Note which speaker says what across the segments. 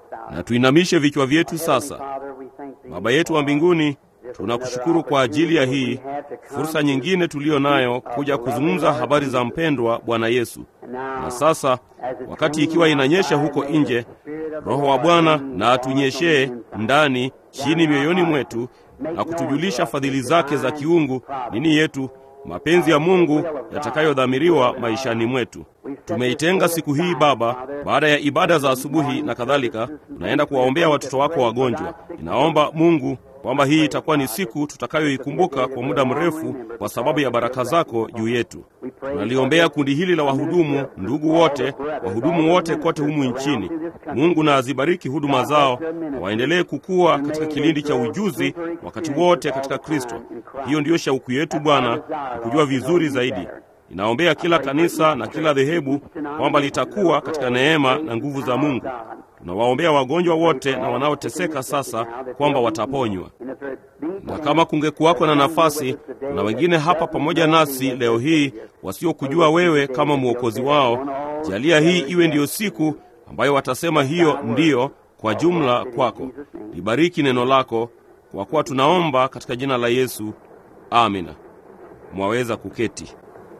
Speaker 1: Na tuinamishe vichwa vyetu sasa. Baba yetu wa mbinguni, tunakushukuru kwa ajili ya hii fursa nyingine tuliyo nayo kuja kuzungumza habari za mpendwa Bwana Yesu. Na sasa wakati ikiwa inanyesha huko nje, Roho wa Bwana na atunyeshee ndani chini mioyoni mwetu na kutujulisha fadhili zake za kiungu nini yetu mapenzi ya Mungu yatakayodhamiriwa maishani mwetu. Tumeitenga siku hii Baba, baada ya ibada za asubuhi na kadhalika, tunaenda kuwaombea watoto wako wagonjwa. Ninaomba Mungu kwamba hii itakuwa ni siku tutakayoikumbuka kwa muda mrefu kwa sababu ya baraka zako juu yetu. Tunaliombea kundi hili la wahudumu, ndugu wote, wahudumu wote kote humu nchini. Mungu na azibariki huduma zao na waendelee kukua katika kilindi cha ujuzi wakati wote katika Kristo. Hiyo ndiyo shauku yetu Bwana, na kujua vizuri zaidi. Ninaombea kila kanisa na kila dhehebu kwamba litakuwa katika neema na nguvu za Mungu. Tunawaombea wagonjwa wote na wanaoteseka sasa kwamba wataponywa. Na kama kungekuwako na nafasi, na wengine hapa pamoja nasi leo hii wasiokujua wewe kama mwokozi wao, jalia hii iwe ndiyo siku ambayo watasema hiyo ndiyo kwa jumla kwako. Libariki neno lako, kwa kuwa tunaomba katika jina la Yesu, amina. Mwaweza kuketi.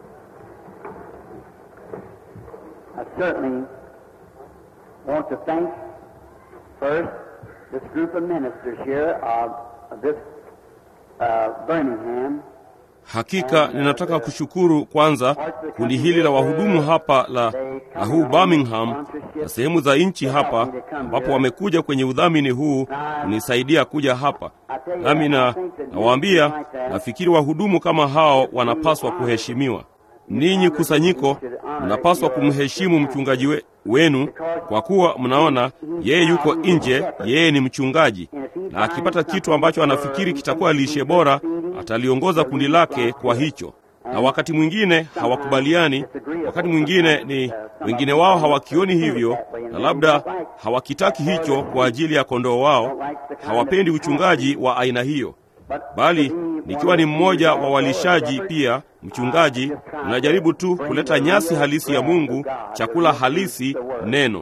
Speaker 2: I certainly want to thank first this group of ministers here of, of this uh, Birmingham.
Speaker 1: Hakika ninataka kushukuru kwanza kundi hili la wahudumu hapa la, la huu Birmingham na sehemu za nchi hapa ambapo wamekuja kwenye udhamini huu kunisaidia kuja hapa. Nami na nawaambia, nafikiri wahudumu kama hao wanapaswa kuheshimiwa. Ninyi kusanyiko mnapaswa kumheshimu mchungaji we, wenu kwa kuwa mnaona yeye yuko nje, yeye ni mchungaji, na akipata kitu ambacho anafikiri kitakuwa lishe bora, ataliongoza kundi lake kwa hicho. Na wakati mwingine hawakubaliani, wakati mwingine ni wengine wao hawakioni hivyo, na labda hawakitaki hicho kwa ajili ya kondoo wao, hawapendi uchungaji wa aina hiyo bali nikiwa ni mmoja wa walishaji pia mchungaji, unajaribu tu kuleta nyasi halisi ya Mungu, chakula halisi, neno.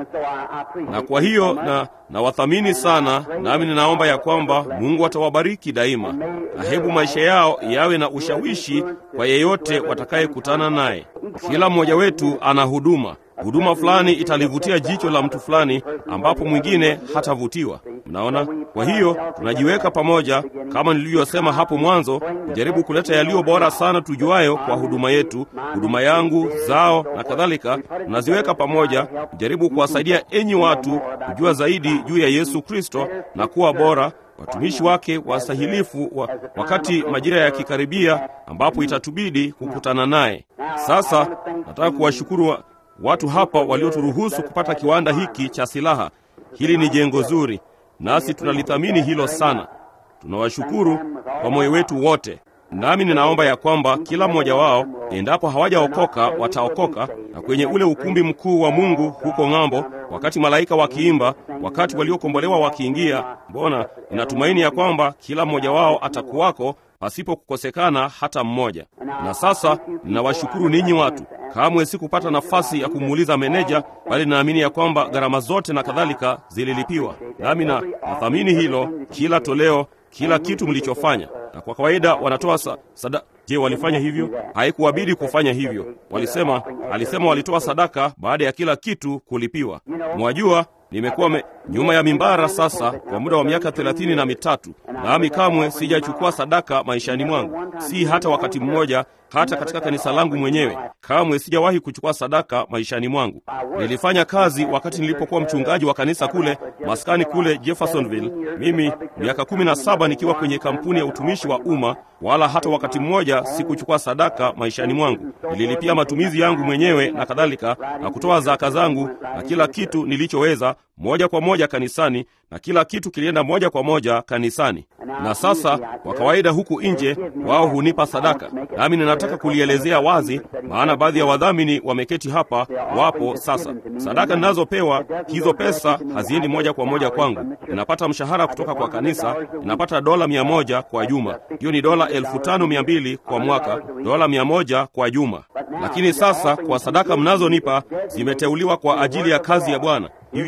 Speaker 1: Na kwa hiyo na nawathamini sana, nami ninaomba ya kwamba Mungu atawabariki daima, na hebu maisha yao yawe na ushawishi kwa yeyote watakayekutana naye. Kila mmoja wetu ana huduma huduma fulani italivutia jicho la mtu fulani ambapo mwingine hatavutiwa. Mnaona? Kwa hiyo tunajiweka pamoja, kama nilivyosema hapo mwanzo, kujaribu kuleta yaliyo bora sana tujuayo kwa huduma yetu, huduma yangu, zao na kadhalika. Tunaziweka pamoja, kujaribu kuwasaidia enyi watu kujua zaidi juu ya Yesu Kristo na kuwa bora watumishi wake wasahilifu wa, wakati majira yakikaribia ambapo itatubidi kukutana naye. Sasa nataka kuwashukuru wa, watu hapa walioturuhusu kupata kiwanda hiki cha silaha. Hili ni jengo zuri, nasi tunalithamini hilo sana. Tunawashukuru kwa moyo wetu wote, nami ninaomba ya kwamba kila mmoja wao, endapo hawajaokoka, wataokoka na kwenye ule ukumbi mkuu wa Mungu huko ng'ambo, wakati malaika wakiimba, wakati waliokombolewa wakiingia. Mbona ninatumaini ya kwamba kila mmoja wao atakuwako pasipo kukosekana hata mmoja. Na sasa ninawashukuru ninyi watu. Kamwe sikupata nafasi ya kumuuliza meneja, bali naamini ya kwamba gharama zote na kadhalika zililipiwa, nami na nathamini hilo, kila toleo, kila kitu mlichofanya. Na kwa kawaida wanatoa sa, sada. Je, walifanya hivyo? Haikuwabidi kufanya hivyo. Walisema, alisema walitoa sadaka baada ya kila kitu kulipiwa. Mwajua, nimekuwa me, nyuma ya mimbara sasa kwa muda wa miaka thelathini na mitatu, nami kamwe sijachukua sadaka maishani mwangu, si hata wakati mmoja, hata katika kanisa langu mwenyewe. Kamwe sijawahi kuchukua sadaka maishani mwangu. Nilifanya kazi wakati nilipokuwa mchungaji wa kanisa kule maskani kule Jeffersonville, mimi miaka kumi na saba nikiwa kwenye kampuni ya utumishi wa umma, wala hata wakati mmoja sikuchukua sadaka maishani mwangu. Nililipia matumizi yangu mwenyewe na kadhalika, na kutoa zaka zangu na kila kitu nilichoweza moja kwa moja kanisani, na kila kitu kilienda moja kwa moja kanisani. Na sasa kwa kawaida huku nje wao hunipa sadaka, nami ninataka kulielezea wazi, maana baadhi ya wadhamini wameketi hapa, wapo sasa. Sadaka ninazopewa hizo, pesa haziendi moja kwa moja kwangu. Ninapata mshahara kutoka kwa kanisa, ninapata dola mia moja kwa juma. Hiyo ni dola elfu tano mia mbili kwa mwaka, dola mia moja kwa juma. Lakini sasa kwa sadaka mnazonipa zimeteuliwa kwa ajili ya kazi ya Bwana. Hivyo ndivyo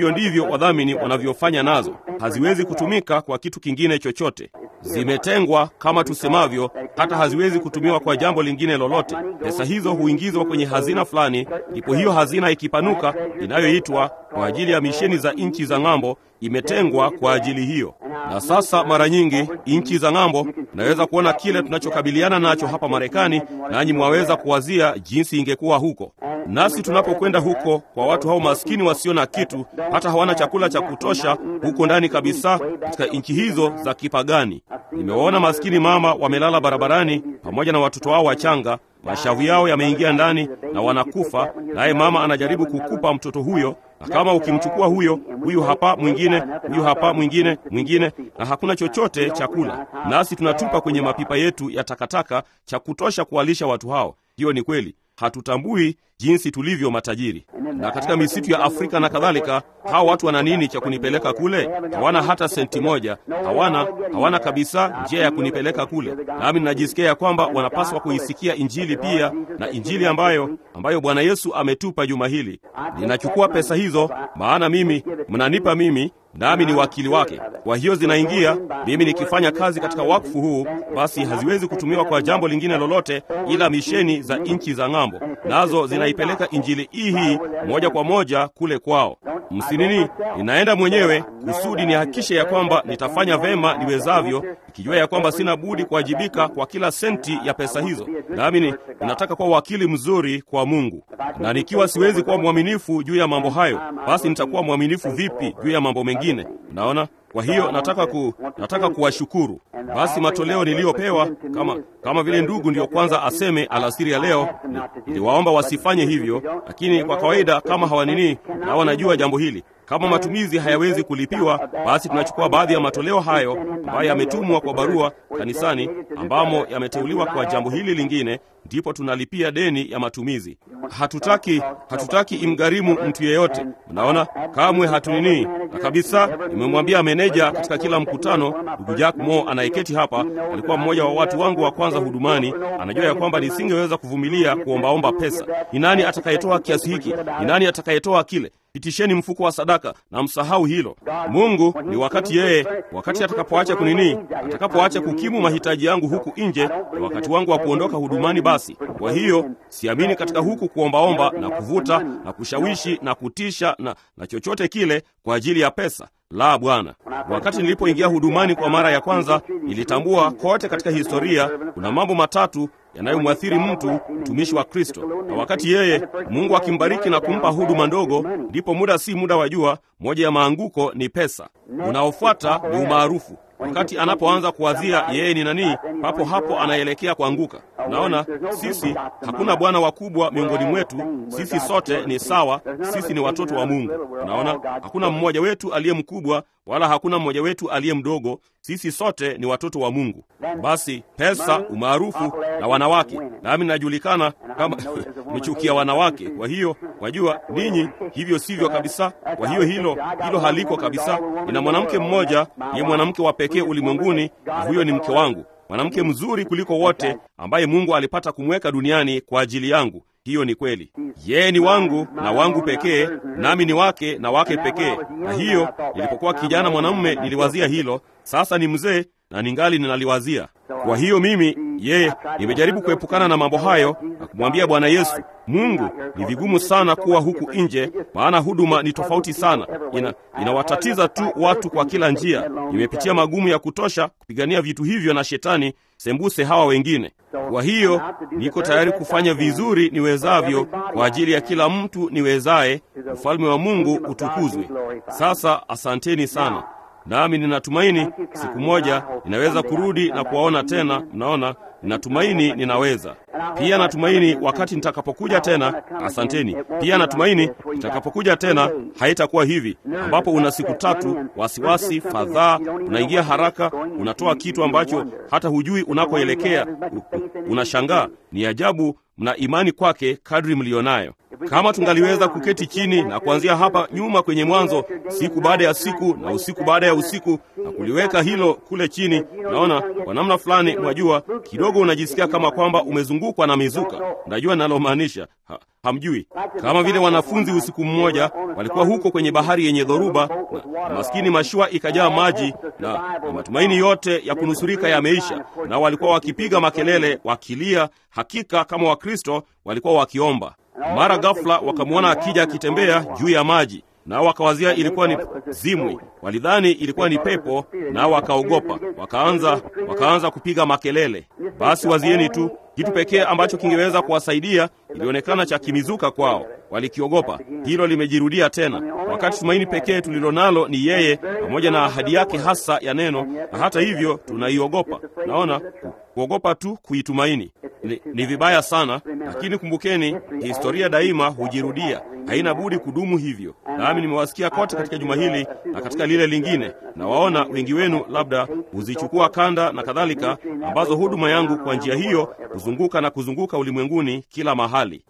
Speaker 1: ndivyo wadhamini wanavyofanya nazo, haziwezi kutumika kwa kitu kingine chochote. Zimetengwa kama tusemavyo, hata haziwezi kutumiwa kwa jambo lingine lolote. Pesa hizo huingizwa kwenye hazina fulani, ndipo hiyo hazina ikipanuka, inayoitwa kwa ajili ya misheni za nchi za ng'ambo, imetengwa kwa ajili hiyo. Na sasa mara nyingi nchi za ng'ambo, naweza kuona kile tunachokabiliana nacho hapa Marekani, nanyi mwaweza kuwazia jinsi ingekuwa huko. Nasi tunapokwenda huko kwa watu hao maskini wasio na kitu, hata hawana chakula cha kutosha huko ndani kabisa, katika nchi hizo za kipagani. Nimewaona maskini mama wamelala barabarani pamoja na watoto wao wachanga, mashavu yao yameingia ndani na wanakufa, naye mama anajaribu kukupa mtoto huyo na kama ukimchukua huyo huyu hapa mwingine huyu hapa mwingine mwingine, na hakuna chochote cha kula, nasi tunatupa kwenye mapipa yetu ya takataka cha kutosha kuwalisha watu hao. Hiyo ni kweli, hatutambui jinsi tulivyo matajiri. Na katika misitu ya Afrika na kadhalika, hao watu wana nini cha kunipeleka kule? Hawana hata senti moja, hawana hawana kabisa njia ya kunipeleka kule. Nami ninajisikia ya kwamba wanapaswa kuisikia Injili pia, na Injili ambayo ambayo Bwana Yesu ametupa juma hili. Ninachukua pesa hizo, maana mimi mnanipa mimi nami ni wakili wake. Kwa hiyo zinaingia, mimi nikifanya kazi katika wakfu huu, basi haziwezi kutumiwa kwa jambo lingine lolote ila misheni za nchi za ng'ambo, nazo zinaipeleka injili hii hii moja kwa moja kule kwao. Msinini, ninaenda mwenyewe kusudi nihakikishe ya kwamba nitafanya vema niwezavyo, ikijua ya kwamba sina budi kuwajibika kwa kila senti ya pesa hizo, nami ninataka kuwa wakili mzuri kwa Mungu. Na nikiwa siwezi kuwa mwaminifu juu ya mambo hayo, basi nitakuwa mwaminifu vipi juu ya mambo mengine? Naona. Kwa hiyo nataka ku, nataka kuwashukuru. Basi matoleo niliyopewa kama kama vile ndugu ndiyo kwanza aseme alasiri ya leo, niliwaomba wasifanye hivyo, lakini kwa kawaida kama hawanini na wanajua jambo hili kama matumizi hayawezi kulipiwa, basi tunachukua baadhi ya matoleo hayo ambayo yametumwa kwa barua kanisani, ambamo yameteuliwa kwa jambo hili lingine, ndipo tunalipia deni ya matumizi. Hatutaki hatutaki imgharimu mtu yeyote, mnaona, kamwe hatunini na kabisa. Nimemwambia meneja katika kila mkutano, ndugu Jack Mo anayeketi hapa, alikuwa mmoja wa watu wangu wa kwanza hudumani, anajua ya kwamba nisingeweza kuvumilia kuombaomba pesa. Ni nani atakayetoa kiasi hiki? Ni nani atakayetoa kile? Pitisheni mfuko wa sadaka na msahau hilo. Mungu ni wakati yeye, wakati atakapoacha kunini, atakapoacha kukimu mahitaji yangu huku nje, na wakati wangu wa kuondoka hudumani. Basi kwa hiyo siamini katika huku kuombaomba na kuvuta na kushawishi na kutisha na, na chochote kile kwa ajili ya pesa. La, Bwana. Wakati nilipoingia hudumani kwa mara ya kwanza, nilitambua kote katika historia kuna mambo matatu yanayomwathiri mtu mtumishi wa Kristo, na wakati yeye Mungu akimbariki na kumpa huduma ndogo, ndipo muda si muda wa jua, moja ya maanguko ni pesa. Unaofuata ni umaarufu. Wakati anapoanza kuwazia yeye ni nani, papo hapo anaelekea kuanguka. Unaona, sisi hakuna bwana wakubwa miongoni mwetu, sisi sote ni sawa, sisi ni watoto wa Mungu. Unaona, hakuna mmoja wetu aliye mkubwa wala hakuna mmoja wetu aliye mdogo, sisi sote ni watoto wa Mungu. Basi pesa, umaarufu na wanawake, nami najulikana kama nimechukia wanawake. Kwa hiyo wajua ninyi, hivyo sivyo kabisa. Kwa hiyo hilo hilo haliko kabisa. Nina mwanamke mmoja, ye mwanamke wa pekee ulimwenguni, na huyo ni mke wangu, mwanamke mzuri kuliko wote ambaye Mungu alipata kumweka duniani kwa ajili yangu. Hiyo ni kweli. Yeye ni wangu na wangu pekee, nami ni wake na wake pekee. Na hiyo nilipokuwa kijana mwanamume niliwazia hilo. Sasa ni mzee na ningali ninaliwazia. Kwa hiyo mimi yeye, nimejaribu kuepukana na mambo hayo na kumwambia Bwana Yesu, Mungu, ni vigumu sana kuwa huku nje, maana huduma ni tofauti sana, ina inawatatiza tu watu kwa kila njia. Nimepitia magumu ya kutosha kupigania vitu hivyo na shetani sembuse hawa wengine. Kwa hiyo niko tayari kufanya vizuri niwezavyo kwa ajili ya kila mtu niwezaye, ufalme wa Mungu utukuzwe. Sasa asanteni sana. Nami ninatumaini siku moja ninaweza kurudi na kuwaona tena. Mnaona, ninatumaini ninaweza pia. Natumaini wakati nitakapokuja tena, asanteni pia. Natumaini nitakapokuja tena haitakuwa hivi, ambapo una siku tatu, wasiwasi, fadhaa, unaingia haraka, unatoa kitu ambacho hata hujui unakoelekea, unashangaa. Ni ajabu mna imani kwake kadri mlionayo. Kama tungaliweza kuketi chini na kuanzia hapa nyuma kwenye Mwanzo, siku baada ya siku na usiku baada ya usiku, na kuliweka hilo kule chini, naona kwa namna fulani, mwajua, kidogo unajisikia kama kwamba umezungukwa na mizuka. Najua ninalomaanisha ha, hamjui. Kama vile wanafunzi usiku mmoja walikuwa huko kwenye bahari yenye dhoruba, na, na maskini mashua ikajaa maji na, na matumaini yote ya kunusurika yameisha, na walikuwa wakipiga makelele wakilia, hakika kama Wakristo walikuwa wakiomba. Mara ghafla wakamwona akija akitembea juu ya maji, nao wakawazia ilikuwa ni zimwi, walidhani ilikuwa ni pepo, nao wakaogopa, wakaanza wakaanza kupiga makelele. Basi wazieni tu, kitu pekee ambacho kingeweza kuwasaidia ilionekana cha kimizuka kwao, walikiogopa. Hilo limejirudia tena, wakati tumaini pekee tulilonalo ni yeye pamoja na ahadi yake hasa ya neno, na hata hivyo tunaiogopa. Naona kuogopa tu kuitumaini ni, ni vibaya sana, lakini kumbukeni, historia daima hujirudia, haina budi kudumu hivyo. Nami nimewasikia kote katika juma hili na katika lile lingine, na waona wengi wenu labda huzichukua kanda na kadhalika, ambazo huduma yangu kwa njia hiyo kuzunguka na kuzunguka ulimwenguni kila mahali.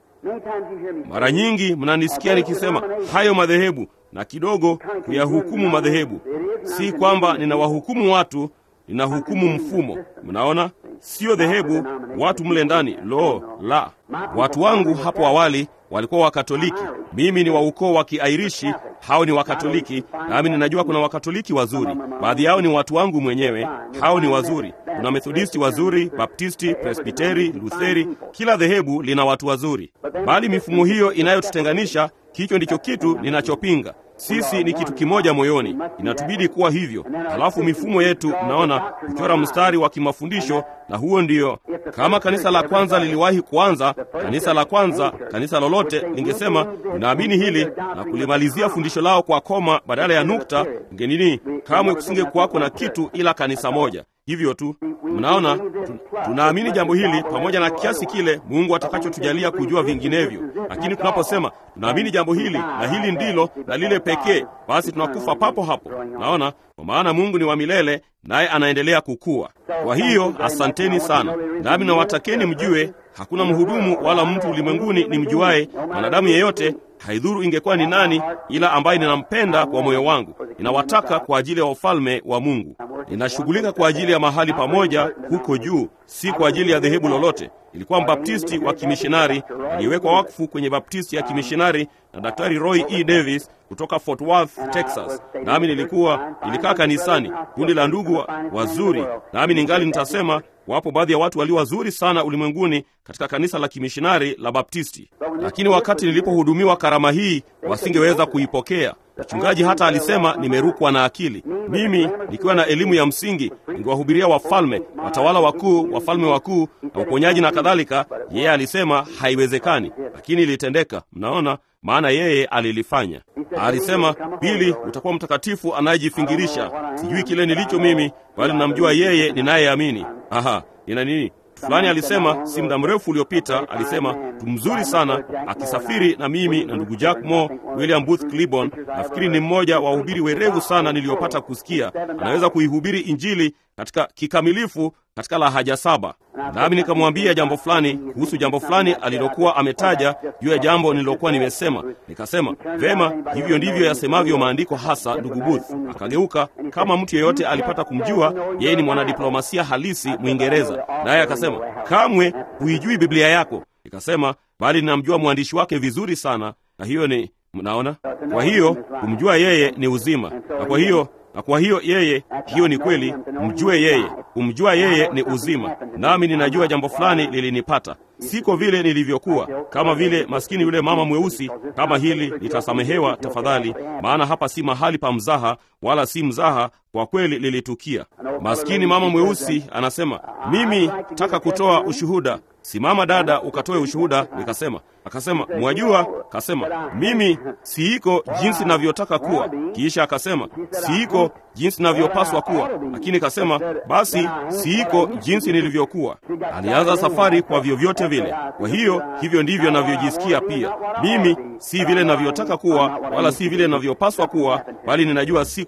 Speaker 1: Mara nyingi mnanisikia nikisema hayo madhehebu na kidogo kuyahukumu madhehebu. Si kwamba ninawahukumu watu, ninahukumu mfumo. Mnaona, siyo dhehebu, watu mle ndani. Lo la, watu wangu hapo awali walikuwa Wakatoliki. Mimi ni wa ukoo wa Kiairishi, hao ni Wakatoliki, nami ninajua kuna Wakatoliki wazuri. Baadhi yao ni watu wangu mwenyewe, hao ni wazuri. Kuna Methodisti wazuri, Baptisti, Presbiteri, Lutheri, kila dhehebu lina watu wazuri, bali mifumo hiyo inayotutenganisha, hicho ndicho kitu ninachopinga. Sisi ni kitu kimoja moyoni, inatubidi kuwa hivyo. Halafu mifumo yetu, mnaona, kuchora mstari wa kimafundisho, na huo ndio. Kama kanisa la kwanza liliwahi kuanza, kanisa la kwanza, kanisa lolote lingesema tunaamini hili na kulimalizia fundisho lao kwa koma badala ya nukta, ngenini, kamwe kusinge kuwako na kitu ila kanisa moja hivyo tu. Mnaona, tu, tunaamini jambo hili pamoja na kiasi kile Mungu atakachotujalia kujua vinginevyo. Lakini tunaposema tunaamini jambo hili na hili ndilo na lile pekee, basi tunakufa papo hapo. Naona, kwa maana Mungu ni wa milele, naye anaendelea kukua. Kwa hiyo asanteni sana, nami nawatakeni mjue hakuna mhudumu wala mtu ulimwenguni ni mjuaye mwanadamu yeyote haidhuru ingekuwa ni nani, ila ambaye ninampenda kwa moyo wangu. Ninawataka kwa ajili ya ufalme wa Mungu. Ninashughulika kwa ajili ya mahali pamoja huko juu, si kwa ajili ya dhehebu lolote. Ilikuwa mbaptisti wa kimishonari aliyewekwa wakfu kwenye baptisti ya kimishonari na Daktari Roy E. Davis kutoka Fort Worth, Texas. Nami nilikuwa nilikaa kanisani, kundi la ndugu wazuri, nami ningali nitasema wapo baadhi ya watu walio wazuri sana ulimwenguni katika kanisa la kimishonari la Baptisti, lakini wakati nilipohudumiwa karama hii wasingeweza kuipokea. Mchungaji hata alisema nimerukwa na akili. Mimi nikiwa na elimu ya msingi, ningewahubiria wafalme, watawala wakuu, wafalme wakuu na uponyaji na kadhalika. Yeye alisema haiwezekani, lakini ilitendeka. Mnaona, maana yeye alilifanya. Alisema, Bili, utakuwa mtakatifu anayejifingirisha. Sijui kile nilicho mimi, bali namjua yeye ninayeamini. Aha, nina nini? fulani alisema si muda mrefu uliopita, alisema mtu mzuri sana akisafiri na mimi na ndugu Jack Moore, William Booth Cliburn. Nafikiri ni mmoja wa wahubiri werevu sana niliyopata kusikia. Anaweza kuihubiri Injili katika kikamilifu katika lahaja saba. Nami nikamwambia jambo fulani kuhusu jambo fulani alilokuwa ametaja juu ya jambo nililokuwa nimesema. Nikasema, vema, hivyo ndivyo yasemavyo maandiko hasa, ndugu Booth. Akageuka kama mtu yeyote alipata kumjua yeye ni mwanadiplomasia halisi Mwingereza, naye akasema, kamwe huijui Biblia yako. Nikasema, bali ninamjua mwandishi wake vizuri sana, na hiyo ni mnaona. Kwa hiyo kumjua yeye ni uzima, na kwa hiyo na kwa hiyo yeye, hiyo ni kweli, mjue yeye. Kumjua yeye ni uzima. Nami ninajua jambo fulani lilinipata, siko vile nilivyokuwa, kama vile maskini yule mama mweusi. Kama hili litasamehewa tafadhali, maana hapa si mahali pa mzaha, wala si mzaha, kwa kweli lilitukia. Maskini mama mweusi anasema, mimi taka kutoa ushuhuda. Simama dada, ukatoe ushuhuda. Nikasema, akasema, mwajua, kasema mimi siiko jinsi navyotaka kuwa. Kisha akasema siiko jinsi navyopaswa kuwa, lakini kasema basi siiko jinsi nilivyokuwa. Alianza safari kwa vyovyote vile. Kwa hiyo hivyo ndivyo navyojisikia pia. Mimi si vile navyotaka kuwa, wala si vile navyopaswa kuwa, bali ninajua siko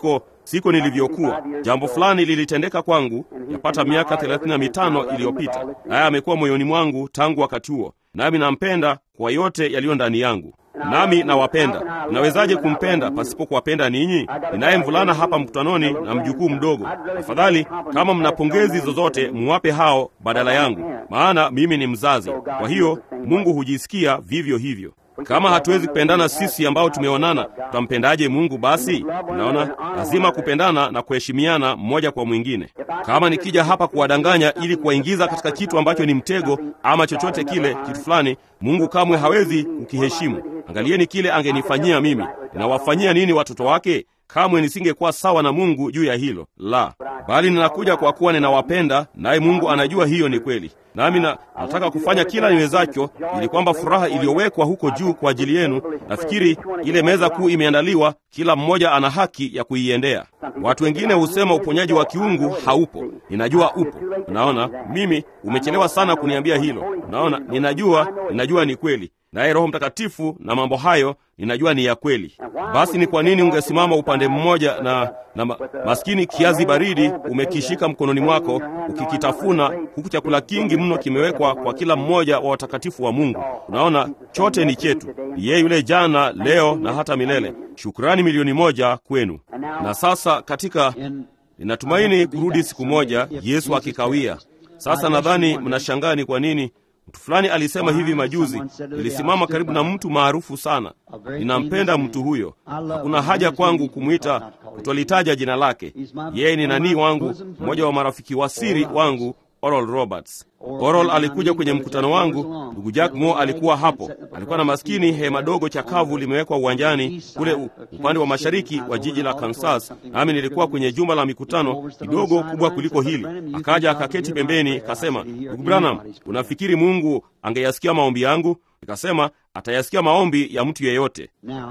Speaker 1: siko siko nilivyokuwa. Jambo fulani lilitendeka kwangu yapata miaka thelathini na mitano iliyopita, naye amekuwa moyoni mwangu tangu wakati huo, nami nampenda kwa yote yaliyo ndani yangu nami nawapenda. Nawezaje kumpenda pasipo kuwapenda ninyi? Ninaye mvulana hapa mkutanoni na mjukuu mdogo. Afadhali kama mna pongezi zozote, muwape hao badala yangu, maana mimi ni mzazi. Kwa hiyo Mungu hujisikia vivyo hivyo. Kama hatuwezi kupendana sisi ambao tumeonana, tutampendaje Mungu? Basi naona lazima kupendana na kuheshimiana mmoja kwa mwingine. Kama nikija hapa kuwadanganya ili kuwaingiza katika kitu ambacho ni mtego ama chochote kile, kitu fulani, Mungu kamwe hawezi kukiheshimu. Angalieni kile angenifanyia mimi. Ninawafanyia nini watoto wake? Kamwe nisingekuwa sawa na Mungu juu ya hilo la, bali ninakuja kwa kuwa ninawapenda, naye Mungu anajua hiyo ni kweli nami na nataka kufanya kila niwezacho ili kwamba furaha iliyowekwa huko juu kwa ajili yenu, nafikiri ile meza kuu imeandaliwa, kila mmoja ana haki ya kuiendea. Watu wengine husema uponyaji wa kiungu haupo. Ninajua upo. Unaona, mimi umechelewa sana kuniambia hilo. Unaona, ninajua, ninajua ni kweli, naye Roho Mtakatifu na mambo hayo ninajua ni ya kweli. Basi ni kwa nini ungesimama upande mmoja na, na ma, maskini kiazi baridi umekishika mkononi mwako ukikitafuna, huku chakula kingi mno kimewekwa kwa kila mmoja wa watakatifu wa Mungu? Unaona, chote ni chetu, ni yeye yule jana, leo na hata milele. Shukrani milioni moja kwenu. Na sasa katika, ninatumaini kurudi siku moja, Yesu akikawia. Sasa nadhani mnashangaa ni kwa nini Mtu fulani alisema hivi majuzi, nilisimama karibu na mtu maarufu sana. Ninampenda mtu huyo, hakuna haja kwangu kumwita, kutolitaja jina lake. Yeye ni nanii wangu, mmoja wa marafiki wa siri wangu, Oral Roberts. Oral alikuja kwenye mkutano wangu. Ndugu Jack Moore alikuwa hapo. Alikuwa na maskini hema dogo chakavu limewekwa uwanjani kule upande wa mashariki wa jiji la Kansas, nami nilikuwa kwenye jumba la mikutano kidogo kubwa kuliko hili. Akaja akaketi pembeni, kasema, ndugu Branham, unafikiri Mungu angeyasikia maombi yangu? Nikasema atayasikia maombi ya mtu yeyote.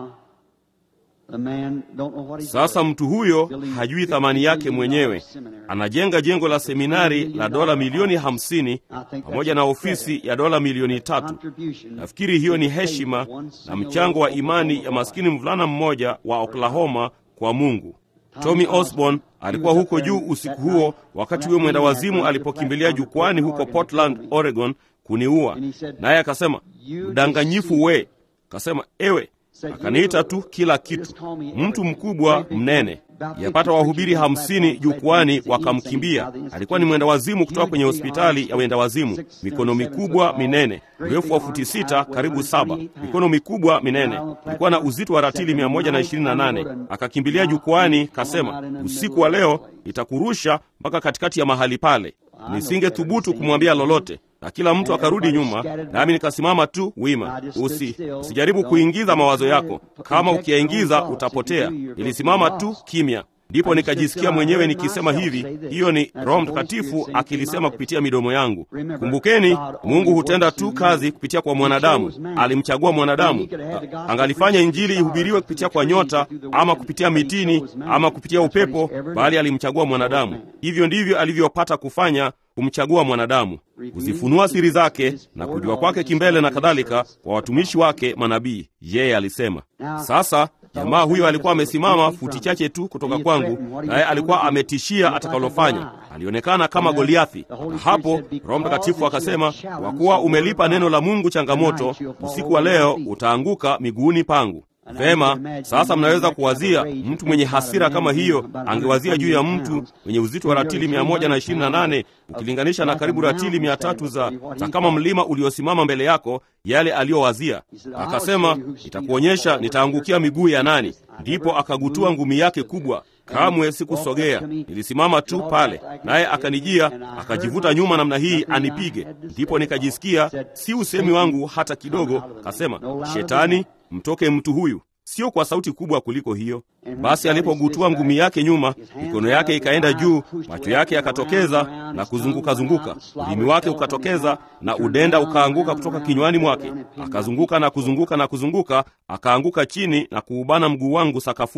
Speaker 1: Sasa mtu huyo hajui thamani yake mwenyewe. Anajenga jengo la seminari la dola milioni hamsini pamoja na ofisi ya dola milioni tatu. Nafikiri hiyo ni heshima na mchango wa imani ya maskini mvulana mmoja wa Oklahoma kwa Mungu. Tommy Osborne alikuwa huko juu usiku huo, wakati huyo mwenda wazimu alipokimbilia jukwani huko Portland, Oregon kuniua, naye akasema, mdanganyifu we! Akasema, ewe akaniita tu kila kitu, mtu mkubwa mnene. Yapata wahubiri hamsini jukwani wakamkimbia. Alikuwa ni mwenda wazimu kutoka kwenye hospitali ya wenda wazimu, mikono mikubwa minene, urefu wa futi sita karibu saba, mikono mikubwa minene, ilikuwa na uzito wa ratili mia moja na ishirini na nane. Akakimbilia jukwani, kasema, usiku wa leo itakurusha mpaka katikati ya mahali pale. Nisingethubutu kumwambia lolote na kila mtu akarudi nyuma, nami nikasimama tu wima. Usi, usijaribu kuingiza mawazo yako, kama ukiyaingiza utapotea. Nilisimama tu kimya, ndipo nikajisikia mwenyewe nikisema hivi, hiyo ni Roho Mtakatifu akilisema kupitia midomo yangu. Kumbukeni, Mungu hutenda tu kazi kupitia kwa mwanadamu. Alimchagua mwanadamu, angalifanya Injili ihubiriwe kupitia kwa nyota ama kupitia mitini ama kupitia upepo, bali alimchagua mwanadamu. Hivyo ndivyo alivyopata kufanya kumchagua mwanadamu, kuzifunua siri zake na kujua kwake kimbele na kadhalika kwa watumishi wake manabii, yeye alisema. Sasa jamaa huyo alikuwa amesimama futi chache tu kutoka kwangu, naye alikuwa ametishia atakalofanya. Alionekana kama Goliathi, na hapo Roho Mtakatifu akasema, kwa kuwa umelipa neno la Mungu changamoto, usiku wa leo utaanguka miguuni pangu. Vema, sasa mnaweza kuwazia mtu mwenye hasira kama hiyo angewazia juu ya mtu mwenye uzito wa ratili mia moja na ishirini na nane ukilinganisha na karibu ratili mia tatu za, za kama mlima uliosimama mbele yako, yale aliyowazia. Akasema, nitakuonyesha nitaangukia miguu ya nani. Ndipo akagutua ngumi yake kubwa. Kamwe sikusogea, nilisimama tu pale, naye akanijia akajivuta nyuma namna hii anipige. Ndipo nikajisikia si usemi wangu hata kidogo. Kasema, Shetani, mtoke mtu huyu. Sio kwa sauti kubwa kuliko hiyo. Basi alipogutua ngumi yake nyuma, mikono yake ikaenda juu, macho yake yakatokeza na kuzunguka-zunguka, ulimi wake ukatokeza na udenda ukaanguka kutoka kinywani mwake. Akazunguka na kuzunguka na kuzunguka, akaanguka chini na kuubana mguu wangu sakafuni.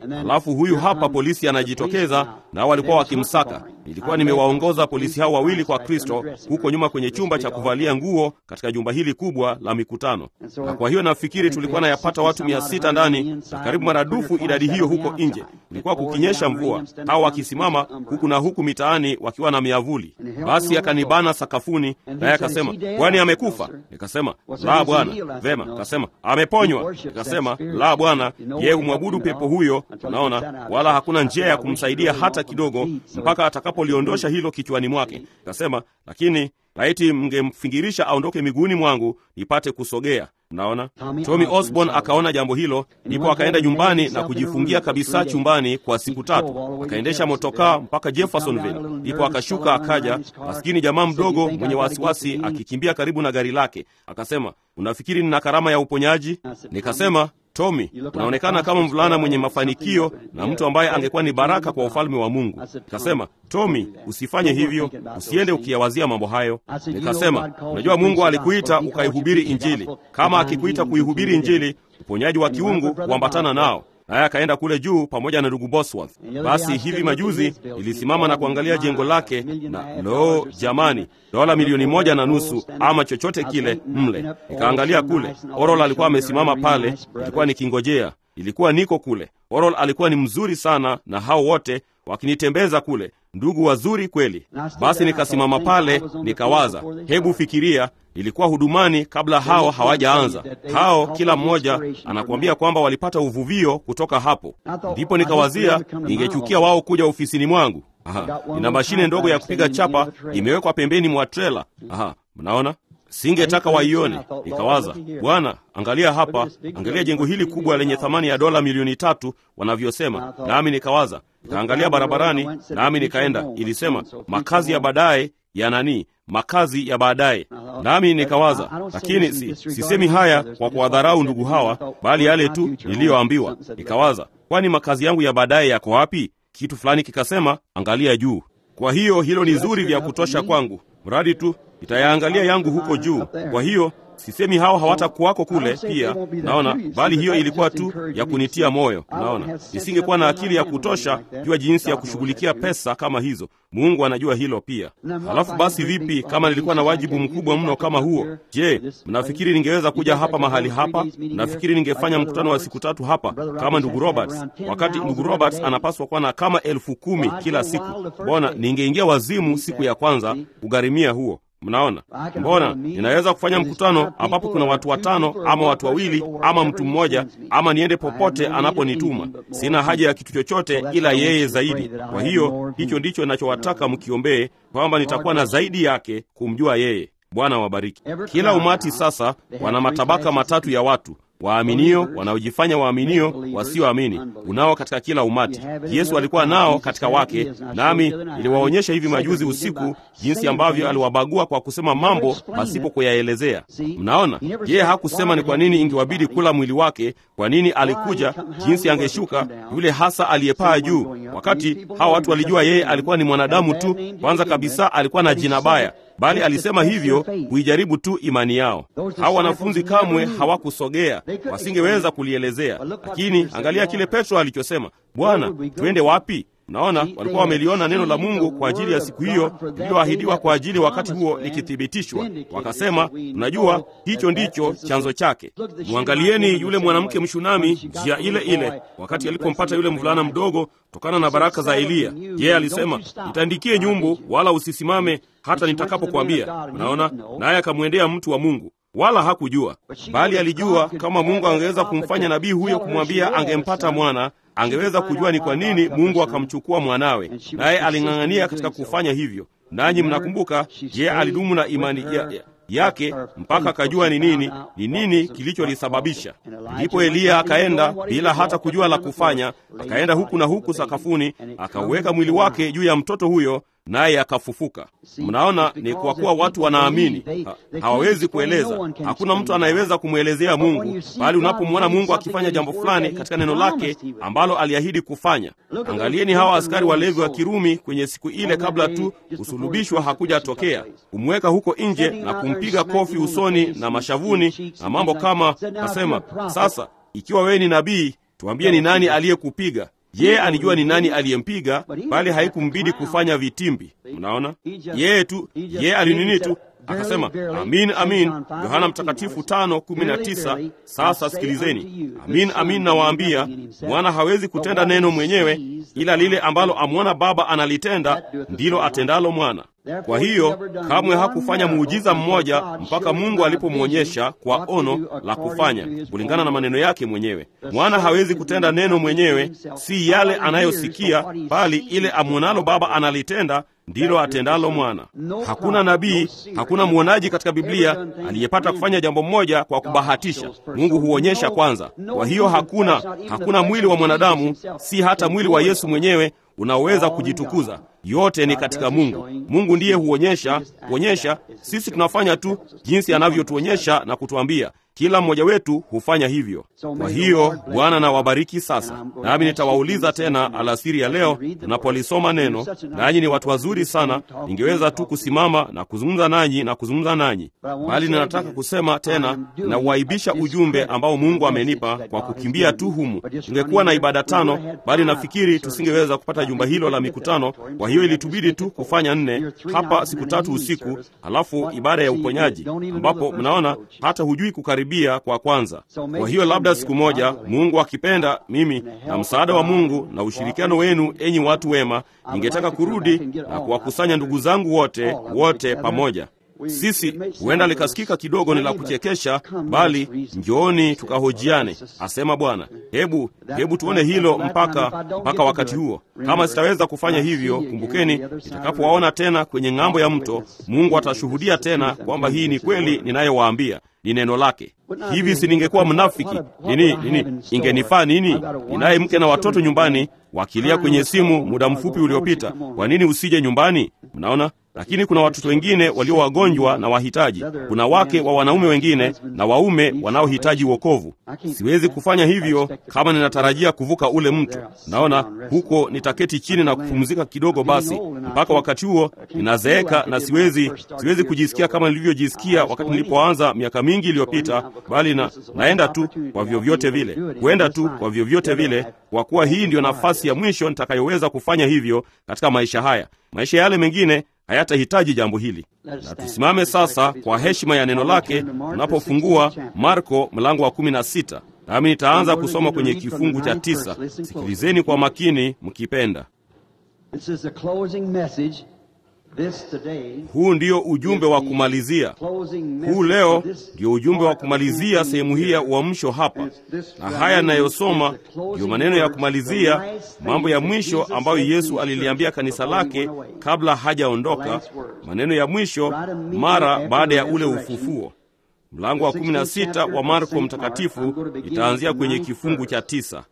Speaker 1: Alafu huyu hapa polisi anajitokeza, nao walikuwa wakimsaka. Nilikuwa nimewaongoza polisi hao wawili kwa Kristo huko nyuma kwenye chumba cha kuvalia nguo katika jumba hili kubwa la mikutano, na kwa hiyo nafikiri tulikuwa nayapata watu mia sita ndani na karibu maradufu idadi hiyo huko nje. Kulikuwa kukinyesha mvua, hao wakisimama huku na huku mitaani wakiwa na miavuli. Basi akanibana sakafuni, naye akasema, kwani amekufa? Nikasema, la bwana. Vema, akasema ameponywa. Nikasema, la bwana, yeye humwabudu pepo huyo, unaona, wala hakuna njia ya kumsaidia hata kidogo, mpaka atakapoliondosha hilo kichwani mwake. Nikasema, lakini laiti mngemfingirisha aondoke miguuni mwangu nipate kusogea. Mnaona, Tommy Osborne akaona jambo hilo, ndipo akaenda nyumbani na kujifungia kabisa chumbani kwa siku tatu. Akaendesha motokaa mpaka Jeffersonville, ndipo akashuka akaja, maskini jamaa mdogo mwenye wasiwasi akikimbia karibu na gari lake. Akasema, unafikiri nina karama ya uponyaji? Nikasema, Tommy, unaonekana kama mvulana mwenye mafanikio na mtu ambaye angekuwa ni baraka kwa ufalme wa Mungu. Nikasema, Tommy, usifanye hivyo, usiende ukiyawazia mambo hayo. Nikasema, unajua Mungu alikuita ukaihubiri Injili. Kama akikuita kuihubiri Injili, uponyaji wa kiungu huambatana nao naye akaenda kule juu pamoja na ndugu Bosworth. Basi hivi majuzi nilisimama na kuangalia jengo lake, na lo, jamani, dola milioni moja na nusu ama chochote kile mle. Nikaangalia kule, Orol alikuwa amesimama pale, nilikuwa nikingojea, ilikuwa niko kule. Orol alikuwa ni mzuri sana, na hao wote wakinitembeza kule, ndugu wazuri kweli. Basi nikasimama pale, nikawaza, hebu fikiria ilikuwa hudumani kabla hao hawajaanza. Hao kila mmoja anakuambia kwamba walipata uvuvio kutoka hapo. Ndipo nikawazia ningechukia wao kuja ofisini mwangu. Aha, nina mashine ndogo ya kupiga chapa imewekwa pembeni mwa trela. Aha, mnaona singetaka waione. Nikawaza, Bwana, angalia hapa, angalia jengo hili kubwa lenye thamani ya dola milioni tatu wanavyosema. Nami nikawaza, nikaangalia barabarani, nami nikaenda, ilisema makazi ya baadaye ya nani makazi ya baadaye. Nami nikawaza, lakini si, sisemi haya kwa kuwadharau ndugu hawa, bali yale tu niliyoambiwa. Nikawaza, kwani makazi yangu ya baadaye yako wapi? Kitu fulani kikasema, angalia juu. Kwa hiyo hilo ni zuri vya kutosha kwangu, mradi tu nitayaangalia yangu huko juu. Kwa hiyo sisemi hao hawatakuwako kule pia, naona, bali hiyo ilikuwa tu ya kunitia moyo. Naona nisingekuwa na akili ya kutosha jua jinsi ya kushughulikia pesa kama hizo. Mungu anajua hilo pia. Halafu basi, vipi kama nilikuwa na wajibu mkubwa mno kama huo? Je, mnafikiri ningeweza kuja hapa mahali hapa? Mnafikiri ningefanya mkutano wa siku tatu hapa kama ndugu Roberts, wakati ndugu Roberts anapaswa kuwa na kama elfu kumi kila siku? Mbona ningeingia wazimu siku ya kwanza kugharimia huo? Mnaona, mbona ninaweza kufanya mkutano ambapo kuna watu watano ama watu wawili ama mtu mmoja, ama niende popote anaponituma. Sina haja ya kitu chochote ila yeye zaidi. Kwa hiyo hicho ndicho ninachowataka mkiombee, kwamba nitakuwa na zaidi yake kumjua yeye. Bwana wabariki. Kila umati sasa wana matabaka matatu ya watu waaminio, wanaojifanya waaminio, wasioamini. Unao katika kila umati. Yesu alikuwa nao katika wake, nami niliwaonyesha hivi majuzi usiku jinsi ambavyo aliwabagua kwa kusema mambo pasipo kuyaelezea. Mnaona, yeye hakusema ni kwa nini ingewabidi kula mwili wake, kwa nini alikuja, jinsi angeshuka, yule hasa aliyepaa juu, wakati hawa watu walijua yeye alikuwa ni mwanadamu tu. Kwanza kabisa alikuwa na jina baya bali alisema hivyo kuijaribu tu imani yao. Hawa wanafunzi kamwe hawakusogea, wasingeweza kulielezea. Lakini angalia kile Petro alichosema, Bwana, tuende wapi? Naona walikuwa wameliona neno la Mungu kwa ajili ya siku hiyo lililoahidiwa kwa ajili wakati huo likithibitishwa. Wakasema, unajua hicho ndicho chanzo chake. Mwangalieni yule mwanamke Mshunami, njia ile ile, wakati alipompata yule mvulana mdogo kutokana na baraka za Eliya. Yeye alisema, nitandikie nyumbu, wala usisimame hata nitakapokuambia. Unaona, naye akamwendea mtu wa Mungu wala hakujua, bali alijua kama Mungu angeweza kumfanya nabii huyo kumwambia angempata mwana angeweza kujua ni kwa nini Mungu akamchukua mwanawe, naye aling'ang'ania katika kufanya hivyo. Nanyi mnakumbuka, je, alidumu na imani ya, ya, yake mpaka akajua ni nini ni nini kilicholisababisha. Ndipo Eliya akaenda bila hata kujua la kufanya, akaenda huku na huku sakafuni, akauweka mwili wake juu ya mtoto huyo naye akafufuka. Mnaona, ni kwa kuwa watu wanaamini, ha, hawawezi kueleza. Hakuna mtu anayeweza kumwelezea Mungu, bali unapomwona Mungu akifanya jambo fulani katika neno lake ambalo aliahidi kufanya. Angalieni hawa askari walevi wa Kirumi kwenye siku ile, kabla tu kusulubishwa hakujatokea, kumweka huko nje na kumpiga kofi usoni na mashavuni na mambo kama, nasema sasa, ikiwa wewe ni nabii tuambie ni nani aliyekupiga. Yeye alijua ni nani aliyempiga, bali haikumbidi kufanya vitimbi. Mnaona, yeye tu, yeye alinini tu akasema amin, amin. Yohana Mtakatifu tano kumi na tisa. Sasa sikilizeni, amin, amin nawaambia, mwana hawezi kutenda neno mwenyewe, ila lile ambalo amwona Baba analitenda ndilo atendalo mwana. Kwa hiyo kamwe hakufanya muujiza mmoja mpaka Mungu alipomwonyesha kwa ono la kufanya kulingana na maneno yake mwenyewe. Mwana hawezi kutenda neno mwenyewe, si yale anayosikia, bali ile amwonalo Baba analitenda ndilo atendalo mwana. Hakuna nabii, hakuna mwonaji katika Biblia aliyepata kufanya jambo moja kwa kubahatisha. Mungu huonyesha kwanza. Kwa hiyo hakuna, hakuna mwili wa mwanadamu, si hata mwili wa Yesu mwenyewe unaoweza kujitukuza. Yote ni katika Mungu. Mungu ndiye huonyesha, huonyesha. Sisi tunafanya tu jinsi anavyotuonyesha na kutuambia. Kila mmoja wetu hufanya hivyo. Kwa hiyo Bwana na wabariki. Sasa nami nitawauliza tena alasiri ya leo tunapolisoma neno, nanyi ni watu wazuri sana. Ningeweza tu kusimama na kuzungumza nanyi na kuzungumza nanyi, bali ninataka kusema tena, nauaibisha ujumbe ambao Mungu amenipa kwa kukimbia tu humu. Tungekuwa na ibada tano, bali nafikiri tusingeweza kupata jumba hilo la mikutano. Kwa hiyo ilitubidi tu kufanya nne hapa siku tatu usiku, halafu ibada ya uponyaji, ambapo mnaona hata hujui kukaribia kwa kwanza. Kwa hiyo labda siku moja, Mungu akipenda, mimi na msaada wa Mungu na ushirikiano wenu, enyi watu wema, ningetaka kurudi na kuwakusanya ndugu zangu wote wote pamoja. Sisi huenda likasikika kidogo ni la kuchekesha, bali njooni tukahojiane, asema Bwana. Hebu hebu tuone hilo mpaka mpaka wakati huo. Kama sitaweza kufanya hivyo, kumbukeni, nitakapowaona tena kwenye ng'ambo ya mto, Mungu atashuhudia tena kwamba hii ni kweli ninayowaambia ni neno lake. Hivi si ningekuwa mnafiki nini nini? Ingenifaa nini? Ninaye mke na watoto nyumbani wakilia kwenye simu muda mfupi uliopita. Kwa nini usije nyumbani? Mnaona, lakini kuna watoto wengine walio wagonjwa na wahitaji. Kuna wake wa wanaume wengine na waume wanaohitaji wokovu. Siwezi kufanya hivyo kama ninatarajia kuvuka ule mto. Naona huko nitaketi chini na kupumzika kidogo, basi mpaka wakati huo ninazeeka na siwezi siwezi kujisikia kama nilivyojisikia wakati nilipoanza miaka mingi iliyopita, bali na, naenda tu kwa vyovyote vile, kuenda tu kwa vyovyote vile, kwa kuwa hii ndiyo nafasi ya mwisho nitakayoweza kufanya hivyo katika maisha haya. Maisha yale mengine hayatahitaji jambo hili. Na tusimame sasa kwa heshima ya neno lake tunapofungua Marko mlango wa kumi na sita, nami nitaanza kusoma kwenye kifungu cha tisa. Sikilizeni kwa makini mkipenda. Huu ndio ujumbe wa kumalizia. Huu leo ndio ujumbe wa kumalizia sehemu hii ya uamsho hapa, na haya ninayosoma ndiyo maneno ya kumalizia, mambo ya mwisho ambayo Yesu aliliambia kanisa lake kabla hajaondoka, maneno ya mwisho mara baada ya ule ufufuo. Mlango wa 16 wa Marko Mtakatifu itaanzia kwenye kifungu cha tisa.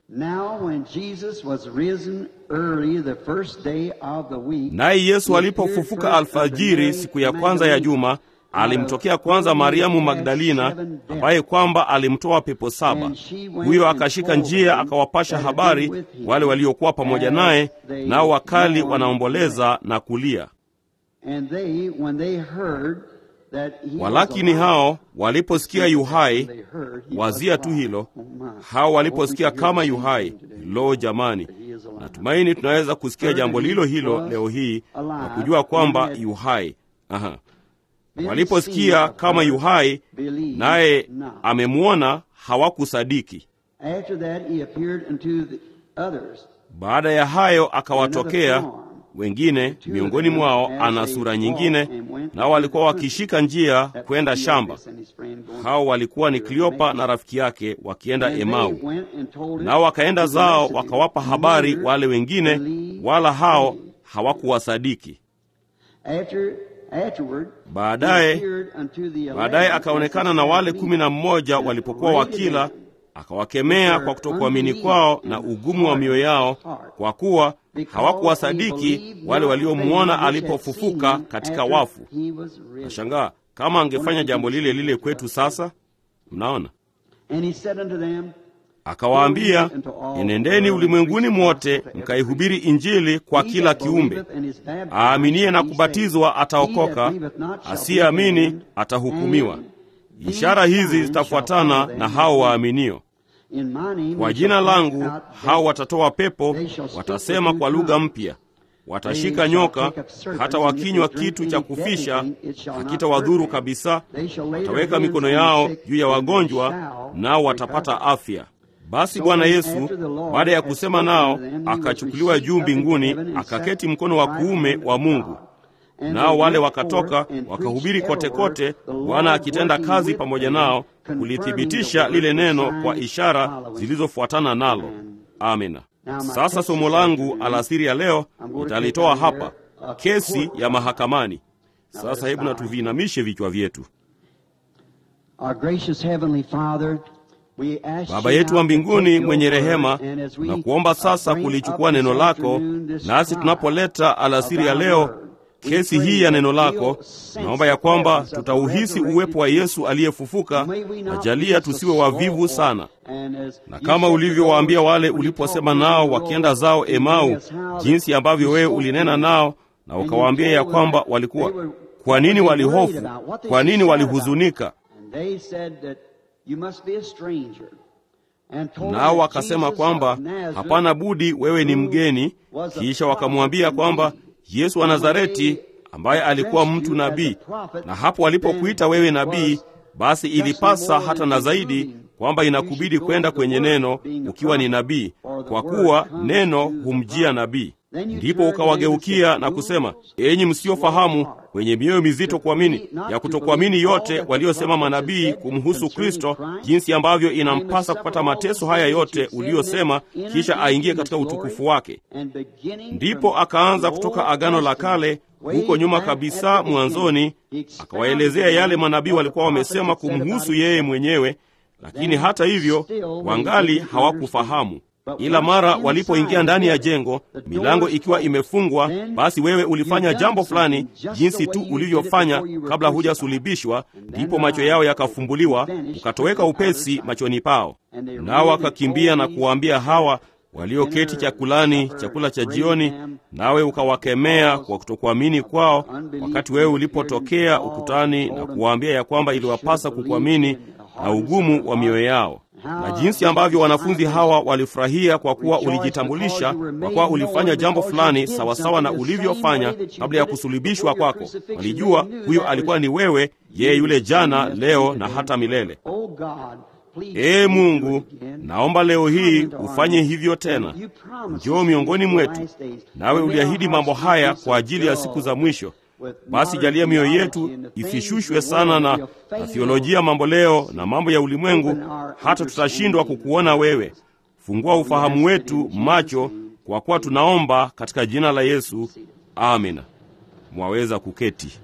Speaker 1: Naye Yesu alipofufuka alfajiri siku ya kwanza ya juma, alimtokea kwanza Mariamu Magdalina, ambaye kwamba alimtoa pepo saba. Huyo akashika njia akawapasha habari wale waliokuwa pamoja naye, nao wakali wanaomboleza na kulia. Walakini hao waliposikia yuhai, wazia tu hilo, hao waliposikia kama yuhai. Lo, jamani, natumaini tunaweza kusikia jambo lilo hilo leo hii na kujua kwamba yuhai. Aha, waliposikia kama yuhai naye amemwona, hawakusadiki. Baada ya hayo akawatokea wengine miongoni mwao ana sura nyingine, nao walikuwa wakishika njia kwenda shamba. Hao walikuwa ni Kleopa na rafiki yake wakienda Emau, nao wakaenda zao wakawapa habari wale wengine, wala hao hawakuwasadiki. Baadaye baadaye akaonekana na wale kumi na mmoja walipokuwa wakila, akawakemea kwa kutokuamini kwao na ugumu wa mioyo yao, kwa kuwa hawakuwasadiki wale waliomwona alipofufuka katika wafu. Nashangaa kama angefanya jambo lile lile kwetu sasa. Mnaona, akawaambia, enendeni ulimwenguni mwote mkaihubiri Injili kwa kila kiumbe. Aaminiye na kubatizwa ataokoka, asiyeamini atahukumiwa. Ishara hizi zitafuatana na hao waaminio Kwa jina langu hao watatoa pepo, watasema kwa lugha mpya, watashika nyoka, hata wakinywa kitu cha kufisha hakitawadhuru kabisa. Wataweka mikono yao juu ya wagonjwa, nao watapata afya. Basi Bwana Yesu baada ya kusema nao, akachukuliwa juu mbinguni, akaketi mkono wa kuume wa Mungu. Nao wale wakatoka wakahubiri kote kote, Bwana akitenda kazi pamoja nao kulithibitisha lile neno kwa ishara zilizofuatana nalo. Amina. Sasa somo langu alasiri ya leo nitalitoa hapa, kesi ya mahakamani. Sasa hebu na tuviinamishe vichwa vyetu. Baba yetu wa mbinguni mwenye rehema, na kuomba sasa kulichukua neno lako, nasi tunapoleta alasiri ya leo kesi hii ya neno lako, naomba ya kwamba tutauhisi uwepo wa Yesu aliyefufuka, na jalia tusiwe wavivu sana, na kama ulivyowaambia wale uliposema nao wakienda zao Emau, jinsi ambavyo wewe ulinena nao na ukawaambia ya kwamba walikuwa, kwa nini walihofu, kwa nini walihuzunika? Nao wakasema kwamba hapana budi, wewe ni mgeni. Kisha wakamwambia kwamba Yesu wa Nazareti ambaye alikuwa mtu nabii, na hapo walipokuita wewe nabii, basi ilipasa hata na zaidi kwamba inakubidi kwenda kwenye neno ukiwa ni nabii, kwa kuwa neno humjia nabii. Ndipo ukawageukia na kusema, enyi msiofahamu, wenye mioyo mizito kuamini, ya kutokuamini yote waliosema manabii kumhusu Kristo, jinsi ambavyo inampasa kupata mateso haya yote uliyosema, kisha aingie katika utukufu wake. Ndipo akaanza kutoka Agano la Kale huko nyuma kabisa mwanzoni, akawaelezea yale manabii walikuwa wamesema kumhusu yeye mwenyewe, lakini hata hivyo wangali hawakufahamu ila mara walipoingia ndani ya jengo, milango ikiwa imefungwa, basi wewe ulifanya jambo fulani jinsi tu ulivyofanya kabla hujasulibishwa. Ndipo macho yao yakafumbuliwa, ukatoweka upesi machoni pao, nao wakakimbia na kuwaambia hawa walioketi chakulani chakula cha jioni, nawe ukawakemea kwa kutokuamini kwao, wakati wewe ulipotokea ukutani na kuwaambia ya kwamba iliwapasa kukuamini na ugumu wa mioyo yao na jinsi ambavyo wanafunzi hawa walifurahia kwa kuwa ulijitambulisha, kwa kuwa ulifanya jambo fulani sawasawa na ulivyofanya kabla ya kusulubishwa kwako. Walijua huyo alikuwa ni wewe, yeye yule jana, leo na hata milele. Ee Mungu, naomba leo hii ufanye hivyo tena. Njoo miongoni mwetu, nawe uliahidi mambo haya kwa ajili ya siku za mwisho. Basi jalia mioyo yetu isishushwe sana na, na thiolojia mambo leo na mambo ya ulimwengu, hata tutashindwa kukuona wewe. Fungua ufahamu wetu macho, kwa kuwa tunaomba katika jina la Yesu, amina. Mwaweza kuketi.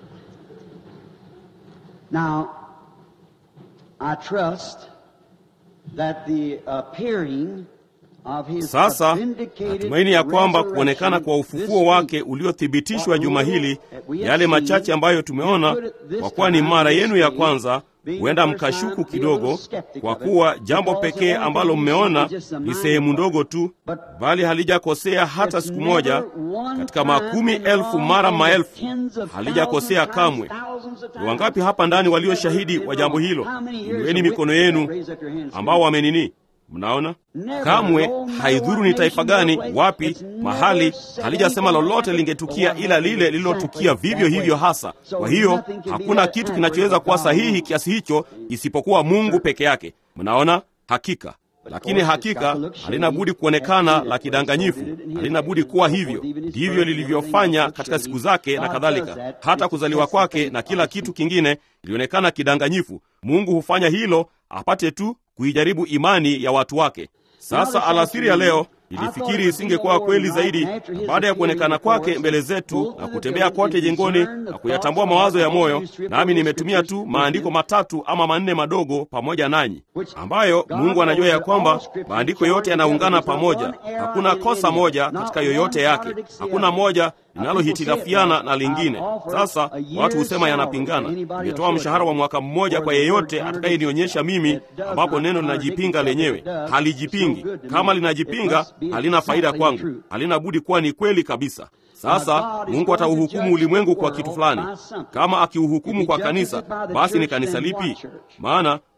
Speaker 2: Now, I trust that the appearing
Speaker 1: Sasa natumaini ya kwamba kuonekana kwa ufufuo wake uliothibitishwa juma hili, yale machache ambayo tumeona, kwa kuwa ni mara yenu ya kwanza, huenda mkashuku kidogo, kwa kuwa jambo pekee ambalo mmeona ni sehemu ndogo tu, bali halijakosea hata siku moja katika makumi elfu mara maelfu, halijakosea kamwe. Ni wangapi hapa ndani walio shahidi wa jambo hilo? Inueni mikono yenu ambao wamenini Mnaona, kamwe haidhuru ni taifa gani, wapi, mahali, halijasema lolote lingetukia ila lile lililotukia vivyo hivyo hasa. Kwa hiyo hakuna kitu kinachoweza kuwa sahihi kiasi hicho isipokuwa Mungu peke yake. Mnaona, hakika lakini hakika halina budi kuonekana la kidanganyifu, halina budi kuwa hivyo. Ndivyo lilivyofanya katika siku zake na kadhalika, hata kuzaliwa kwake na kila kitu kingine ilionekana kidanganyifu. Mungu hufanya hilo apate tu kuijaribu imani ya watu wake. Sasa alasiri ya leo nilifikiri isingekuwa kweli zaidi, na baada ya kuonekana kwake mbele zetu na kutembea kote jengoni na kuyatambua mawazo ya moyo, nami nimetumia tu maandiko matatu ama manne madogo pamoja nanyi, ambayo Mungu anajua ya kwamba maandiko yote yanaungana pamoja. Hakuna kosa moja katika yoyote yake, hakuna moja linalohitilafiana na lingine. Sasa watu husema yanapingana. Nimetoa mshahara wa mwaka mmoja kwa yeyote atakayenionyesha mimi ambapo neno linajipinga lenyewe. Halijipingi. Kama linajipinga halina faida kwangu, halina budi kuwa ni kweli kabisa. Sasa Mungu atauhukumu ulimwengu kwa kitu fulani. Kama akiuhukumu kwa kanisa, basi ni kanisa lipi? Maana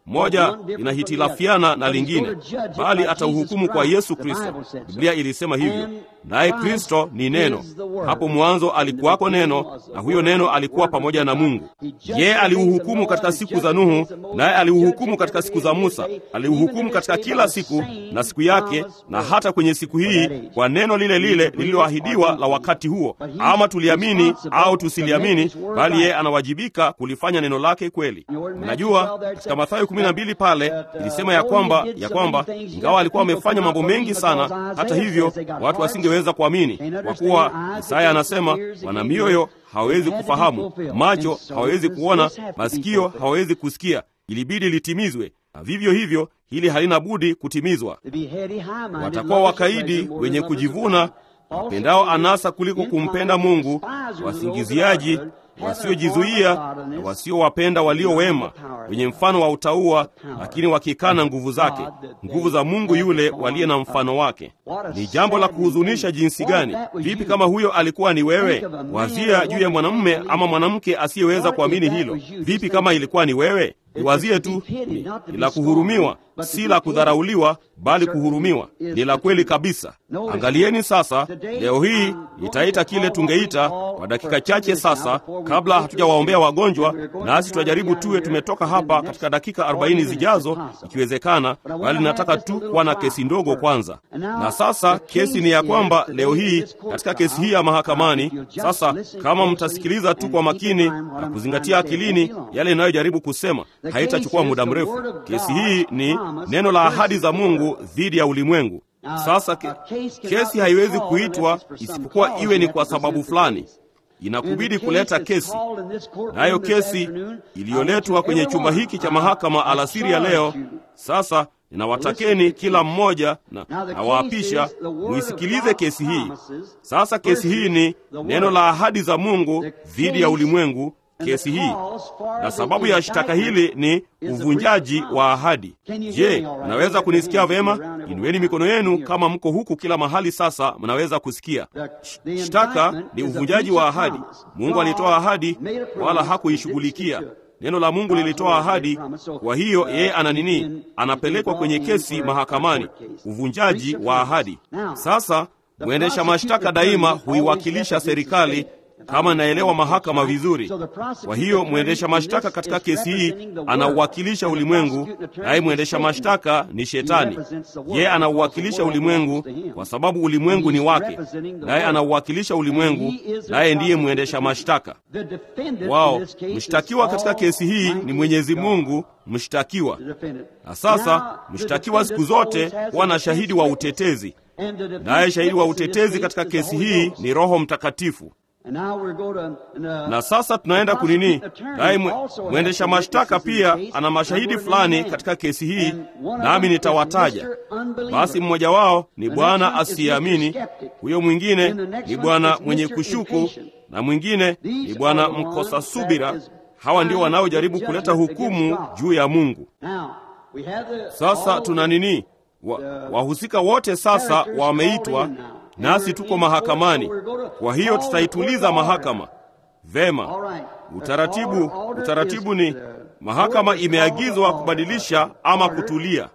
Speaker 1: moja linahitilafiana na lingine, bali atauhukumu kwa Yesu Kristo. Biblia ilisema hivyo, naye Kristo ni Neno. Hapo mwanzo alikuwako Neno, na huyo Neno alikuwa pamoja na Mungu. Yeye aliuhukumu katika siku za Nuhu, naye aliuhukumu katika siku za Musa, aliuhukumu katika kila siku na siku yake, na hata kwenye siku hii, kwa neno lile lile lililoahidiwa la wakati huo, ama tuliamini au tusiliamini, bali yeye anawajibika kulifanya neno lake kweli. Mnajua katika Mathayo kumi na mbili pale ilisema ya kwamba ya kwamba ingawa alikuwa amefanya mambo mengi sana, hata hivyo watu wasingeweza kuamini, kwa kuwa Isaya anasema wana mioyo hawawezi kufahamu, macho hawawezi kuona, masikio hawawezi kusikia. Ilibidi litimizwe, na vivyo hivyo hili halina budi kutimizwa. Watakuwa wakaidi, wenye kujivuna, wapendao anasa kuliko kumpenda Mungu, wasingiziaji, wasiojizuia na wasiowapenda walio wema, wenye mfano wa utauwa, lakini wakikana nguvu zake, nguvu za Mungu yule waliye na mfano wake. Ni jambo la kuhuzunisha jinsi gani! Vipi kama huyo alikuwa ni wewe? Wazia juu ya mwanamume ama mwanamke asiyeweza kuamini hilo. Vipi kama ilikuwa ni wewe? Iwazie tu, ni la kuhurumiwa, si la kudharauliwa, bali kuhurumiwa. Ni la kweli kabisa. Angalieni sasa, leo hii itaita kile tungeita kwa dakika chache sasa, kabla hatujawaombea wagonjwa, nasi tutajaribu tuwe tumetoka hapa katika dakika 40 zijazo, ikiwezekana, bali nataka tu kuwa na kesi ndogo kwanza. Na sasa kesi ni ya kwamba leo hii katika kesi hii ya mahakamani, sasa kama mtasikiliza tu kwa makini na kuzingatia akilini yale inayojaribu kusema haitachukua muda mrefu. Kesi hii ni neno la ahadi za Mungu dhidi ya ulimwengu. Sasa ke, kesi haiwezi kuitwa isipokuwa iwe ni kwa sababu fulani. Inakubidi kuleta kesi, nayo kesi iliyoletwa kwenye chumba hiki cha mahakama alasiri ya leo. Sasa ninawatakeni kila mmoja na nawaapisha muisikilize kesi hii. Sasa kesi hii ni neno la ahadi za Mungu dhidi ya ulimwengu kesi hii na sababu ya shtaka hili ni uvunjaji wa ahadi. Je, mnaweza kunisikia vema? Inueni mikono yenu kama mko huku kila mahali. Sasa mnaweza kusikia. Shtaka ni uvunjaji wa ahadi. Mungu alitoa ahadi, wala hakuishughulikia. Neno la Mungu lilitoa ahadi, kwa hiyo yeye ana nini? Anapelekwa kwenye kesi mahakamani, uvunjaji wa ahadi. Sasa mwendesha mashtaka daima huiwakilisha serikali kama naelewa mahakama vizuri. Kwa hiyo mwendesha mashtaka katika kesi hii anauwakilisha ulimwengu, naye mwendesha mashtaka ni Shetani. Yeye anauwakilisha ulimwengu kwa sababu ulimwengu ni wake, naye anauwakilisha ulimwengu, naye ndiye mwendesha mashtaka wao. Mshtakiwa katika kesi hii ni Mwenyezi Mungu mshtakiwa. Na sasa mshtakiwa siku zote huwa na shahidi wa utetezi, naye shahidi wa utetezi katika kesi hii ni Roho Mtakatifu. Na sasa tunaenda kunini, naye mwendesha mashtaka pia ana mashahidi fulani katika kesi hii, nami nitawataja. Basi mmoja wao ni bwana asiyeamini, huyo mwingine ni bwana mwenye kushuku, na mwingine ni bwana mkosa subira. Hawa ndio wanaojaribu kuleta hukumu juu ya Mungu. Sasa tuna nini? Wahusika wote sasa wameitwa nasi tuko mahakamani. Kwa hiyo tutaituliza mahakama vema. Utaratibu, utaratibu ni mahakama imeagizwa kubadilisha ama kutulia.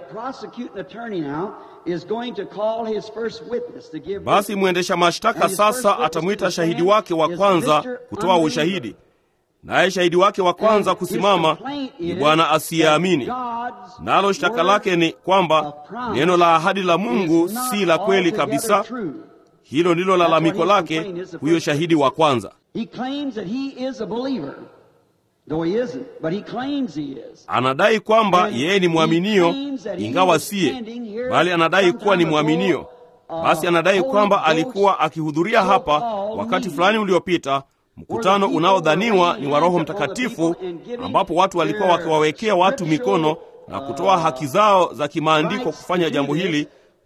Speaker 1: Basi mwendesha mashtaka sasa atamwita shahidi wake wa kwanza kutoa ushahidi, naye shahidi wake wa kwanza kusimama ni bwana asiyeamini, nalo shtaka lake ni kwamba neno la ahadi la Mungu si la kweli kabisa. Hilo ndilo lalamiko lake, huyo shahidi wa kwanza. Anadai kwamba yeye ni mwaminio, ingawa siye, bali anadai kuwa ni mwaminio. Basi anadai kwamba alikuwa akihudhuria hapa wakati fulani uliopita mkutano unaodhaniwa ni wa Roho Mtakatifu, ambapo watu walikuwa wakiwawekea watu mikono na kutoa haki zao za kimaandiko kufanya jambo hili,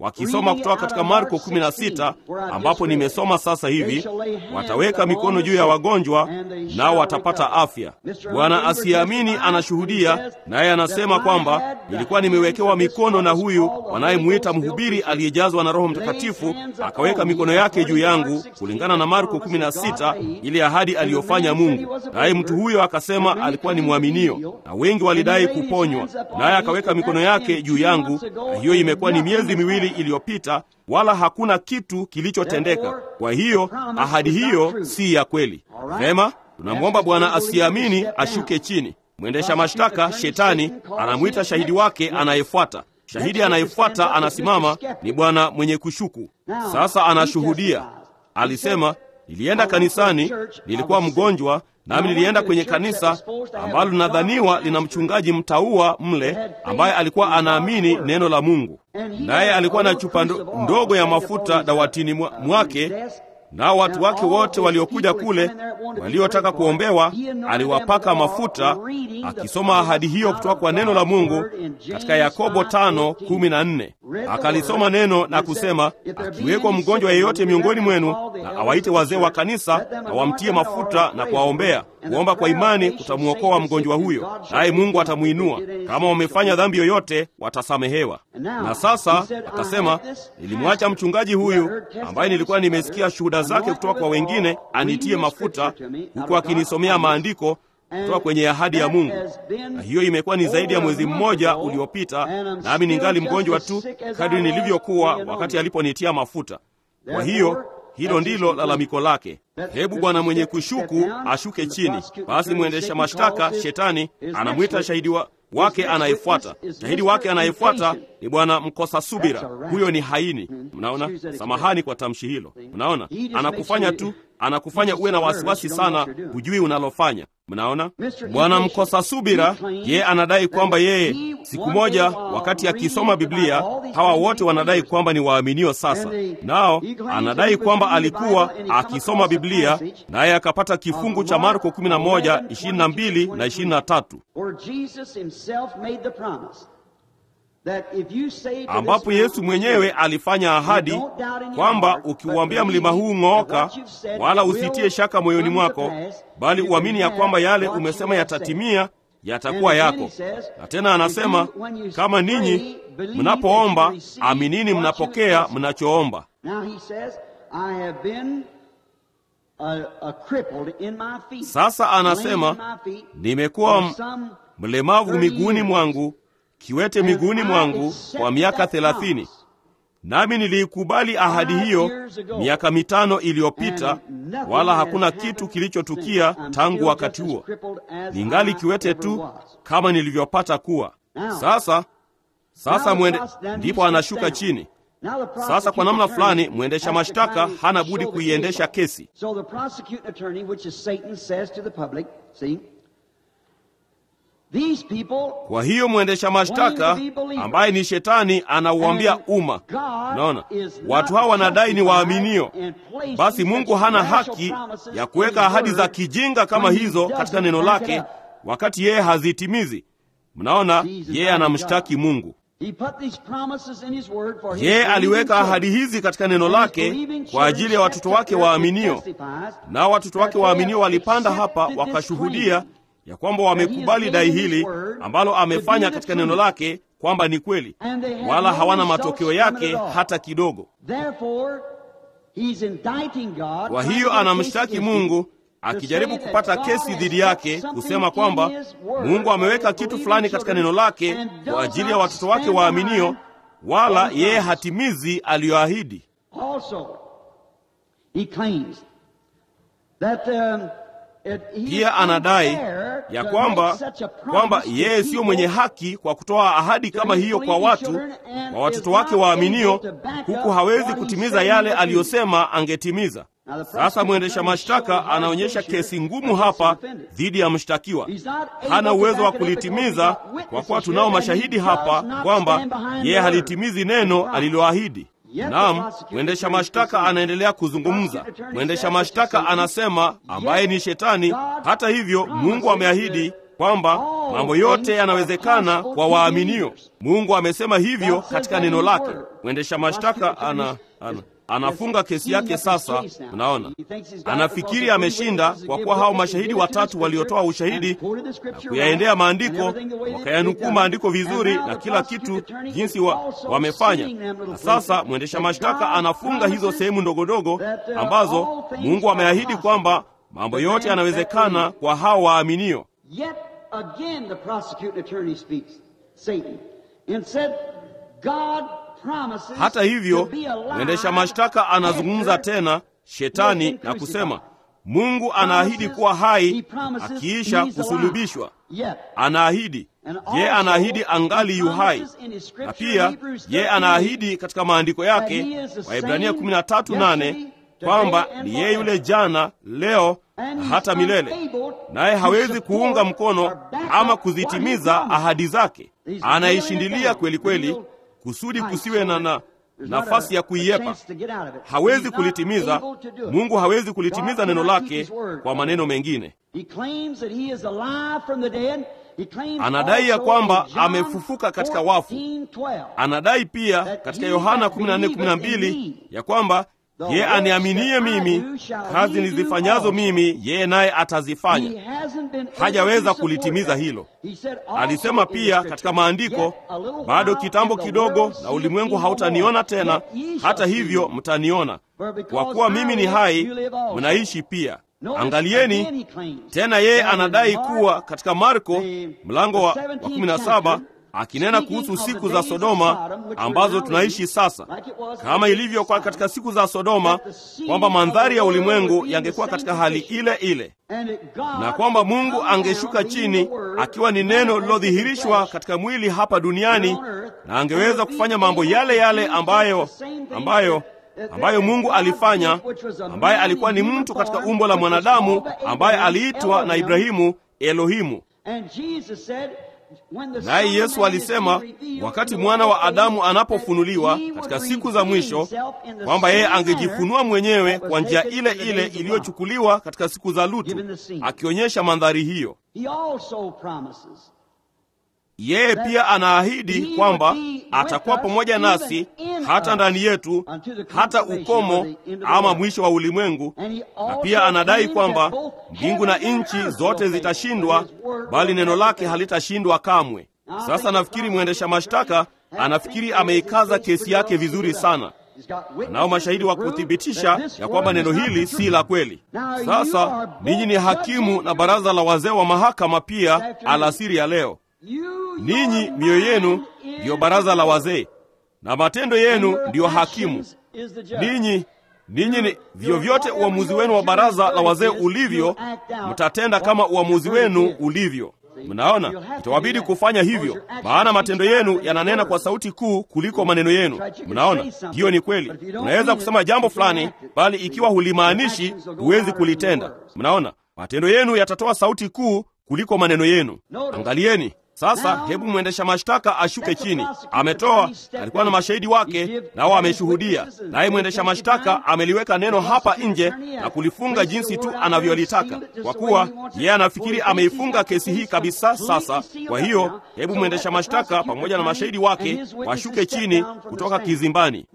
Speaker 1: wakisoma kutoka katika Marko 16 ambapo nimesoma sasa hivi, wataweka mikono juu ya wagonjwa nao watapata afya. Bwana asiyeamini anashuhudia, naye anasema kwamba nilikuwa nimewekewa mikono na huyu wanayemwita mhubiri aliyejazwa na Roho Mtakatifu, akaweka mikono yake juu yangu, kulingana na Marko 16, ile ahadi aliyofanya Mungu. Naye mtu huyo akasema alikuwa ni mwaminio, na wengi walidai kuponywa, naye akaweka mikono yake juu yangu, na hiyo imekuwa ni miezi miwili iliyopita, wala hakuna kitu kilichotendeka. Kwa hiyo ahadi hiyo si ya kweli. Vema, tunamwomba Bwana asiamini ashuke chini. Mwendesha mashtaka Shetani anamwita shahidi wake anayefuata. Shahidi anayefuata anasimama ni bwana mwenye kushuku. Sasa anashuhudia, alisema, nilienda kanisani, nilikuwa mgonjwa nami nilienda kwenye kanisa ambalo linadhaniwa lina mchungaji mtaua mle ambaye alikuwa anaamini neno la Mungu, naye alikuwa na chupa ndogo ya mafuta dawatini mwake, nao watu wake wote waliokuja kule waliotaka kuombewa aliwapaka mafuta, akisoma ahadi hiyo kutoka kwa neno la Mungu katika Yakobo tano kumi na nne. Akalisoma neno na kusema, akiwekwa mgonjwa yeyote miongoni mwenu, na awaite wazee wa kanisa na wamtie mafuta na kuwaombea. Kuomba kwa imani kutamwokoa mgonjwa huyo, naye Mungu atamwinua. Kama wamefanya dhambi yoyote, watasamehewa. Na sasa akasema, nilimwacha mchungaji huyu ambaye nilikuwa nimesikia shuhuda zake kutoka kwa wengine anitie mafuta, huku akinisomea maandiko kutoka kwenye ahadi ya Mungu. Na hiyo imekuwa ni zaidi ya mwezi mmoja uliopita, nami ningali mgonjwa tu kadri nilivyokuwa wakati aliponitia mafuta. Kwa hiyo hilo ndilo lalamiko lake. Hebu bwana mwenye kushuku ashuke chini. Basi mwendesha mashtaka Shetani anamwita shahidi wa wake anayefuata. Shahidi wake anayefuata ni bwana mkosa subira. Huyo ni haini. Mnaona, samahani kwa tamshi hilo. Mnaona, anakufanya tu, anakufanya uwe na wasiwasi sana, hujui unalofanya. Mnaona, bwana mkosa subira, yeye anadai kwamba yeye siku moja, wakati akisoma Biblia, hawa wote wanadai kwamba ni waaminio sasa, nao anadai kwamba alikuwa akisoma Biblia naye akapata kifungu cha Marko 11 22 na 23 ambapo Yesu mwenyewe alifanya ahadi kwamba ukiuambia mlima huu ng'ooka, wala usitie shaka moyoni mwako, bali uamini ya kwamba yale umesema yatatimia, yatakuwa yako. Na tena anasema kama ninyi mnapoomba, aminini mnapokea mnachoomba. Sasa anasema nimekuwa mlemavu miguuni mwangu kiwete miguuni mwangu kwa miaka thelathini, nami niliikubali ahadi hiyo miaka mitano iliyopita, wala hakuna kitu kilichotukia tangu wakati huo. Ningali kiwete tu kama nilivyopata kuwa. Sasa sasa mwende, ndipo anashuka chini. Sasa kwa namna fulani mwendesha mashtaka hana budi kuiendesha kesi. Kwa hiyo mwendesha mashtaka ambaye ni Shetani anauambia umma, naona watu hawa wanadai ni waaminio, basi Mungu hana haki ya kuweka ahadi za kijinga kama hizo katika neno lake wakati yeye hazitimizi. Mnaona, yeye anamshtaki Mungu. Yeye aliweka ahadi hizi katika neno lake kwa ajili ya watoto wake waaminio, nao watoto wake waaminio walipanda hapa wakashuhudia ya kwamba wamekubali dai hili ambalo amefanya katika neno lake kwamba ni kweli, wala hawana matokeo yake hata kidogo. Kwa hiyo anamshtaki Mungu akijaribu kupata kesi dhidi yake, kusema kwamba Mungu ameweka kitu fulani katika neno lake kwa ajili ya watoto wake waaminio, wala yeye hatimizi aliyoahidi. Pia anadai ya kwamba kwamba yeye siyo mwenye haki kwa kutoa ahadi kama hiyo kwa watu, kwa watoto wake waaminio, huku hawezi kutimiza yale aliyosema angetimiza. Sasa mwendesha mashtaka anaonyesha kesi ngumu hapa dhidi ya mshtakiwa. Hana uwezo wa kulitimiza kwa kuwa tunao mashahidi hapa kwamba yeye halitimizi neno aliloahidi. Naam, mwendesha mashtaka anaendelea kuzungumza. Mwendesha mashtaka anasema, ambaye ni Shetani, hata hivyo Mungu ameahidi kwamba mambo yote yanawezekana kwa waaminio. Mungu amesema hivyo katika neno lake. Mwendesha mashtaka ana, ana anafunga kesi yake sasa. Unaona, anafikiri ameshinda kwa kuwa hao mashahidi watatu waliotoa ushahidi na kuyaendea maandiko, wakayanukuu maandiko vizuri na kila kitu jinsi wa, wamefanya. Na sasa mwendesha mashtaka anafunga hizo sehemu ndogondogo ambazo Mungu ameahidi kwamba mambo yote yanawezekana kwa hao waaminio.
Speaker 2: Yet again the prosecuting attorney speaks, Satan, and said, God promises
Speaker 1: Hata hivyo
Speaker 2: to be alive
Speaker 1: mwendesha mashtaka anazungumza
Speaker 2: after
Speaker 1: tena shetani na kusema, Mungu anaahidi kuwa hai akiisha kusulubishwa. Anaahidi ye, anaahidi angali yu hai, na pia ye anaahidi katika maandiko yake Waebrania 13:8 kwamba ni yeye yule jana, leo na hata milele, naye hawezi kuunga mkono ama kuzitimiza ahadi zake. Anaishindilia kweli kweli kusudi kusiwe na, na nafasi ya kuiepa. Hawezi kulitimiza. Mungu hawezi kulitimiza neno lake kwa maneno mengine. Anadai ya kwamba amefufuka katika wafu. Anadai pia katika Yohana 14:12 ya kwamba yeye aniaminie mimi, kazi nizifanyazo mimi, yeye naye atazifanya. Hajaweza kulitimiza hilo. Alisema pia katika maandiko, bado kitambo kidogo na ulimwengu hautaniona tena, hata hivyo mtaniona, kwa kuwa mimi ni hai, mnaishi pia. Angalieni tena, yeye anadai kuwa katika Marko mlango wa 17 akinena kuhusu siku za Sodoma ambazo tunaishi sasa, kama ilivyokuwa katika siku za Sodoma, kwamba mandhari ya ulimwengu yangekuwa katika hali ile ile, na kwamba Mungu angeshuka chini akiwa ni neno lilodhihirishwa katika mwili hapa duniani, na angeweza kufanya mambo yale yale ambayo ambayo ambayo Mungu alifanya, ambaye alikuwa ni mtu katika umbo la mwanadamu, ambaye aliitwa na Ibrahimu Elohimu. Naye Yesu alisema wakati mwana wa Adamu anapofunuliwa katika siku za mwisho, kwamba yeye angejifunua mwenyewe kwa njia ile ile iliyochukuliwa katika siku za Lutu, akionyesha mandhari hiyo. Yeye pia anaahidi kwamba atakuwa pamoja nasi hata ndani yetu, hata ukomo ama mwisho wa ulimwengu. Na pia anadai kwamba mbingu na nchi zote zitashindwa, bali neno lake halitashindwa kamwe. Sasa nafikiri mwendesha mashtaka anafikiri ameikaza kesi yake vizuri sana. Nao mashahidi wa kuthibitisha ya kwamba neno hili si la kweli. Sasa ninyi ni hakimu na baraza la wazee wa mahakama pia alasiri ya leo. Ninyi mioyo yenu ndiyo baraza la wazee na matendo yenu ndiyo hakimu. Ninyi ninyi ni vyovyote uamuzi wenu wa baraza la wazee ulivyo, mtatenda kama uamuzi wenu ulivyo. Mnaona, itawabidi kufanya hivyo, maana matendo yenu yananena kwa sauti kuu kuliko maneno yenu. Mnaona, hiyo ni kweli. Unaweza kusema jambo fulani, bali ikiwa hulimaanishi, huwezi kulitenda. Mnaona, matendo yenu yatatoa sauti kuu kuliko maneno yenu. Angalieni sasa, hebu mwendesha mashtaka ashuke chini. Ametoa, alikuwa na mashahidi wake, nao ameshuhudia, naye mwendesha mashtaka ameliweka neno hapa nje na kulifunga jinsi tu anavyolitaka, kwa kuwa yeye anafikiri ameifunga kesi hii kabisa. Sasa kwa hiyo, hebu mwendesha mashtaka pamoja na mashahidi wake washuke chini kutoka kizimbani.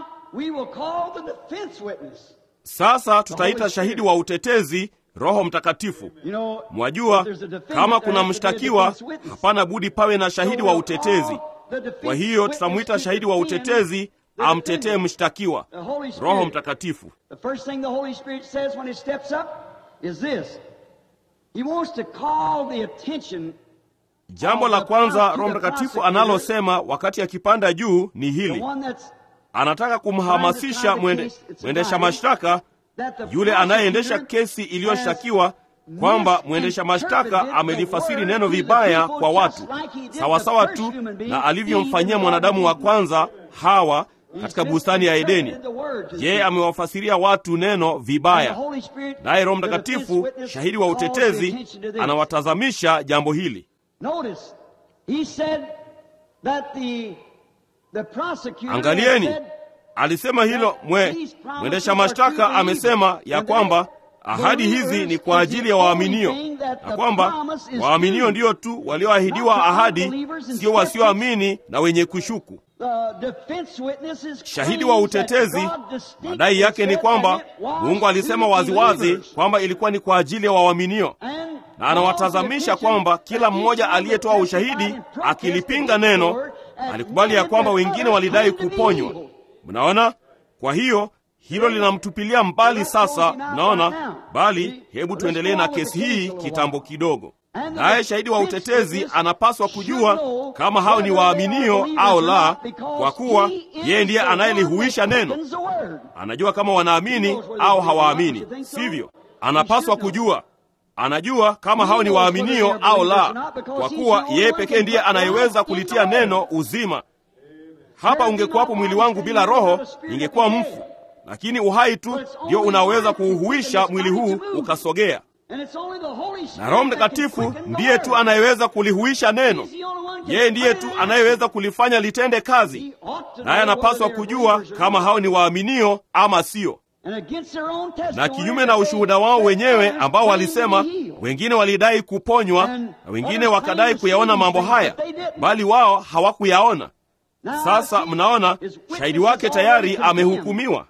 Speaker 1: Sasa tutaita shahidi wa utetezi Roho Mtakatifu. Mwajua, kama kuna mshtakiwa, hapana budi pawe na shahidi wa utetezi. Kwa hiyo tutamwita shahidi wa utetezi amtetee mshtakiwa, Roho Mtakatifu. Jambo la kwanza Roho Mtakatifu analosema wakati akipanda juu ni hili: anataka kumhamasisha mwende, mwendesha mashtaka yule anayeendesha kesi iliyoshtakiwa kwamba mwendesha mashtaka amelifasiri neno vibaya kwa watu, sawasawa tu na alivyomfanyia mwanadamu wa kwanza Hawa katika bustani ya Edeni. Yeye amewafasiria watu neno vibaya, naye Roho Mtakatifu, shahidi wa utetezi, anawatazamisha jambo hili. Angalieni, alisema hilo mwe mwendesha mashtaka amesema ya kwamba ahadi hizi ni kwa ajili ya waaminio, na kwamba waaminio ndiyo tu walioahidiwa ahadi, sio wasioamini na wenye kushuku. Shahidi wa utetezi madai yake ni kwamba Mungu alisema waziwazi kwamba ilikuwa ni kwa ajili ya waaminio, na anawatazamisha kwamba kila mmoja aliyetoa ushahidi akilipinga neno alikubali ya kwamba wengine walidai kuponywa. Mnaona? Kwa hiyo hilo linamtupilia mbali sasa, mnaona. Bali hebu tuendelee na kesi hii kitambo kidogo. Naye shahidi wa utetezi anapaswa kujua kama hao ni waaminio au la, kwa kuwa yeye ndiye anayelihuisha neno. Anajua kama wanaamini au hawaamini, sivyo? Anapaswa kujua, anajua kama hao ni waaminio au la, kwa kuwa yeye pekee ndiye anayeweza kulitia neno uzima. Hapa ungekuwapo mwili wangu bila roho, ningekuwa mfu, lakini uhai tu ndio unaweza kuuhuisha mwili huu ukasogea na Roho Mtakatifu ndiye tu anayeweza kulihuisha neno. Yeye ndiye tu anayeweza kulifanya litende kazi, naye anapaswa kujua kama hao ni waaminio ama sio. Na kinyume na ushuhuda wao wenyewe ambao walisema, wengine walidai kuponywa na wengine wakadai kuyaona mambo haya, bali wao hawakuyaona. Sasa mnaona, shahidi wake tayari amehukumiwa.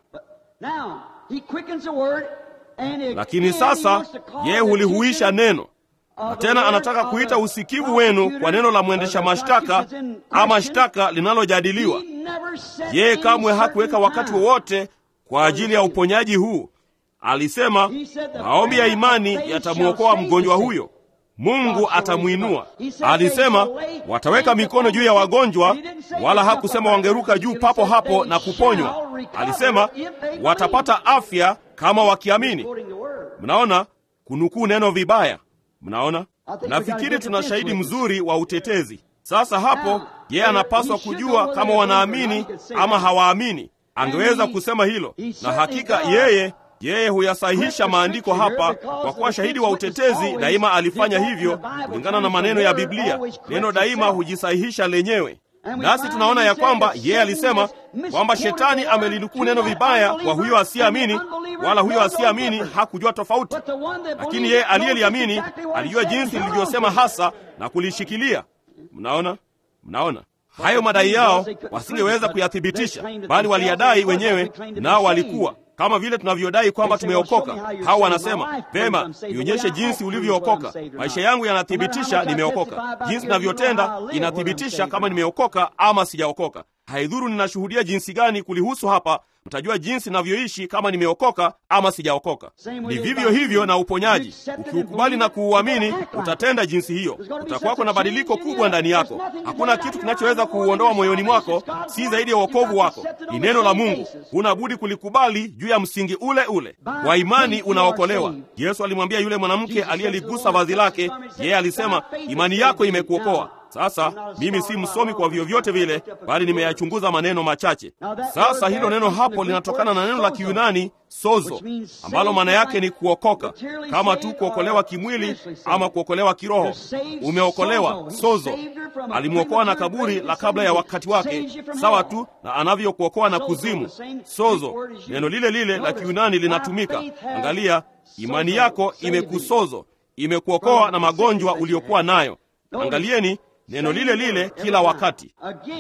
Speaker 1: Lakini sasa yeye hulihuisha neno, na tena anataka kuita usikivu wenu kwa neno la mwendesha mashtaka ama shtaka linalojadiliwa. Yeye kamwe hakuweka wakati wowote kwa ajili ya uponyaji huu. Alisema maombi ya imani yatamwokoa mgonjwa huyo, Mungu atamwinua. Alisema wataweka mikono juu ya wagonjwa, wala hakusema wangeruka juu papo hapo na kuponywa. Alisema watapata afya kama wakiamini. Mnaona kunukuu neno vibaya. Mnaona, nafikiri tuna shahidi mzuri wa utetezi. Sasa hapo yeye anapaswa kujua kama wanaamini ama hawaamini. Angeweza kusema hilo, na hakika yeye yeye huyasahihisha maandiko hapa, kwa kuwa shahidi wa utetezi daima alifanya hivyo kulingana na maneno ya Biblia. Neno daima hujisahihisha lenyewe. Nasi tunaona ya kwamba yeye alisema kwamba shetani amelinukuu neno vibaya kwa huyo asiyeamini, wala huyo asiyeamini hakujua tofauti, lakini yeye aliyeliamini alijua jinsi lilivyosema hasa na kulishikilia. Mnaona, mnaona hayo madai yao wasingeweza kuyathibitisha, bali waliyadai wenyewe, nao walikuwa kama vile tunavyodai kwamba tumeokoka. Hao wanasema vema, nionyeshe jinsi ulivyookoka. Maisha yangu yanathibitisha nimeokoka, jinsi ninavyotenda inathibitisha kama nimeokoka ama sijaokoka. Haidhuru ninashuhudia jinsi gani kulihusu hapa, mtajua jinsi ninavyoishi kama nimeokoka ama sijaokoka. Ni vivyo hivyo na uponyaji. Ukiukubali na kuuamini, utatenda jinsi hiyo. Utakuwako na badiliko kubwa ndani yako. Hakuna kitu kinachoweza kuuondoa moyoni mwako, si zaidi ya wokovu wako. Ni neno la Mungu, huna budi kulikubali juu ya msingi ule ule wa imani. Unaokolewa. Yesu alimwambia yule mwanamke aliyeligusa vazi lake, yeye alisema, imani yako imekuokoa. Sasa mimi si msomi kwa vyovyote vile, bali nimeyachunguza maneno machache. Sasa hilo neno hapo linatokana na neno la Kiyunani sozo, ambalo maana yake ni kuokoka, kama tu kuokolewa kimwili ama kuokolewa kiroho. Umeokolewa sozo. Alimwokoa na kaburi la kabla ya wakati wake, sawa tu na anavyokuokoa na kuzimu. Sozo, neno lile lile la Kiyunani linatumika. Angalia, imani yako imekusozo, imekuokoa na magonjwa uliokuwa nayo. Angalieni neno lile lile kila wakati.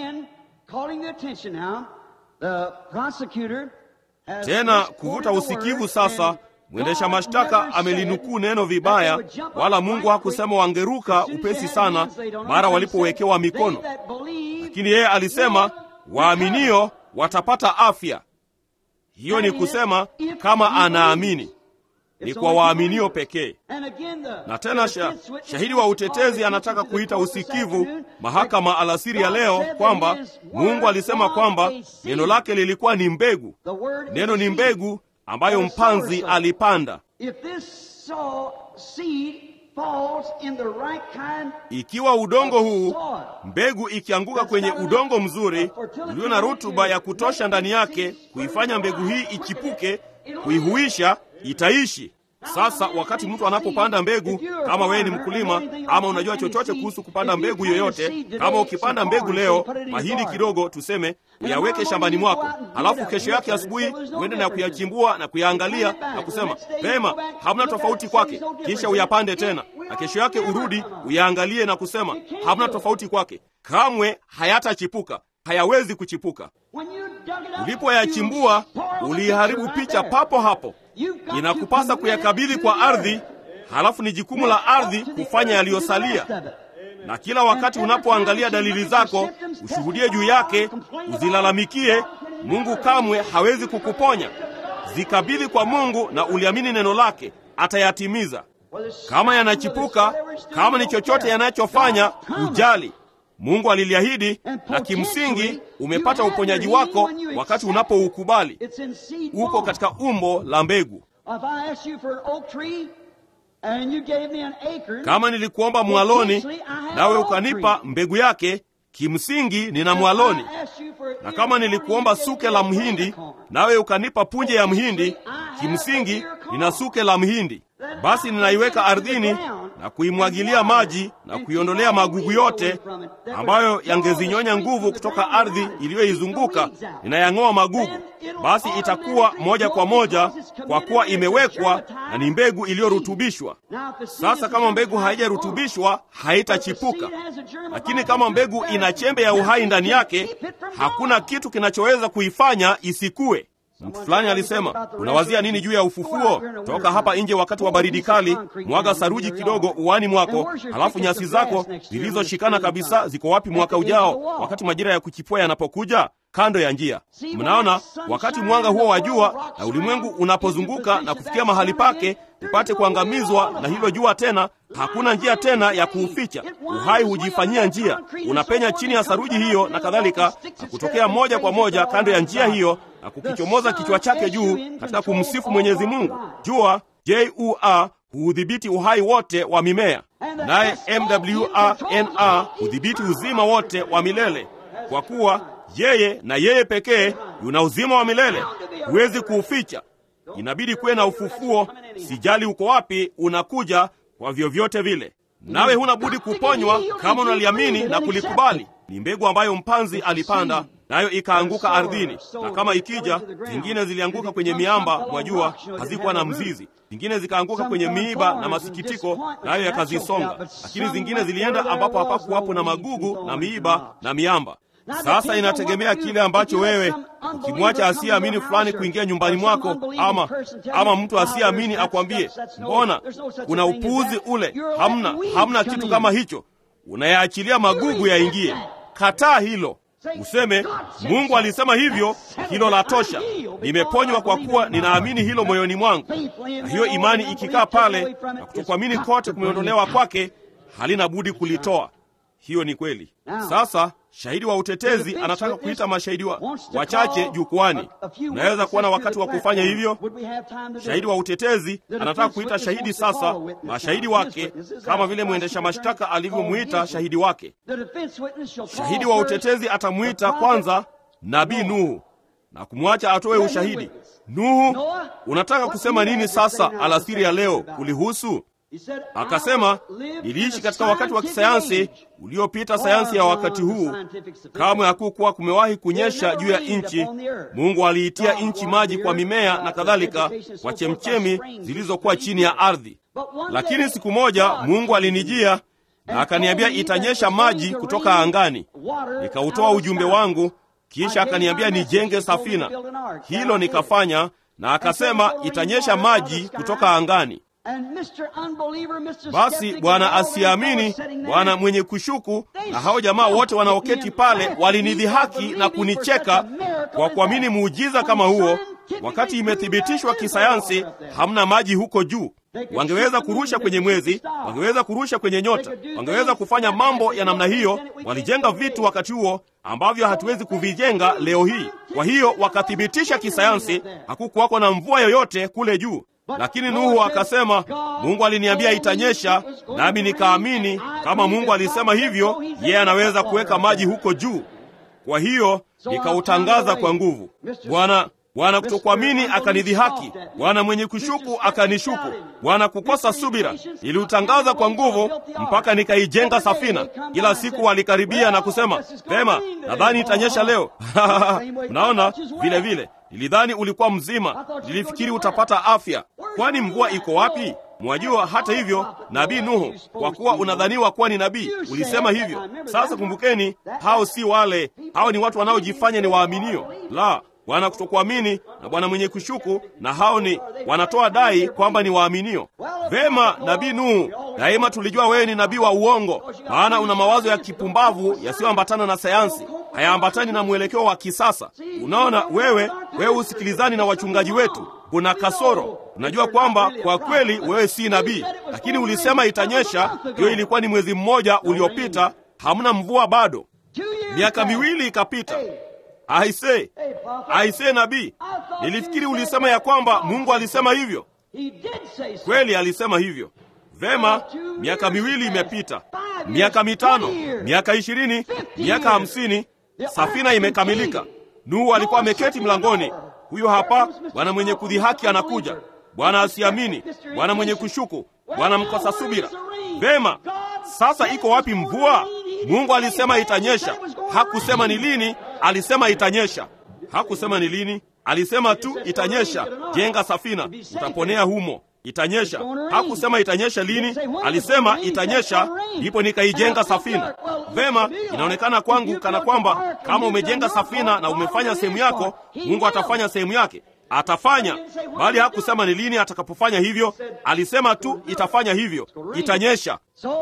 Speaker 1: Tena kuvuta usikivu sasa. Mwendesha mashtaka amelinukuu neno vibaya, wala Mungu hakusema wangeruka upesi sana mara walipowekewa mikono, lakini yeye alisema waaminio watapata afya. Hiyo ni kusema kama anaamini ni kwa waaminio pekee. Na tena sha, shahidi wa utetezi anataka kuita usikivu mahakama alasiri ya leo kwamba Mungu alisema kwamba neno lake lilikuwa ni mbegu. Neno ni mbegu ambayo mpanzi alipanda. Ikiwa udongo huu, mbegu ikianguka kwenye udongo mzuri ulio na rutuba ya kutosha ndani yake, kuifanya mbegu hii ichipuke, kuihuisha, itaishi. Sasa wakati mtu anapopanda mbegu, kama wewe ni mkulima ama unajua chochote kuhusu kupanda mbegu yoyote, kama ukipanda mbegu leo, mahindi kidogo, tuseme uyaweke shambani mwako, halafu kesho yake asubuhi uende na kuyachimbua na kuyaangalia na kusema vema, hamna tofauti kwake, kisha uyapande tena, na kesho yake urudi uyaangalie na kusema hamna tofauti kwake. Kamwe hayatachipuka, hayawezi kuchipuka. Ulipoyachimbua uliiharibu picha papo hapo. Inakupasa kuyakabidhi kwa ardhi, halafu ni jukumu la ardhi kufanya yaliyosalia. Na kila wakati unapoangalia dalili zako, ushuhudie juu yake, uzilalamikie. Mungu kamwe hawezi kukuponya. Zikabidhi kwa Mungu na uliamini neno lake, atayatimiza. Kama yanachipuka, kama ni chochote yanachofanya, ujali. Mungu aliliahidi, na kimsingi umepata uponyaji wako wakati unapoukubali. Uko katika umbo la mbegu. Kama nilikuomba mwaloni nawe ukanipa mbegu yake, kimsingi nina mwaloni. Na kama nilikuomba suke la mhindi nawe ukanipa punje ya mhindi, kimsingi nina suke la mhindi. Basi ninaiweka ardhini na kuimwagilia maji na kuiondolea magugu yote ambayo yangezinyonya nguvu kutoka ardhi iliyoizunguka. Ninayang'oa magugu, basi itakuwa moja kwa moja, kwa kuwa imewekwa na ni mbegu iliyorutubishwa. Sasa kama mbegu haijarutubishwa haitachipuka, lakini kama mbegu ina chembe ya uhai ndani yake, hakuna kitu kinachoweza kuifanya isikue. Mtu fulani alisema, unawazia nini juu ya ufufuo? Toka hapa nje wakati wa baridi kali, mwaga saruji kidogo uwani mwako, halafu nyasi zako zilizoshikana kabisa ziko wapi mwaka ujao, wakati majira ya kuchipua yanapokuja? Kando ya njia. Mnaona, wakati mwanga huo wa jua na ulimwengu unapozunguka na kufikia mahali pake upate kuangamizwa na hilo jua tena, hakuna njia tena ya kuuficha. Uhai hujifanyia njia, unapenya chini ya saruji hiyo na kadhalika, na kutokea moja kwa moja kando ya njia hiyo na kukichomoza kichwa chake juu katika kumsifu Mwenyezi Mungu. Jua jua huudhibiti uhai wote wa mimea, naye mwrna hudhibiti uzima wote wa milele, kwa kuwa yeye na yeye pekee yuna uzima wa milele, huwezi kuuficha. Inabidi kuwe na ufufuo, sijali uko wapi, unakuja kwa vyovyote vile, nawe huna budi kuponywa kama unaliamini na kulikubali. Ni mbegu ambayo mpanzi alipanda nayo ikaanguka ardhini, na kama ikija, zingine zilianguka kwenye miamba, mwajua, hazikuwa na mzizi. Zingine zikaanguka kwenye miiba na masikitiko, nayo yakazisonga. Lakini zingine zilienda ambapo hapakuwapo na magugu na miiba na miamba. Sasa inategemea kile ambacho wewe, ukimwacha asiyeamini fulani kuingia nyumbani mwako, ama ama mtu asiyeamini akwambie, mbona kuna upuuzi ule, hamna hamna kitu kama hicho, unayaachilia magugu yaingie. Kataa hilo. Useme Mungu alisema hivyo, hilo la tosha. Nimeponywa kwa kuwa ninaamini hilo moyoni mwangu. Na hiyo imani ikikaa pale na kutokuamini kote kumeondolewa kwake, halina budi kulitoa. Hiyo ni kweli. Sasa shahidi wa utetezi anataka kuita mashahidi wa wachache jukwani. Unaweza kuwa na wakati wa kufanya hivyo. Shahidi wa utetezi anataka kuita shahidi sasa mashahidi wake, kama vile mwendesha mashtaka alivyomwita shahidi wake. Shahidi wa utetezi atamwita kwanza nabii Nuhu na kumwacha atoe ushahidi. Nuhu, unataka kusema nini sasa alasiri ya leo kulihusu? Akasema, niliishi katika wakati wa kisayansi uliopita sayansi ya wakati huu. Kamwe hakukuwa kumewahi kunyesha juu ya nchi. Mungu aliitia nchi maji kwa mimea na kadhalika, kwa chemchemi zilizokuwa chini ya ardhi. Lakini siku moja Mungu alinijia na akaniambia itanyesha maji kutoka angani. Nikautoa ujumbe wangu, kisha akaniambia nijenge safina. Hilo nikafanya, na akasema itanyesha maji kutoka angani. Basi bwana asiamini, bwana mwenye kushuku, na hao jamaa wote wanaoketi pale walinidhihaki na kunicheka kwa kuamini muujiza kama huo, wakati imethibitishwa kisayansi hamna maji huko juu. Wangeweza kurusha kwenye mwezi, wangeweza kurusha kwenye nyota, wangeweza kufanya mambo ya namna hiyo. Walijenga vitu wakati huo ambavyo hatuwezi kuvijenga leo hii. Kwa hiyo wakathibitisha kisayansi hakukuwako na mvua yoyote kule juu. Lakini Nuhu akasema, Mungu aliniambia itanyesha, nami nikaamini. Kama Mungu alisema hivyo, yeye anaweza kuweka maji huko juu. Kwa hiyo nikautangaza kwa nguvu. Bwana Bwana kutokuamini akanidhihaki, Bwana mwenye kushuku akanishuku, Bwana kukosa subira niliutangaza kwa nguvu mpaka nikaijenga safina. Kila siku walikaribia na kusema, vema, nadhani itanyesha leo. Mnaona vile vile, nilidhani ulikuwa mzima, nilifikiri utapata afya. Kwani mvua iko wapi? Mwajua, hata hivyo, nabii Nuhu, kwa kuwa unadhaniwa kuwa ni nabii, ulisema hivyo. Sasa kumbukeni, hao si wale, hao ni watu wanaojifanya ni waaminio. La, Bwana kutokuamini na Bwana mwenye kushuku, na hao ni wanatoa dai kwamba ni waaminio. Vema, nabii Nuhu, daima tulijua wewe ni nabii wa uongo, maana una mawazo ya kipumbavu yasiyoambatana na sayansi, hayaambatani na mwelekeo wa kisasa. Unaona, wewe wewe usikilizani na wachungaji wetu, kuna kasoro. Unajua kwamba kwa kweli wewe si nabii, lakini ulisema itanyesha. Hiyo ilikuwa ni mwezi mmoja uliopita, hamna mvua bado. Miaka miwili ikapita. Aise, aise, nabii, nilifikiri ulisema ya kwamba Mungu alisema hivyo. Kweli alisema hivyo. Vema, miaka miwili imepita, miaka mitano, miaka ishirini, miaka hamsini, safina imekamilika. Nuhu alikuwa ameketi mlangoni. Huyo hapa bwana mwenye kudhihaki anakuja, bwana asiamini, bwana mwenye kushuku, bwana mkosa subira. Vema, sasa iko wapi mvua? Mungu alisema itanyesha. Hakusema ni lini, alisema itanyesha. Hakusema ni lini, alisema tu itanyesha. Jenga safina, utaponea humo. Itanyesha. Hakusema itanyesha lini, alisema itanyesha, ndipo nikaijenga safina. Vema, inaonekana kwangu kana kwamba kama umejenga safina na umefanya sehemu yako, Mungu atafanya sehemu yake. Atafanya, bali hakusema ni lini atakapofanya hivyo. Alisema tu itafanya hivyo, itanyesha.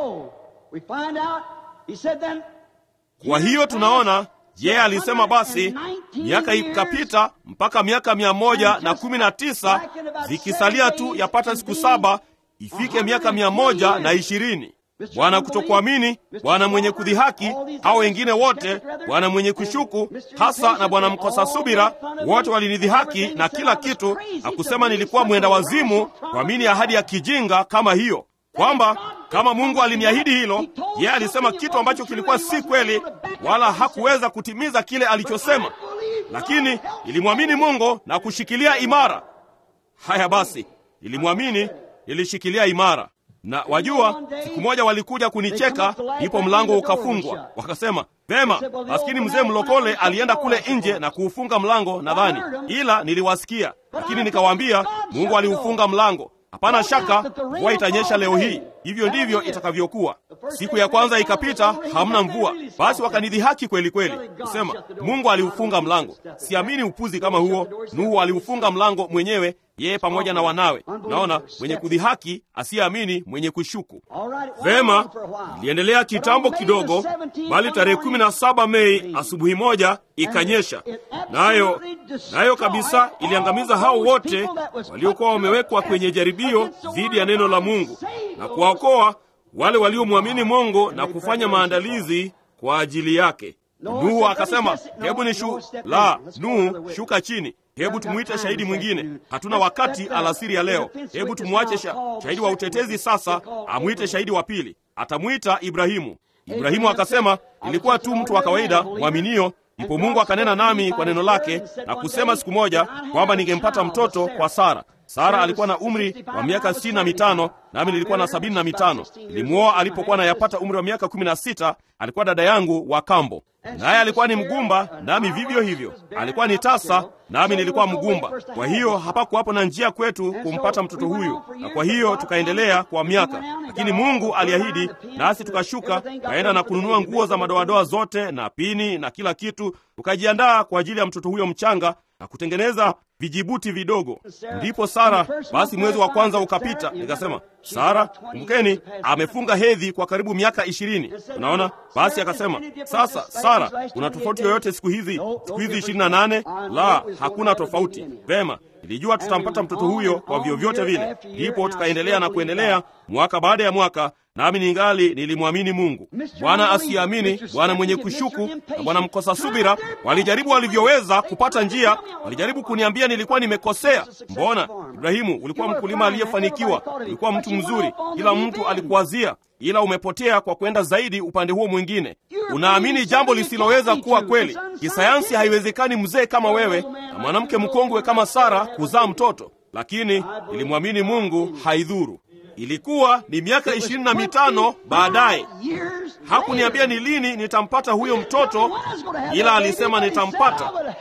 Speaker 1: Kwa hiyo tunaona yeye alisema basi, miaka ikapita mpaka miaka mia moja na kumi na tisa zikisalia tu yapata siku saba ifike miaka mia moja na ishirini. Bwana kutokuamini, bwana mwenye kudhihaki, hao wengine wote, bwana mwenye kushuku hasa na bwana mkosa subira, wote walinidhihaki na kila kitu, na kusema nilikuwa mwenda wazimu kuamini ahadi ya kijinga kama hiyo, kwamba kama Mungu aliniahidi hilo, yeye alisema kitu ambacho kilikuwa si kweli, wala hakuweza kutimiza kile alichosema, lakini ilimwamini Mungu na kushikilia imara. Haya basi, nilimwamini, nilishikilia imara. Na wajua, siku moja walikuja kunicheka, ndipo mlango ukafungwa. Wakasema, vema, maskini mzee mlokole alienda kule nje na kuufunga mlango, nadhani, ila niliwasikia, lakini nikawaambia, Mungu aliufunga mlango. Hapana shaka mvua itanyesha leo hii. Hivyo ndivyo itakavyokuwa. Siku ya kwanza ikapita, hamna mvua. Basi wakanidhihaki kweli kweli, kusema Mungu aliufunga mlango. Siamini upuzi kama huo. Nuhu aliufunga mlango mwenyewe, yeye pamoja na wanawe. Naona mwenye kudhihaki, asiyeamini, mwenye kushuku. Vema, iliendelea kitambo kidogo, bali tarehe kumi na saba Mei asubuhi moja ikanyesha, nayo nayo kabisa iliangamiza hao wote waliokuwa wamewekwa kwenye jaribio dhidi ya neno la Mungu na kuwaokoa wale waliomwamini Mungu na kufanya maandalizi kwa ajili yake. Nuhu akasema, hebu ni shu la Nuhu, shuka chini, hebu tumwite shahidi mwingine. Hatuna wakati alasiri ya leo, hebu tumwache sha, shahidi wa utetezi sasa amwite shahidi wa pili. Atamwita Ibrahimu. Ibrahimu akasema, nilikuwa tu mtu wa kawaida mwaminio Ndipo Mungu akanena nami kwa neno lake na kusema siku moja kwamba ningempata mtoto kwa Sara. Sara alikuwa na umri wa miaka sitini na mitano nami nilikuwa na sabini na mitano. Nilimwoa alipokuwa nayapata umri wa miaka kumi na sita. Alikuwa dada yangu wa kambo, naye alikuwa ni mgumba, nami vivyo hivyo. Alikuwa ni tasa, nami nilikuwa mgumba. Kwa hiyo hapakuwapo na njia kwetu kumpata mtoto huyu, na kwa hiyo tukaendelea kwa miaka, lakini Mungu aliahidi, nasi tukashuka kaenda na kununua nguo za madoadoa zote na pini na kila kitu, tukajiandaa kwa ajili ya mtoto huyo mchanga na kutengeneza vijibuti vidogo. Ndipo Sara, basi mwezi wa kwanza ukapita, nikasema Sara, kumbukeni, amefunga hedhi kwa karibu miaka ishirini. Unaona, basi akasema, sasa Sara, kuna tofauti yoyote siku hizi siku hizi ishirini na nane? La, hakuna tofauti. Vema, nilijua tutampata mtoto huyo kwa vyovyote vile. Ndipo tukaendelea na kuendelea mwaka baada ya mwaka, nami ningali nilimwamini Mungu. Bwana asiamini, bwana mwenye kushuku na bwana mkosa subira walijaribu walivyoweza kupata njia. Walijaribu kuniambia nilikuwa nimekosea. Mbona Ibrahimu, ulikuwa mkulima aliyefanikiwa, ulikuwa mtu mzuri, kila mtu alikuwazia, ila umepotea kwa kwenda zaidi upande huo mwingine. Unaamini jambo lisiloweza kuwa kweli. Kisayansi haiwezekani mzee kama wewe na mwanamke mkongwe kama Sara kuzaa mtoto, lakini ilimwamini Mungu, haidhuru. Ilikuwa ni miaka ishirini na mitano baadaye. Hakuniambia ni lini nitampata huyo mtoto, ila alisema nitampata,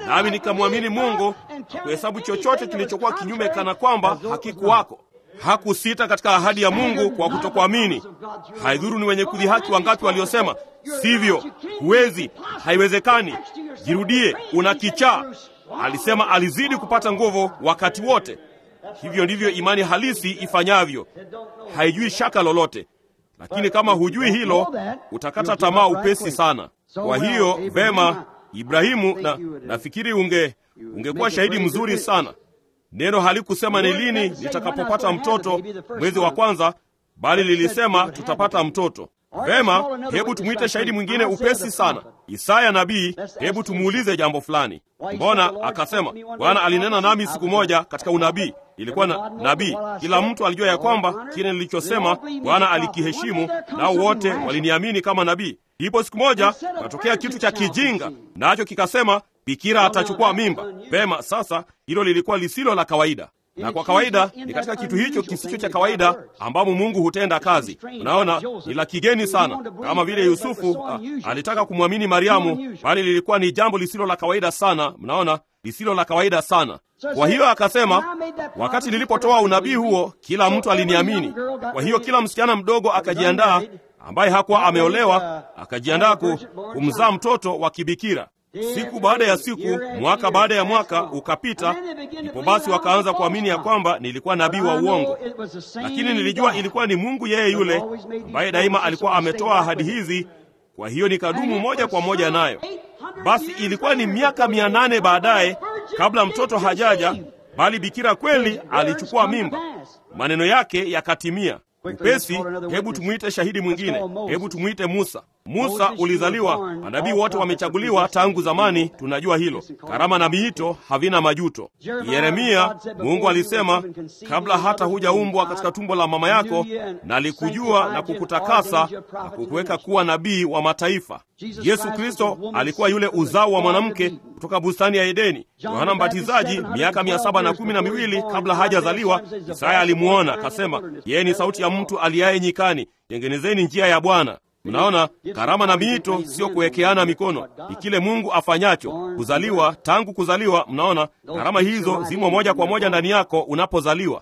Speaker 1: nami nikamwamini Mungu na kuhesabu chochote kilichokuwa kinyume kana kwamba hakikuwako. Hakusita katika ahadi ya Mungu kwa kutokuamini. Haidhuru ni wenye kudhihaki wangapi waliosema sivyo, huwezi, haiwezekani, jirudie, una kichaa. Alisema alizidi kupata nguvu wakati wote. Hivyo ndivyo imani halisi ifanyavyo, haijui shaka lolote. Lakini kama hujui hilo, utakata tamaa upesi sana. Kwa hiyo vema, Ibrahimu, na nafikiri unge ungekuwa shahidi mzuri sana. Neno halikusema ni lini nitakapopata mtoto mwezi wa kwanza, bali lilisema tutapata mtoto. Vema, hebu tumwite shahidi mwingine upesi sana, Isaya nabii. Hebu tumuulize jambo fulani. Mbona akasema Bwana alinena nami siku moja katika unabii. Ilikuwa na nabii, kila mtu alijua ya kwamba kile nilichosema Bwana alikiheshimu, nao wote waliniamini kama nabii. Ndipo siku moja katokea kitu cha kijinga, nacho kikasema bikira atachukua mimba. Vema, sasa hilo lilikuwa lisilo la kawaida na kwa kawaida ni katika kitu hicho kisicho cha kawaida ambamo Mungu hutenda kazi. Unaona, ni la kigeni sana, kama vile Yusufu a, alitaka kumwamini Mariamu, bali lilikuwa ni jambo lisilo la kawaida sana. Mnaona, lisilo la kawaida sana. Kwa hiyo akasema, wakati nilipotoa unabii huo, kila mtu aliniamini. Kwa hiyo kila msichana mdogo akajiandaa, ambaye hakuwa ameolewa, akajiandaa kumzaa mtoto wa kibikira. Siku baada ya siku, mwaka baada ya mwaka ukapita, ndipo basi wakaanza kuamini ya kwamba nilikuwa nabii wa uongo, lakini nilijua ilikuwa ni Mungu yeye yule ambaye daima alikuwa ametoa ahadi hizi. Kwa hiyo nikadumu moja kwa moja nayo. Basi ilikuwa ni miaka mia nane baadaye, kabla mtoto hajaja, bali bikira kweli alichukua mimba. Maneno yake yakatimia. Upesi, hebu tumwite shahidi mwingine, hebu tumwite Musa. Musa ulizaliwa, manabii wote wamechaguliwa tangu zamani, tunajua hilo. Karama na miito havina majuto. Yeremia, Mungu alisema, kabla hata hujaumbwa katika tumbo la mama yako, nalikujua na kukutakasa na kukuweka kuwa nabii wa mataifa. Yesu Kristo alikuwa yule uzao wa mwanamke kutoka bustani ya Edeni. Yohana Mbatizaji miaka mia saba na kumi na miwili kabla hajazaliwa, Isaya alimuona akasema, yeye ni sauti ya mtu aliaye nyikani, tengenezeni njia ya Bwana. Mnaona, karama na miito sio kuwekeana mikono, ni kile Mungu afanyacho. Kuzaliwa, tangu kuzaliwa, mnaona karama hizo zimo moja kwa moja ndani yako unapozaliwa.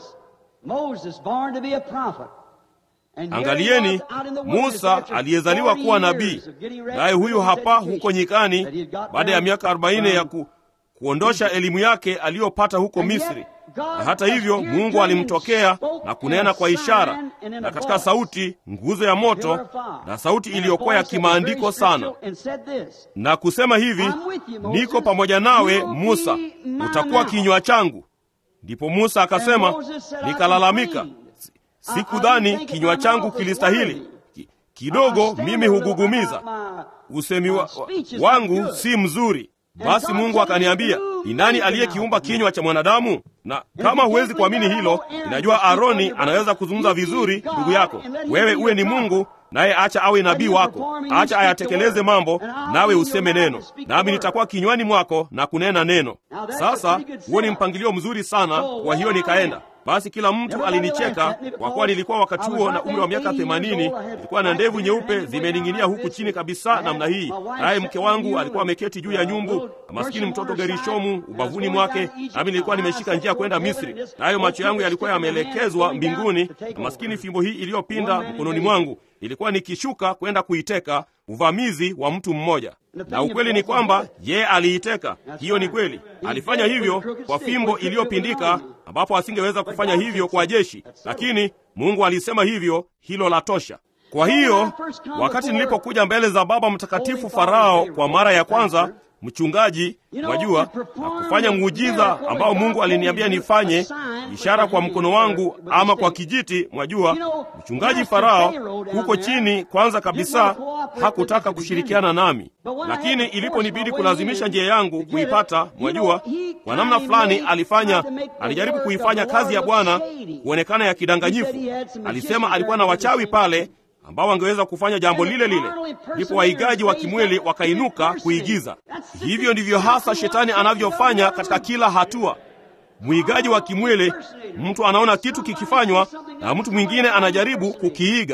Speaker 1: Angalieni Musa aliyezaliwa kuwa nabii, naye huyu hapa huko nyikani, baada ya miaka arobaini ya ku, kuondosha elimu yake aliyopata huko Misri. Na hata hivyo Mungu alimtokea na kunena kwa ishara na katika sauti, nguzo ya moto na sauti iliyokuwa ya kimaandiko sana, na kusema hivi, niko pamoja nawe Musa, utakuwa kinywa changu. Ndipo Musa akasema, nikalalamika, sikudhani kinywa changu kilistahili kidogo, mimi hugugumiza, usemi wa, wa, wangu si mzuri. Basi Mungu akaniambia, ni nani aliyekiumba kinywa cha mwanadamu? Na kama huwezi kuamini hilo, ninajua Aroni anaweza kuzungumza vizuri, ndugu yako. Wewe uwe ni Mungu, naye acha awe nabii wako, acha ayatekeleze mambo, nawe useme neno, nami nitakuwa kinywani mwako na kunena neno. Sasa huo ni mpangilio mzuri sana. Kwa hiyo nikaenda basi kila mtu alinicheka kwa kuwa nilikuwa wakati huo na umri wa miaka themanini. Nilikuwa na ndevu nyeupe zimening'inia huku chini kabisa namna hii, naye mke wangu alikuwa ameketi juu ya nyumbu na maskini mtoto Gerishomu ubavuni mwake, nami nilikuwa nimeshika njia kwenda Misri, nayo macho yangu yalikuwa yameelekezwa mbinguni, na maskini fimbo hii iliyopinda mkononi mwangu ilikuwa nikishuka kwenda kuiteka uvamizi wa mtu mmoja. Na ukweli ni kwamba yeye aliiteka. Hiyo ni kweli, alifanya hivyo kwa fimbo iliyopindika, ambapo asingeweza kufanya hivyo kwa jeshi, lakini Mungu alisema hivyo, hilo la tosha. Kwa hiyo wakati nilipokuja mbele za Baba Mtakatifu Farao kwa mara ya kwanza, mchungaji, wajua, na kufanya muujiza ambao Mungu aliniambia nifanye, ishara kwa mkono wangu ama kwa kijiti, mwajua, mchungaji Farao huko chini, kwanza kabisa hakutaka kushirikiana nami, lakini iliponibidi kulazimisha njia yangu kuipata, mwajua, kwa namna fulani alifanya, alijaribu kuifanya kazi ya Bwana kuonekana ya kidanganyifu. Alisema alikuwa na wachawi pale ambao wangeweza kufanya jambo lile lile. Ndipo waigaji wa kimwili wakainuka kuigiza. Hivyo ndivyo hasa shetani anavyofanya katika kila hatua. Mwigaji wa kimwili, mtu anaona kitu kikifanywa na mtu mwingine anajaribu kukiiga.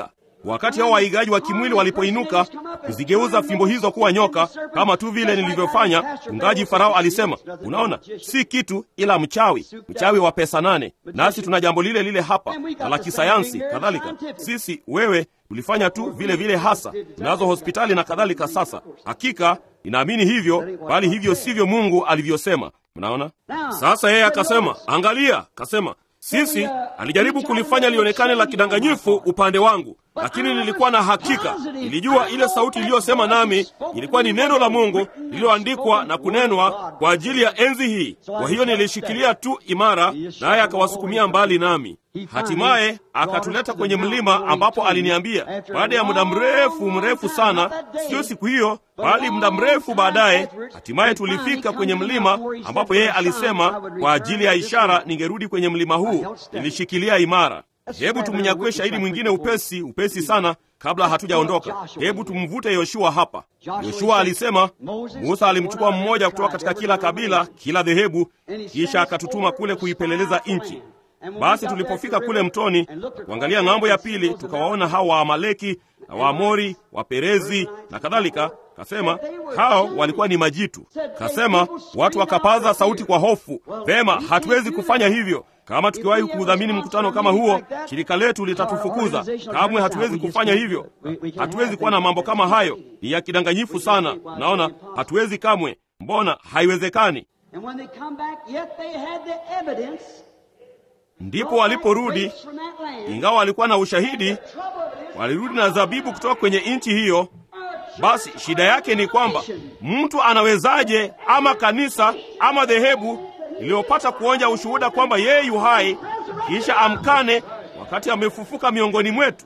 Speaker 1: Wakati hao waigaji wa kimwili walipoinuka kuzigeuza fimbo hizo kuwa nyoka, kama tu vile nilivyofanya, mchungaji Farao alisema, unaona, si kitu ila mchawi, mchawi wa pesa nane. Nasi tuna jambo lile lile hapa na la kisayansi kadhalika. Sisi wewe ulifanya tu vile vile hasa, tunazo hospitali na kadhalika. Sasa hakika ninaamini hivyo, bali hivyo sivyo Mungu alivyosema. Mnaona? Sasa yeye akasema, angalia, akasema sisi alijaribu kulifanya lionekane la kidanganyifu upande wangu, lakini nilikuwa na hakika, nilijua ile sauti iliyosema nami ilikuwa ni neno la Mungu lililoandikwa na kunenwa kwa ajili ya enzi hii. Kwa hiyo nilishikilia tu imara, naye akawasukumia mbali nami. Hatimaye akatuleta kwenye mlima ambapo aliniambia, baada ya muda mrefu mrefu sana, sio siku hiyo, bali muda mrefu baadaye, hatimaye tulifika kwenye mlima ambapo yeye alisema kwa ajili ya ishara ningerudi kwenye mlima huu. Nilishikilia imara. Hebu tumnyakue shahidi mwingine upesi upesi sana kabla hatujaondoka. Hebu tumvute Yoshua hapa. Yoshua alisema Musa alimchukua mmoja kutoka katika kila kabila, kila dhehebu, kisha akatutuma kule kuipeleleza nchi. Basi tulipofika kule mtoni kuangalia ng'ambo ya pili, tukawaona hao Waamaleki na Waamori, Waperezi na kadhalika. Kasema hao walikuwa ni majitu. Kasema watu wakapaza sauti kwa hofu, vema, hatuwezi kufanya hivyo. Kama tukiwahi kuudhamini mkutano kama huo, shirika letu litatufukuza. Kamwe hatuwezi kufanya hivyo, hatuwezi kuwa na mambo kama hayo, ni ya kidanganyifu sana. Naona hatuwezi kamwe. Mbona haiwezekani? Ndipo waliporudi, ingawa walikuwa na ushahidi, walirudi na zabibu kutoka kwenye nchi hiyo. Basi shida yake ni kwamba mtu anawezaje, ama kanisa ama dhehebu iliyopata kuonja ushuhuda kwamba yeye yu hai, kisha amkane wakati amefufuka miongoni mwetu?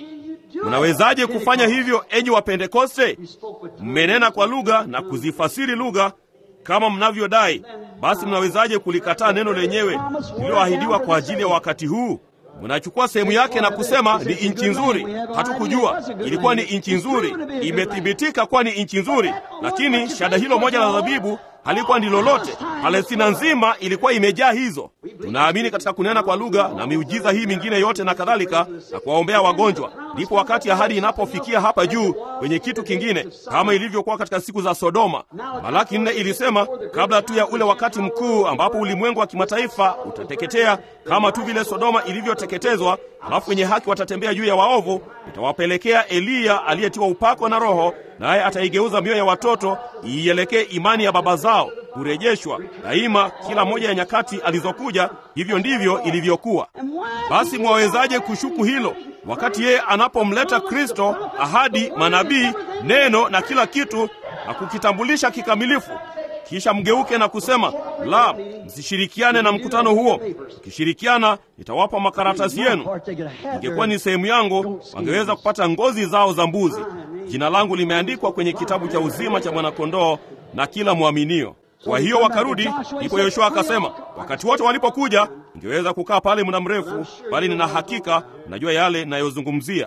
Speaker 1: Mnawezaje kufanya hivyo, enyi Wapentekoste? Mmenena kwa lugha na kuzifasiri lugha kama mnavyodai, basi mnawezaje kulikataa neno lenyewe lililoahidiwa kwa ajili ya wakati huu? Mnachukua sehemu yake na kusema ni nchi nzuri. Hatukujua ilikuwa ni nchi nzuri, imethibitika kuwa ni nchi nzuri, lakini shada hilo moja la zabibu halikuwa ndi lolote. Palestina nzima ilikuwa imejaa hizo. Tunaamini katika kunena kwa lugha na miujiza hii mingine yote na kadhalika, na kuwaombea wagonjwa. Ndipo wakati ahadi inapofikia hapa juu kwenye kitu kingine, kama ilivyokuwa katika siku za Sodoma. Malaki nne ilisema kabla tu ya ule wakati mkuu ambapo ulimwengu wa kimataifa utateketea kama tu vile Sodoma ilivyoteketezwa, alafu wenye haki watatembea juu ya waovu, itawapelekea Eliya aliyetiwa upako na Roho, naye ataigeuza mioyo ya watoto iielekee imani ya baba zao kurejeshwa daima. Kila moja ya nyakati alizokuja, hivyo ndivyo ilivyokuwa. Basi mwawezaje kushuku hilo, wakati yeye anapomleta Kristo, ahadi, manabii, neno na kila kitu na kukitambulisha kikamilifu, kisha mgeuke na kusema la, msishirikiane na mkutano huo. Mkishirikiana nitawapa makaratasi yenu. Ingekuwa ni sehemu yangu, wangeweza kupata ngozi zao za mbuzi. Jina langu limeandikwa kwenye kitabu cha uzima cha mwanakondoo na kila mwaminio. Kwa hiyo wakarudi. Ndipo Yoshua akasema, wakati wote walipokuja, ingeweza kukaa pale muda mrefu, bali nina hakika najua yale ninayozungumzia.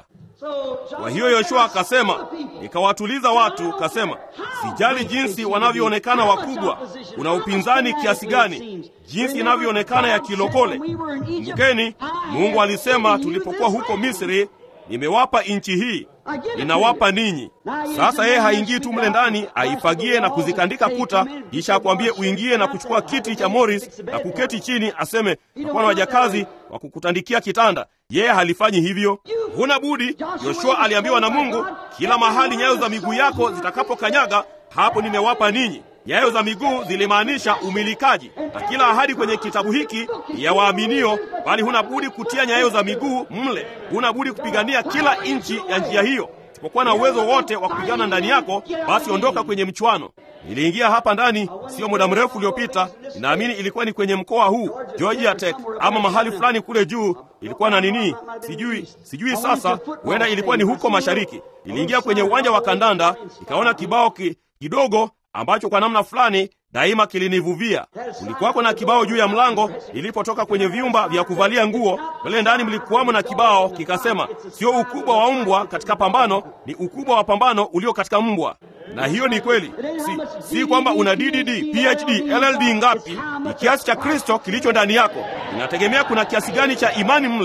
Speaker 1: Kwa hiyo Yoshua akasema, nikawatuliza watu, kasema, sijali jinsi wanavyoonekana wakubwa, kuna upinzani kiasi gani, jinsi inavyoonekana ya kilokole. Kumbukeni, Mungu alisema tulipokuwa huko Misri, nimewapa nchi hii ninawapa ninyi. Sasa yeye haingii tu mle ndani aifagie na kuzikandika kuta, kisha akwambie uingie na kuchukua kiti cha Morris na kuketi chini, aseme takuwa na wajakazi wa kukutandikia kitanda. Yeye halifanyi hivyo, huna budi. Yoshua aliambiwa na Mungu, kila mahali nyayo za miguu yako zitakapokanyaga, hapo nimewapa ninyi. Nyayo za miguu zilimaanisha umilikaji, na kila ahadi kwenye kitabu hiki ni ya waaminio, bali huna budi kutia nyayo za miguu mle. Huna budi kupigania kila inchi ya njia hiyo. Sipokuwa na uwezo wote wa kupigana ndani yako, basi ondoka kwenye mchwano. Niliingia hapa ndani sio muda mrefu uliopita, ninaamini ilikuwa ni kwenye mkoa huu Georgia Tech ama mahali fulani kule juu, ilikuwa na nini, sijui sijui. Sasa huenda ilikuwa ni huko mashariki. Niliingia kwenye uwanja wa kandanda, nikaona kibao ki, kidogo ambacho kwa namna fulani daima kilinivuvia. Kulikuwako na kibao juu ya mlango ilipotoka kwenye vyumba vya kuvalia nguo. Pale ndani mlikuwamo na kibao kikasema, sio ukubwa wa mbwa katika pambano, ni ukubwa wa pambano ulio katika mbwa. Na hiyo ni kweli, si, si kwamba una DDD, PhD, LLD ngapi. Ni kiasi cha Kristo kilicho ndani yako. Inategemea kuna kiasi gani cha imani mle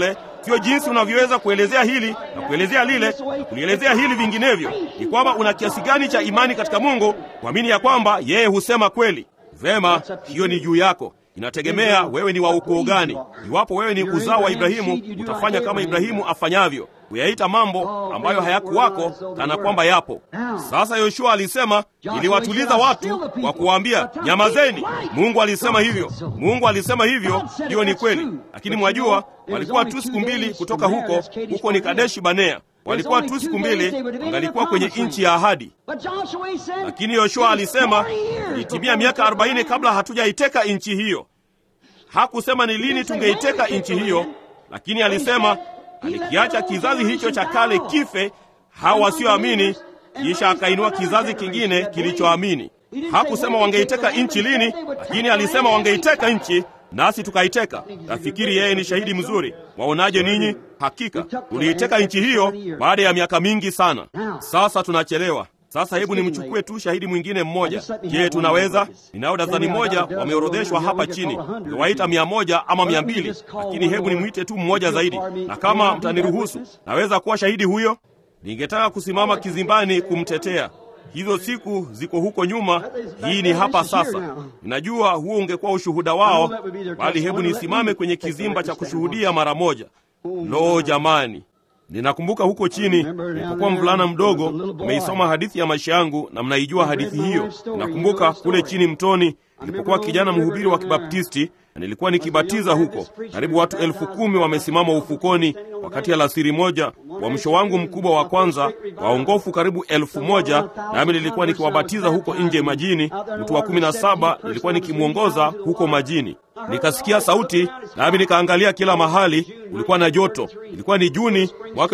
Speaker 1: sio jinsi unavyoweza kuelezea hili na kuelezea lile na kulielezea hili vinginevyo. Ni kwamba una kiasi gani cha imani katika Mungu kuamini ya kwamba yeye husema kweli. Vema, hiyo ni juu yako. Inategemea wewe ni wa ukoo gani. Iwapo wewe ni uzao wa Ibrahimu, utafanya kama Ibrahimu afanyavyo, kuyaita mambo ambayo hayakuwako kana kwamba yapo. Sasa Yoshua alisema, niliwatuliza watu kwa kuwaambia nyamazeni. Mungu alisema hivyo, Mungu alisema hivyo, hiyo ni kweli. Lakini mwajua, walikuwa tu siku mbili kutoka huko, huko ni Kadeshi Banea walikuwa tu siku mbili wangalikuwa kwenye nchi ya ahadi. Lakini Yoshua alisema ilitimia miaka arobaini kabla hatujaiteka nchi hiyo. Hakusema ni lini tungeiteka nchi hiyo, lakini alisema alikiacha kizazi hicho cha kale kife, hao wasioamini, kisha akainua kizazi kingine kilichoamini. Hakusema wangeiteka nchi lini, lakini alisema wangeiteka nchi nasi tukaiteka. Nafikiri yeye ni shahidi mzuri. Waonaje ninyi? Hakika tuliiteka nchi hiyo baada ya miaka mingi sana. Sasa tunachelewa. Sasa hebu nimchukue tu shahidi mwingine mmoja. Je, tunaweza? Ninao dazani moja wameorodheshwa hapa chini, niwaita mia moja ama mia mbili, lakini hebu nimwite tu mmoja zaidi, na kama mtaniruhusu, naweza kuwa shahidi huyo. Ningetaka kusimama kizimbani kumtetea. Hizo siku ziko huko nyuma, hii ni hapa sasa. Ninajua huo ungekuwa ushuhuda wao, bali hebu nisimame kwenye kizimba cha kushuhudia mara moja. Lo, jamani! Ninakumbuka huko chini nilipokuwa mvulana mdogo, umeisoma hadithi ya maisha yangu na mnaijua hadithi hiyo. Ninakumbuka kule chini mtoni nilipokuwa kijana mhubiri wa Kibaptisti na nilikuwa nikibatiza huko. Karibu watu elfu kumi wamesimama ufukoni wakati alasiri moja, uamsho wangu mkubwa wa kwanza, waongofu karibu elfu moja nami nilikuwa nikiwabatiza huko nje majini. Mtu wa kumi na saba nilikuwa nikimwongoza huko majini. Nikasikia sauti, nami nikaangalia kila mahali. Kulikuwa na joto. Ilikuwa ni Juni mwaka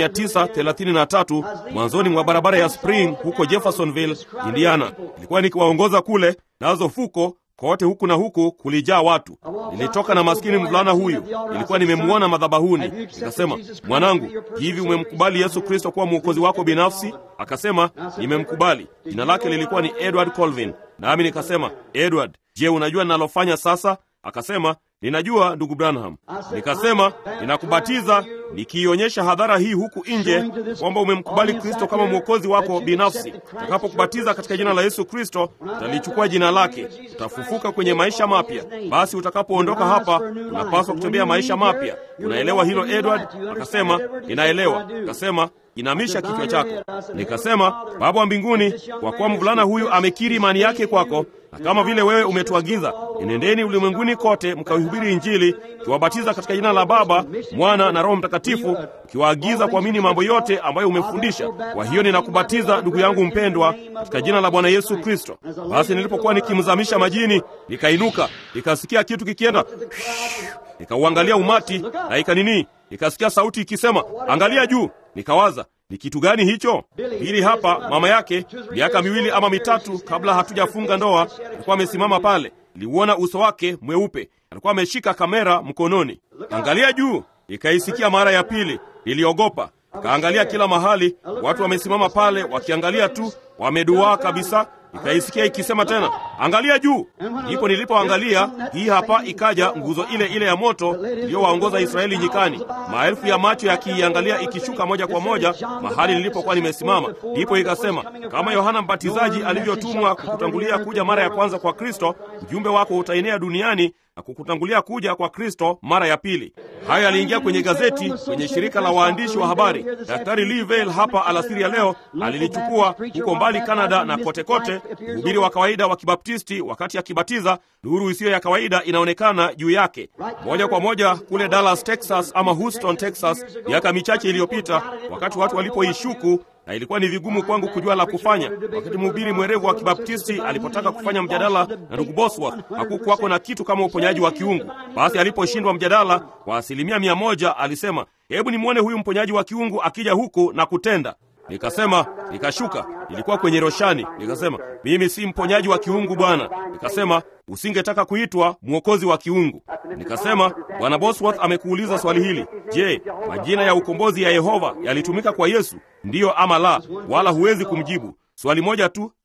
Speaker 1: 1933 mwanzoni mwa barabara ya Spring huko Jeffersonville, Indiana. Nilikuwa nikiwaongoza kule, nazo fuko kote huku na huku kulijaa watu. Nilitoka na maskini mvulana huyu, nilikuwa nimemwona madhabahuni. Nikasema, mwanangu, hivi umemkubali Yesu Kristo kuwa mwokozi wako binafsi? Akasema, nimemkubali. Jina lake lilikuwa ni Edward Colvin. Nami nikasema, Edward, je, unajua ninalofanya sasa? Akasema, ninajua ndugu Branham. Nikasema, ninakubatiza nikiionyesha hadhara hii huku nje kwamba umemkubali Kristo kama mwokozi wako binafsi. Utakapokubatiza katika jina la Yesu Kristo, utalichukua jina lake, utafufuka kwenye maisha mapya. Basi utakapoondoka hapa, unapaswa kutembea maisha mapya. Unaelewa hilo Edward? Akasema, ninaelewa. Akasema, inamisha kichwa chako. Nikasema, Baba wa mbinguni, kwa kuwa mvulana huyu amekiri imani yake kwako, na kama vile wewe umetuagiza, enendeni ulimwenguni kote mkaihubiri Injili, ukiwabatiza katika jina la Baba, Mwana na Roho Mtakatifu, ukiwaagiza kuamini mambo yote ambayo umefundisha. Kwa hiyo ninakubatiza ndugu yangu mpendwa, katika jina la Bwana Yesu Kristo. Basi nilipokuwa nikimzamisha majini, nikainuka, nikasikia kitu kikienda, nikauangalia umati na ikanini, nikasikia sauti ikisema, angalia juu. Nikawaza, ni kitu gani hicho? Hili hapa mama yake, miaka miwili ama mitatu kabla hatujafunga ndoa, alikuwa amesimama pale. Niliuona uso wake mweupe, alikuwa ameshika kamera mkononi. Angalia juu. Nikaisikia mara ya pili, niliogopa. Nikaangalia kila mahali, watu wamesimama pale wakiangalia tu, wameduaa kabisa. Nikaisikia ikisema tena, angalia juu. Ndipo nilipoangalia, hii hapa ikaja nguzo ile ile ya moto iliyowaongoza Israeli nyikani, maelfu ya macho yakiiangalia ikishuka moja kwa moja mahali nilipokuwa nimesimama. Ndipo ikasema, kama Yohana Mbatizaji alivyotumwa kukutangulia kuja mara ya kwanza kwa Kristo, ujumbe wako utaenea duniani na kukutangulia kuja kwa Kristo mara ya pili. Hayo yaliingia kwenye gazeti, kwenye shirika la waandishi wa habari. Daktari Lee Vail hapa alasiri ya leo alilichukua huko mbali Canada na kote kote. Mhubiri wa kawaida wa Kibaptisti wakati akibatiza, nuru isiyo ya kawaida inaonekana juu yake, moja kwa moja kule Dallas, Texas ama Houston, Texas, miaka michache iliyopita, wakati watu walipoishuku na ilikuwa ni vigumu kwangu kujua la kufanya. Wakati mhubiri mwerevu wa Kibaptisti alipotaka kufanya mjadala na ndugu Bosworth, hakukuwako na kitu kama uponyaji wa kiungu. Basi aliposhindwa mjadala kwa asilimia mia moja, alisema hebu nimwone huyu mponyaji wa kiungu akija huku na kutenda. Nikasema, nikashuka, nilikuwa kwenye roshani. Nikasema, mimi si mponyaji wa kiungu bwana. Nikasema, usingetaka kuitwa mwokozi wa kiungu. Nikasema, bwana Bosworth amekuuliza swali hili, je, majina ya ukombozi ya Yehova yalitumika kwa Yesu, ndiyo ama la? Wala huwezi kumjibu. Swali moja tu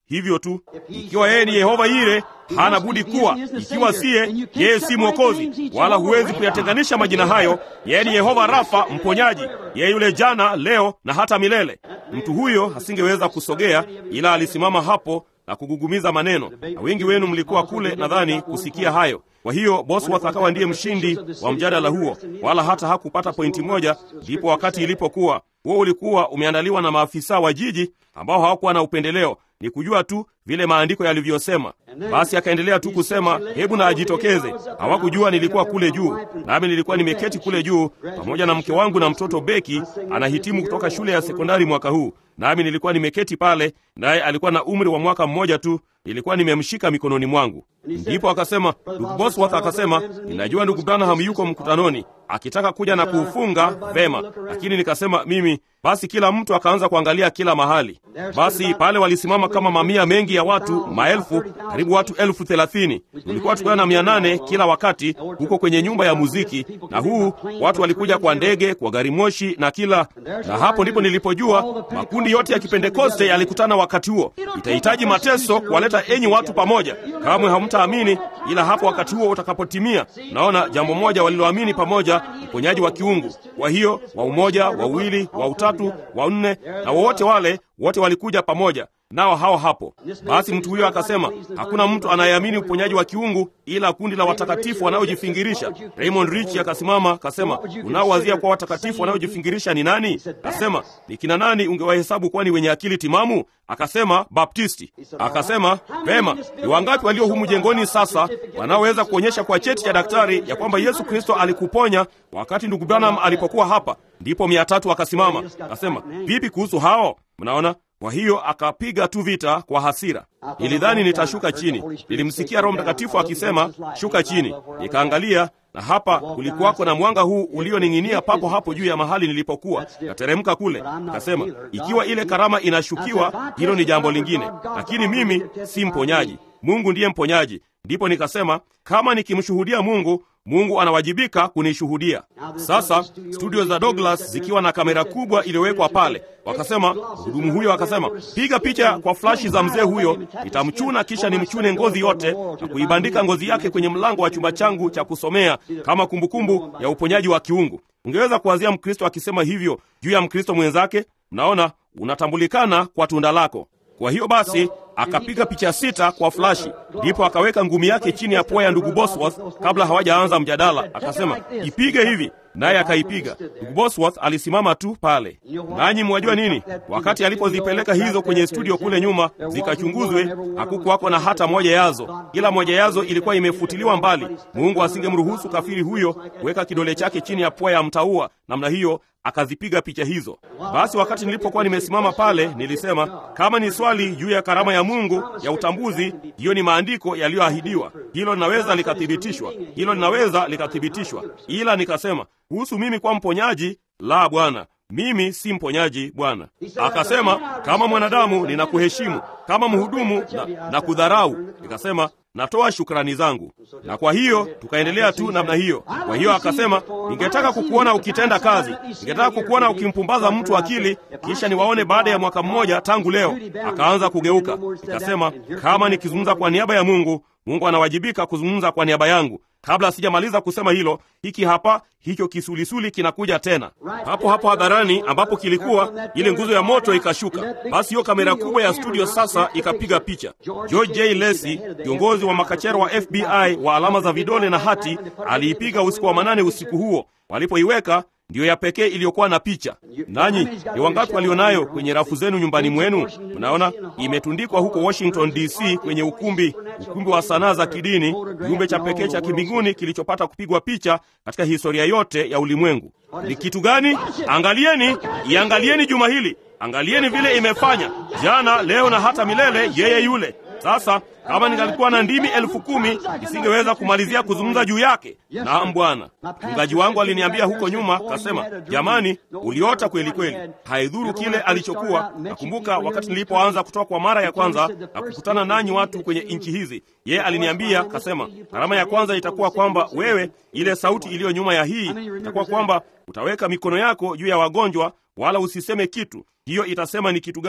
Speaker 1: hivyo tu. Ikiwa yeye ni Yehova Yire, hana budi kuwa. Ikiwa siye, yeye si Mwokozi, wala huwezi kuyatenganisha majina hayo. Yeye ni Yehova Rafa, mponyaji, yeye yule jana, leo na hata milele. Mtu huyo asingeweza kusogea, ila alisimama hapo na kugugumiza maneno, na wengi wenu mlikuwa kule, nadhani kusikia hayo. Kwa hiyo Bosworth akawa ndiye mshindi wa mjadala huo, wala hata hakupata pointi moja. Ndipo wakati ilipokuwa huo ulikuwa umeandaliwa na maafisa wa jiji ambao hawakuwa na upendeleo, ni kujua tu vile maandiko yalivyosema. Basi akaendelea tu kusema, hebu na ajitokeze. Hawakujua nilikuwa kule juu, nami nilikuwa nimeketi kule juu pamoja na mke wangu na mtoto Beki, anahitimu kutoka shule ya sekondari mwaka huu, nami nilikuwa nimeketi pale, naye alikuwa na umri wa mwaka mmoja tu. Nilikuwa nimemshika mikononi mwangu. Ndipo akasema, ndugu Bosworth akasema, ninajua ndugu Branham yuko mkutanoni akitaka kuja na kuufunga vema, lakini nikasema mimi basi. Kila mtu akaanza kuangalia kila mahali. Basi pale walisimama kama mamia mengi ya watu, maelfu, karibu watu elfu thelathini. Tulikuwa tukiwa na mia nane kila wakati huko kwenye nyumba ya muziki, na huu watu walikuja kwa ndege, kwa gari moshi na kila, na hapo ndipo nilipojua makundi yote ya Kipentekoste yalikutana wakati huo. Itahitaji mateso kuwaleta enyi watu pamoja, kamwe hamtaamini ila hapo wakati huo utakapotimia. Naona jambo moja waliloamini pamoja, uponyaji wa kiungu. Kwa hiyo wa umoja, wa uwili, wa utatu, wa nne, na wowote wale wote walikuja pamoja nao hao hapo. Basi mtu huyo akasema, hakuna mtu anayeamini uponyaji wa kiungu ila kundi la watakatifu wanaojifingirisha. Raymond Rich akasimama akasema, unaowazia kwa watakatifu wanaojifingirisha ni nani? Akasema, ni kina nani ungewahesabu kuwa ni wenye akili timamu? Akasema, Baptisti. Akasema, vema, ni wangapi walio humu jengoni sasa wanaoweza kuonyesha kwa cheti cha daktari ya kwamba Yesu Kristo alikuponya wakati ndugu Branham alipokuwa hapa? Ndipo mia tatu akasimama. Akasema, vipi kuhusu hao? Mnaona? Kwa hiyo akapiga tu vita kwa hasira. Nilidhani nitashuka chini. Nilimsikia Roho Mtakatifu akisema shuka chini. Nikaangalia, na hapa kulikuwako na mwanga huu ulioning'inia papo hapo juu ya mahali nilipokuwa. Nateremka kule, nikasema ikiwa ile karama inashukiwa, hilo ni jambo lingine, lakini mimi si mponyaji. Mungu ndiye mponyaji. Ndipo nikasema kama nikimshuhudia Mungu, Mungu anawajibika kunishuhudia. Sasa studio za Douglas zikiwa na kamera kubwa iliyowekwa pale, wakasema mhudumu huyo akasema, piga picha kwa flashi za mzee huyo, nitamchuna kisha nimchune ngozi yote na kuibandika ngozi yake kwenye mlango wa chumba changu cha kusomea kama kumbukumbu kumbu ya uponyaji wa kiungu. Ungeweza kuanzia Mkristo akisema hivyo juu ya Mkristo mwenzake. Mnaona, unatambulikana kwa tunda lako. Kwa hiyo basi akapiga picha sita kwa flashi, ndipo akaweka ngumi yake chini ya pua ya ndugu Bosworth kabla hawajaanza mjadala. Akasema ipige hivi, naye akaipiga. Ndugu Bosworth alisimama tu pale. Nanyi mwajua nini? Wakati alipozipeleka hizo kwenye studio kule nyuma zikachunguzwe, hakukuwako na hata moja yazo, ila moja yazo ilikuwa imefutiliwa mbali. Mungu asingemruhusu kafiri huyo kuweka kidole chake chini ya pua ya mtaua namna hiyo akazipiga picha hizo. Basi wakati nilipokuwa nimesimama pale, nilisema kama ni swali juu ya karama ya Mungu ya utambuzi, hiyo ni maandiko yaliyoahidiwa. Hilo linaweza likathibitishwa, hilo linaweza likathibitishwa. Ila nikasema kuhusu mimi kwa mponyaji, la, Bwana, mimi si mponyaji Bwana. Akasema kama mwanadamu ninakuheshimu, kama mhudumu na, na kudharau. Nikasema natoa shukrani zangu. Na kwa hiyo tukaendelea tu namna hiyo. Kwa hiyo akasema, ningetaka kukuona ukitenda kazi, ningetaka kukuona ukimpumbaza mtu akili, kisha niwaone baada ya mwaka mmoja tangu leo. Akaanza kugeuka. Nikasema, kama nikizungumza kwa niaba ya Mungu, Mungu anawajibika kuzungumza kwa niaba yangu. Kabla sijamaliza kusema hilo, hiki hapa hicho kisulisuli kinakuja tena hapo hapo hadharani, ambapo kilikuwa ile nguzo ya moto ikashuka. Basi hiyo kamera kubwa ya studio sasa ikapiga picha. George J. Lacey, kiongozi wa makachero wa FBI wa alama za vidole na hati, aliipiga usiku wa manane usiku huo. Walipoiweka ndiyo ya pekee iliyokuwa na picha. Nanyi ni wangapi walionayo kwenye rafu zenu nyumbani mwenu? Mnaona imetundikwa huko Washington DC, kwenye ukumbi ukumbi wa sanaa za kidini, kiumbe cha pekee cha kimbinguni kilichopata kupigwa picha katika historia yote ya ulimwengu. Ni kitu gani? Angalieni, iangalieni juma hili, angalieni vile imefanya jana, leo na hata milele, yeye yule. Sasa kama ningalikuwa na ndimi elfu kumi nisingeweza kumalizia kuzungumza juu yake. Naam Bwana. Mchungaji wangu aliniambia huko nyuma, kasema, jamani, uliota kweli kweli, haidhuru kile alichokuwa. Nakumbuka wakati nilipoanza kutoka kwa mara ya kwanza na kukutana nanyi watu kwenye nchi hizi, yeye aliniambia, kasema, karama ya kwanza itakuwa kwamba wewe, ile sauti iliyo nyuma ya hii itakuwa kwamba utaweka mikono yako juu ya wagonjwa, wala usiseme kitu. Hiyo itasema ni kitu gani?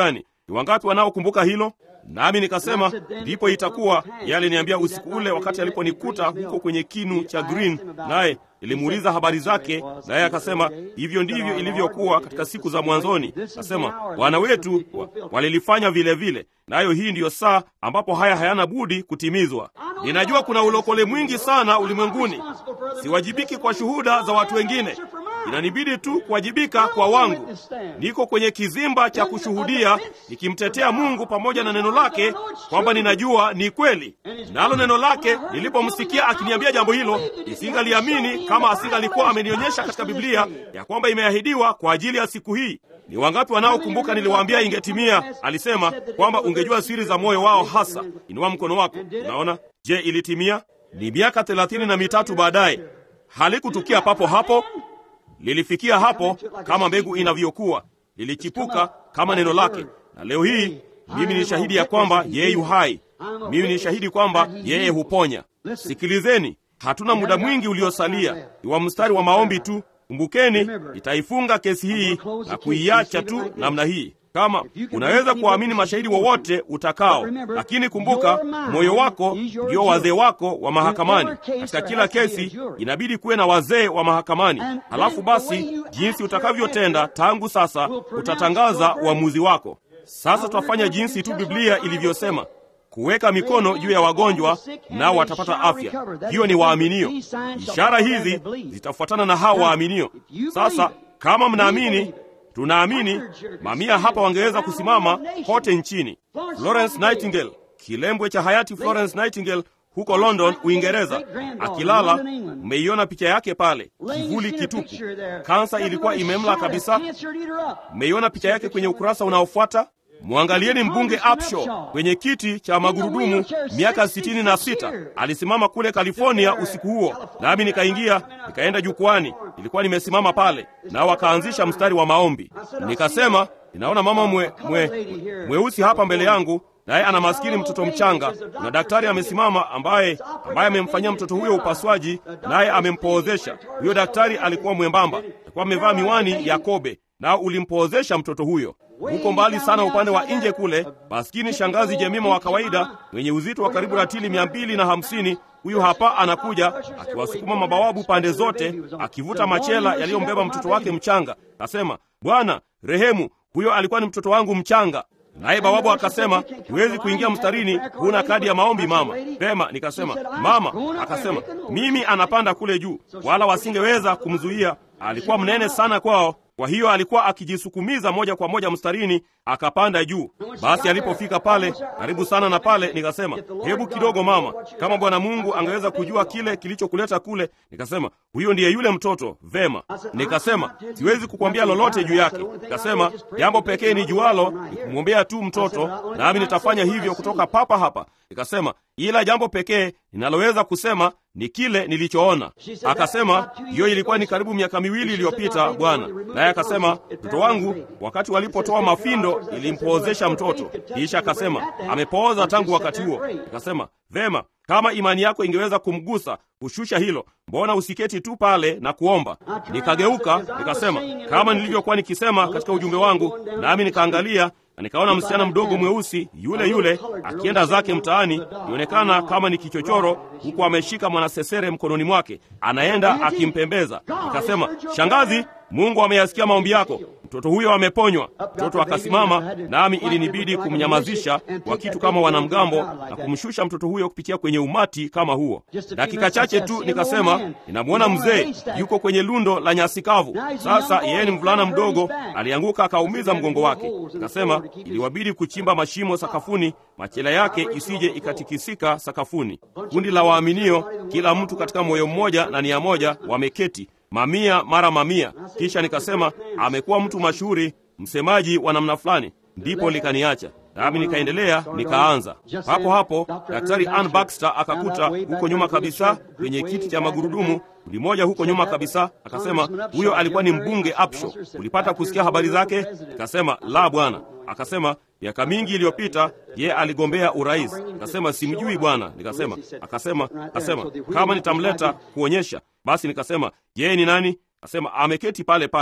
Speaker 1: Ni wangapi wanaokumbuka hilo? Nami nikasema ndipo itakuwa. Yeye aliniambia usiku ule wakati aliponikuta huko kwenye kinu cha Green, naye nilimuuliza habari zake, naye akasema hivyo ndivyo ilivyokuwa katika siku za mwanzoni. Akasema wana wetu wa, walilifanya vile vile, nayo hii ndiyo saa ambapo haya hayana budi kutimizwa. Ninajua kuna ulokole mwingi sana ulimwenguni. Siwajibiki kwa shuhuda za watu wengine, inanibidi tu kuwajibika kwa wangu. Niko kwenye kizimba cha kushuhudia nikimtetea Mungu pamoja na neno lake kwamba ninajua ni kweli. Nalo neno lake nilipomsikia akiniambia jambo hilo, nisingaliamini kama asingalikuwa amenionyesha katika Biblia ya kwamba imeahidiwa kwa ajili ya siku hii. Ni wangapi wanaokumbuka niliwaambia ingetimia? Alisema kwamba ungejua siri za moyo wao hasa. Inua mkono wako. Unaona? Je, ilitimia? Ni miaka thelathini na mitatu baadaye. Halikutukia papo hapo, lilifikia hapo kama mbegu inavyokuwa, lilichipuka kama neno lake, na leo hii mimi ni shahidi ya kwamba yeye yu hai. Mimi ni shahidi kwamba yeye huponya. Sikilizeni, hatuna muda mwingi uliosalia, ni wa mstari wa maombi tu. Kumbukeni, itaifunga kesi hii na kuiacha tu namna hii. Kama unaweza kuwaamini mashahidi wowote utakao, lakini kumbuka, moyo wako ndio wazee wako wa mahakamani. Katika kila kesi inabidi kuwe na wazee wa mahakamani. Halafu basi, jinsi utakavyotenda tangu sasa utatangaza uamuzi wako. Sasa twafanya jinsi tu Biblia ilivyosema, kuweka mikono juu ya wagonjwa nao watapata afya. Hiyo ni waaminio. Ishara hizi zitafuatana na hao waaminio. Sasa kama mnaamini tunaamini mamia hapa wangeweza kusimama kote nchini. Florence Nightingale, kilembwe cha hayati Florence Nightingale huko London, Uingereza, akilala. Mmeiona picha yake pale, kivuli kitupu, kansa ilikuwa imemla kabisa. Mmeiona picha yake kwenye ukurasa unaofuata. Mwangalieni mbunge Upshaw kwenye kiti cha magurudumu, miaka sitini na sita. Alisimama kule California usiku huo, nami nikaingia, nikaenda jukwani, nilikuwa nimesimama pale, nao wakaanzisha mstari wa maombi. Nikasema, ninaona mama mwe, mwe, mweusi hapa mbele yangu, naye ana maskini mtoto mchanga, na daktari amesimama ambaye ambaye amemfanyia mtoto huyo upasuaji, naye amempoozesha. Huyo daktari alikuwa mwembamba, alikuwa amevaa miwani ya kobe, nao ulimpoozesha mtoto huyo huko mbali sana upande wa nje kule, maskini shangazi Jemima wa kawaida mwenye uzito wa karibu ratili mia mbili na hamsini huyu hapa anakuja akiwasukuma mabawabu pande zote, akivuta machela yaliyombeba mtoto wake mchanga. Nasema, Bwana rehemu, huyo alikuwa ni mtoto wangu mchanga. Naye bawabu akasema, huwezi kuingia mstarini, huna kadi ya maombi mama. Pema, nikasema mama. Akasema mimi anapanda kule juu, wala wasingeweza kumzuia, alikuwa mnene sana kwao kwa hiyo alikuwa akijisukumiza moja kwa moja mstarini, akapanda juu. Basi alipofika pale karibu sana na pale, nikasema hebu kidogo mama, kama Bwana Mungu angeweza kujua kile kilichokuleta kule. Nikasema huyo ndiye yule mtoto. Vema, nikasema siwezi kukwambia lolote juu yake. Nikasema jambo pekee ni jualo ni kumwombea tu mtoto, nami nitafanya hivyo kutoka papa hapa. Nikasema ila jambo pekee ninaloweza kusema ni kile nilichoona. Akasema hiyo ilikuwa ni karibu miaka miwili iliyopita bwana. Naye akasema mtoto wangu, wakati walipotoa mafindo ilimpoozesha mtoto. Kisha akasema amepooza tangu wakati huo. Nikasema vema, kama imani yako ingeweza kumgusa kushusha hilo, mbona usiketi tu pale na kuomba? Nikageuka nikasema kama nilivyokuwa nikisema katika ujumbe wangu, nami nikaangalia na nikaona msichana mdogo mweusi yule yule akienda zake mtaani, ionekana kama ni kichochoro, huku ameshika mwanasesere mkononi mwake, anaenda akimpembeza. Nikasema, shangazi, Mungu ameyasikia maombi yako, mtoto huyo ameponywa. Mtoto akasimama, nami ilinibidi kumnyamazisha kwa kitu kama wanamgambo na kumshusha mtoto huyo kupitia kwenye umati kama huo. Dakika chache tu nikasema, ninamwona mzee yuko kwenye lundo la nyasi kavu. Sasa yeye ni mvulana mdogo, alianguka akaumiza mgongo wake. Nikasema iliwabidi kuchimba mashimo sakafuni, machela yake isije ikatikisika sakafuni. Kundi la waaminio, kila mtu katika moyo mmoja na nia moja, wameketi mamia mara mamia. Kisha nikasema amekuwa mtu mashuhuri, msemaji wa namna fulani. Ndipo likaniacha nami nikaendelea, nikaanza hapo hapo. Daktari Ann Baxter akakuta huko nyuma kabisa kwenye kiti cha magurudumu, kundi moja huko nyuma kabisa. Akasema huyo alikuwa ni mbunge Upshaw. Ulipata kusikia habari zake? Nikasema la bwana. Akasema miaka mingi iliyopita ye aligombea urais. Nikasema simjui bwana. Nikasema akasema akasema kama nitamleta kuonyesha basi. Nikasema yeye ni nani? Akasema ameketi pale pale.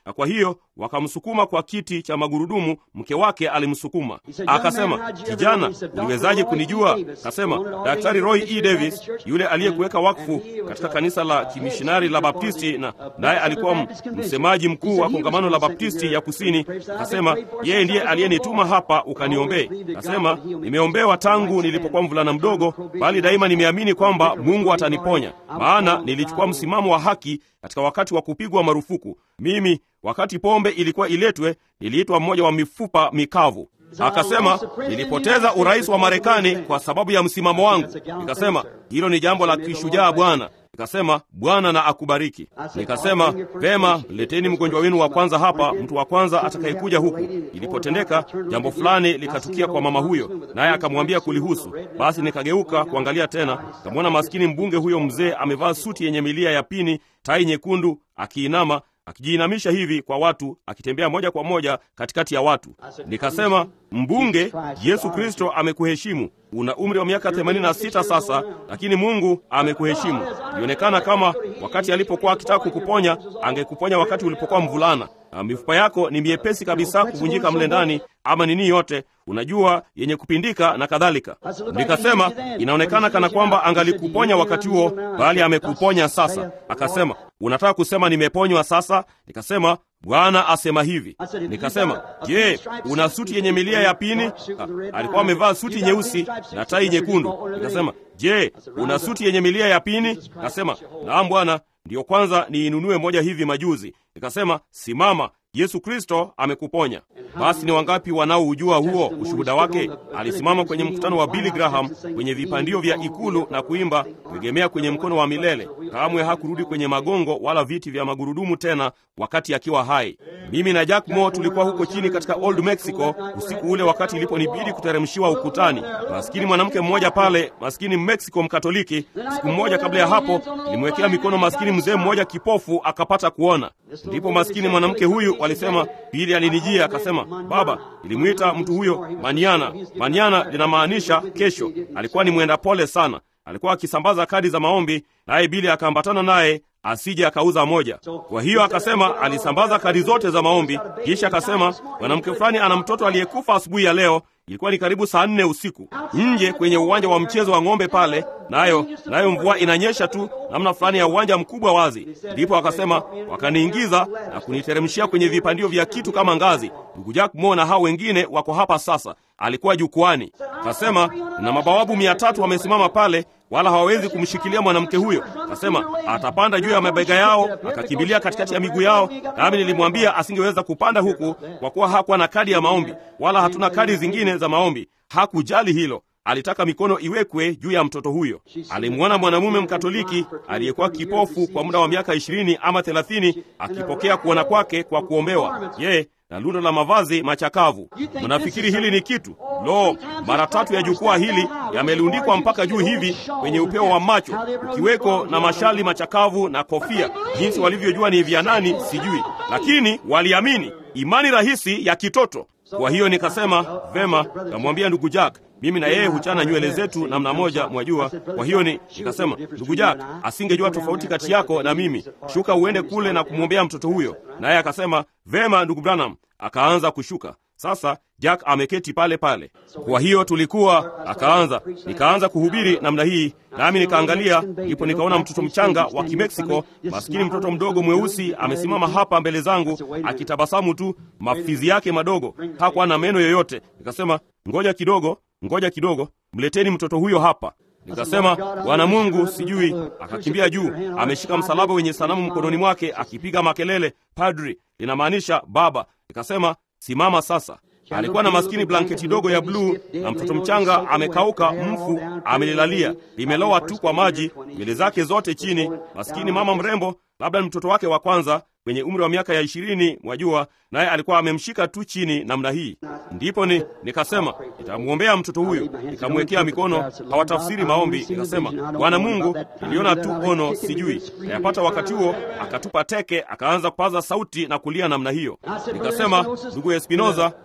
Speaker 1: na kwa hiyo wakamsukuma kwa kiti cha magurudumu. Mke wake alimsukuma akasema, kijana, uliwezaje kunijua? Akasema, Daktari Roy E. Davis yule aliyekuweka wakfu katika kanisa la kimishinari la Baptisti, na naye alikuwa msemaji mkuu wa kongamano la Baptisti ya Kusini. Akasema yeye ndiye aliyenituma hapa ukaniombee. Akasema nimeombewa tangu nilipokuwa mvulana mdogo, bali daima nimeamini kwamba Mungu ataniponya, maana nilichukua msimamo wa haki katika wakati wa kupigwa marufuku. Mimi wakati pombe ilikuwa iletwe, niliitwa mmoja wa mifupa mikavu. Akasema nilipoteza urais wa Marekani kwa sababu ya msimamo wangu. Nikasema hilo ni jambo la kishujaa bwana. Nikasema Bwana na akubariki. Nikasema vema, leteni mgonjwa wenu wa kwanza hapa, mtu wa kwanza atakayekuja huku. Ilipotendeka jambo fulani likatukia kwa mama huyo, naye akamwambia kulihusu. Basi nikageuka kuangalia tena, kamwona maskini mbunge huyo mzee amevaa suti yenye milia ya pini, tai nyekundu, akiinama akijiinamisha hivi kwa watu, akitembea moja kwa moja katikati ya watu. Nikasema, mbunge, Yesu Kristo amekuheshimu. Una umri wa miaka 86 sasa, lakini Mungu amekuheshimu. Ilionekana kama wakati alipokuwa akitaka kukuponya, angekuponya wakati ulipokuwa mvulana. Na mifupa yako ni miepesi kabisa kuvunjika mle ndani, ama nini yote unajua, yenye kupindika na kadhalika. Nikasema inaonekana kana kwamba angalikuponya wakati huo, bali amekuponya sasa. Akasema unataka kusema nimeponywa sasa? Nikasema Bwana asema hivi. Nikasema, je, una suti yenye milia ya pini? Ha, alikuwa amevaa suti nyeusi na tai nyekundu. Nikasema, je, una suti yenye milia ya pini? Akasema, naam Bwana, ndiyo kwanza niinunue moja hivi majuzi. Nikasema, simama, Yesu Kristo amekuponya. Basi ni wangapi wanaoujua huo ushuhuda wake? Alisimama kwenye mkutano wa Billy Graham kwenye vipandio vya ikulu na kuimba kuegemea kwenye mkono wa milele. Kamwe hakurudi kwenye magongo wala viti vya magurudumu tena wakati akiwa hai. Mimi na Jack Moore tulikuwa huko chini katika Old Mexico usiku ule, wakati iliponibidi kuteremshiwa ukutani. Maskini mwanamke mmoja pale, maskini Mexico Mkatoliki. Siku mmoja kabla ya hapo, nilimwekea mikono maskini mzee mmoja kipofu akapata kuona. Ndipo maskini mwanamke huyu walisema, Bili alinijia akasema, baba, nilimwita mtu huyo Maniana. Maniana linamaanisha kesho. Alikuwa ni mwenda pole sana, alikuwa akisambaza kadi za maombi, naye Bili akaambatana naye asije akauza moja. Kwa hiyo akasema alisambaza kadi zote za maombi, kisha akasema mwanamke fulani ana mtoto aliyekufa asubuhi ya leo. Ilikuwa ni karibu saa nne usiku nje kwenye uwanja wa mchezo wa ng'ombe pale, nayo nayo mvua inanyesha tu namna fulani ya uwanja mkubwa wazi. Ndipo akasema wakaniingiza na kuniteremshia kwenye vipandio vya kitu kama ngazi. Ndugu Jack Mo na hao wengine wako hapa sasa. Alikuwa jukwani, akasema na mabawabu mia tatu wamesimama pale wala hawawezi kumshikilia mwanamke huyo. Akasema atapanda juu ya mabega yao, akakimbilia katikati ya miguu yao. Nami nilimwambia asingeweza kupanda huku kwa kuwa hakuwa na kadi ya maombi, wala hatuna kadi zingine za maombi. Hakujali hilo, alitaka mikono iwekwe juu ya mtoto huyo. Alimwona mwanamume Mkatoliki aliyekuwa kipofu kwa muda wa miaka ishirini ama thelathini akipokea kuona kwake kwa kuombewa ye na lundo la mavazi machakavu. Mnafikiri hili ni kitu? Lo, mara tatu ya jukwaa hili yamelundikwa mpaka juu hivi kwenye upeo wa macho, ukiweko na mashali machakavu na kofia. Jinsi walivyojua ni vya nani sijui, lakini waliamini. Imani rahisi ya kitoto. Kwa hiyo nikasema vema, namwambia ndugu Jack, mimi na yeye huchana nywele zetu namna moja, mwajua. Kwa hiyo ni nikasema, ndugu Jack asingejua tofauti kati yako na mimi, shuka uende kule na kumwombea mtoto huyo. Naye akasema vema, ndugu Branham. Akaanza kushuka. Sasa Jack ameketi pale pale. Kwa hiyo tulikuwa, akaanza, nikaanza kuhubiri namna hii, nami nikaangalia, ndipo nikaona mtoto mchanga wa Kimeksiko, maskini mtoto mdogo mweusi, amesimama hapa mbele zangu akitabasamu tu, mafizi yake madogo, hakuwa na meno yoyote. Nikasema, ngoja kidogo, ngoja kidogo, mleteni mtoto huyo hapa. Nikasema, Bwana Mungu, sijui. Akakimbia juu, ameshika msalaba wenye sanamu mkononi mwake, akipiga makelele, padri, linamaanisha baba. Nikasema, simama sasa. Alikuwa na maskini blanketi dogo ya bluu na mtoto mchanga amekauka, mfu amelilalia, limelowa tu kwa maji, nywele zake zote chini. Maskini mama mrembo, labda ni mtoto wake wa kwanza kwenye umri wa miaka ya ishirini, mwajua, naye alikuwa amemshika tu chini namna hii. Ndipo ni nikasema nitamwombea mtoto huyu, nikamwekea mikono. Hawatafsiri maombi. Nikasema Bwana Mungu, niliona tu ono, sijui nayapata. Wakati huo akatupa teke, akaanza kupaza sauti na kulia namna hiyo. Nikasema ndugu Espinoza,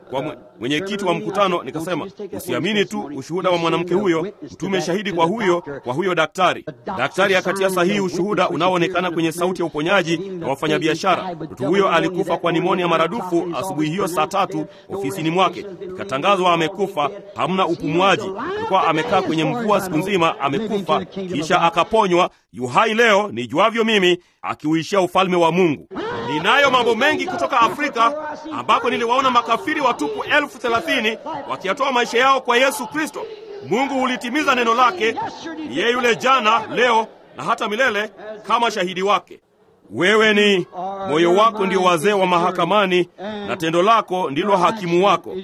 Speaker 1: kwa mwe- mwenyekiti wa mkutano nikasema, usiamini tu ushuhuda wa mwanamke huyo, mtume shahidi kwa huyo kwa huyo daktari. Daktari akatia sahihi ushuhuda unaoonekana kwenye sauti ya uponyaji na wafanyabiashara. Mtu huyo alikufa kwa nimonia maradufu asubuhi hiyo saa tatu ofisini mwake, ikatangazwa amekufa, hamna upumuaji. Alikuwa amekaa kwenye mvua siku nzima, amekufa, kisha akaponywa. Yuhai leo nijuavyo mimi, akiuishia ufalme wa Mungu. Ninayo mambo mengi kutoka Afrika ambako niliwaona makafiri watupu elfu thelathini wakiyatoa maisha yao kwa Yesu Kristo. Mungu hulitimiza neno lake, ni yeye yule jana, leo na hata milele, kama shahidi wake. Wewe ni moyo wako ndio wazee wa mahakamani, na tendo lako ndilo hakimu wako.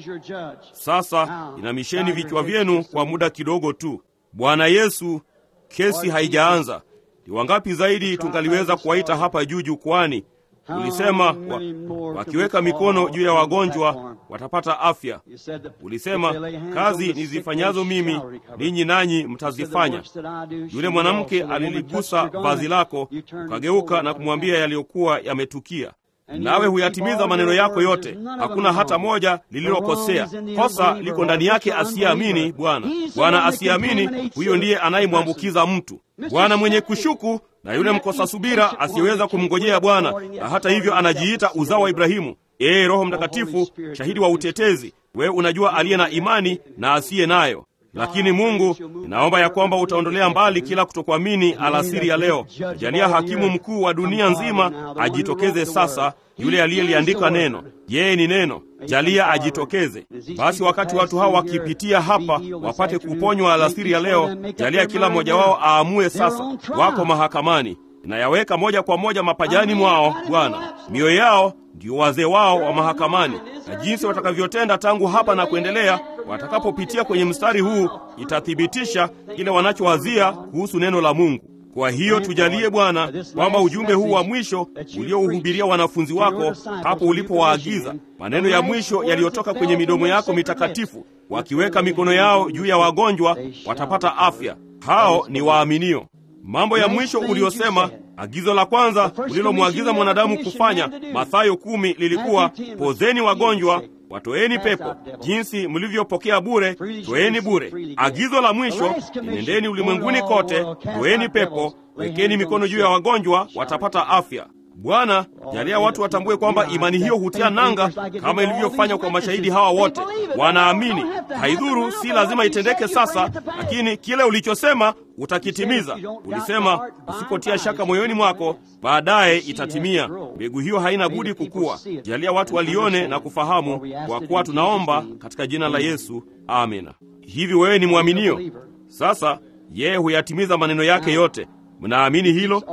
Speaker 1: Sasa inamisheni vichwa vyenu kwa muda kidogo tu. Bwana Yesu, kesi haijaanza. Ni wangapi zaidi tungaliweza kuwaita hapa juu jukwani? Ulisema wa, wakiweka mikono juu ya wagonjwa watapata afya. Ulisema kazi nizifanyazo mimi ninyi nanyi mtazifanya. Yule mwanamke aliligusa vazi lako, ukageuka na kumwambia yaliyokuwa yametukia. Nawe huyatimiza maneno yako yote, hakuna hata moja lililokosea. Kosa liko ndani yake asiyeamini Bwana. Bwana asiyeamini, huyo ndiye anayemwambukiza mtu. Bwana mwenye kushuku na yule mkosa subira asiyeweza kumngojea Bwana, na hata hivyo anajiita uzao wa Ibrahimu. Ee Roho Mtakatifu, shahidi wa utetezi, wewe unajua aliye na imani na asiye nayo. Lakini Mungu, ninaomba ya kwamba utaondolea mbali kila kutokuamini alasiri ya leo. Jalia hakimu mkuu wa dunia nzima ajitokeze sasa, yule aliyeliandika neno. Yeye ni neno. Jalia ajitokeze. Basi wakati watu hawa wakipitia hapa wapate kuponywa alasiri ya leo, jalia kila mmoja wao aamue sasa. Wako mahakamani, inayaweka moja kwa moja mapajani mwao Bwana. Mioyo yao ndio wazee wao wa mahakamani, na jinsi watakavyotenda tangu hapa na kuendelea, watakapopitia kwenye mstari huu, itathibitisha kile wanachowazia kuhusu neno la Mungu. Kwa hiyo tujalie Bwana kwamba ujumbe huu wa mwisho uliouhubiria wanafunzi wako hapo ulipowaagiza, maneno ya mwisho yaliyotoka kwenye midomo yako mitakatifu, wakiweka mikono yao juu ya wagonjwa watapata afya. Hao ni waaminio. Mambo ya mwisho uliyosema, agizo la kwanza ulilomwagiza mwanadamu kufanya, Mathayo kumi, lilikuwa pozeni wagonjwa, watoeni pepo. Jinsi mlivyopokea bure, toeni bure. Agizo la mwisho, nendeni ulimwenguni kote, toeni pepo, wekeni mikono juu ya wagonjwa, watapata afya. Bwana, jalia watu watambue kwamba imani hiyo hutia nanga kama ilivyofanya kwa mashahidi hawa wote. Wanaamini. Haidhuru, si lazima itendeke sasa, lakini kile ulichosema utakitimiza. Ulisema usipotia shaka moyoni mwako, baadaye itatimia. Mbegu hiyo haina budi kukua. Jalia watu walione na kufahamu, kwa kuwa tunaomba katika jina la Yesu, amina. Hivi wewe ni mwaminio? Sasa yeye huyatimiza maneno yake yote. Mnaamini hilo?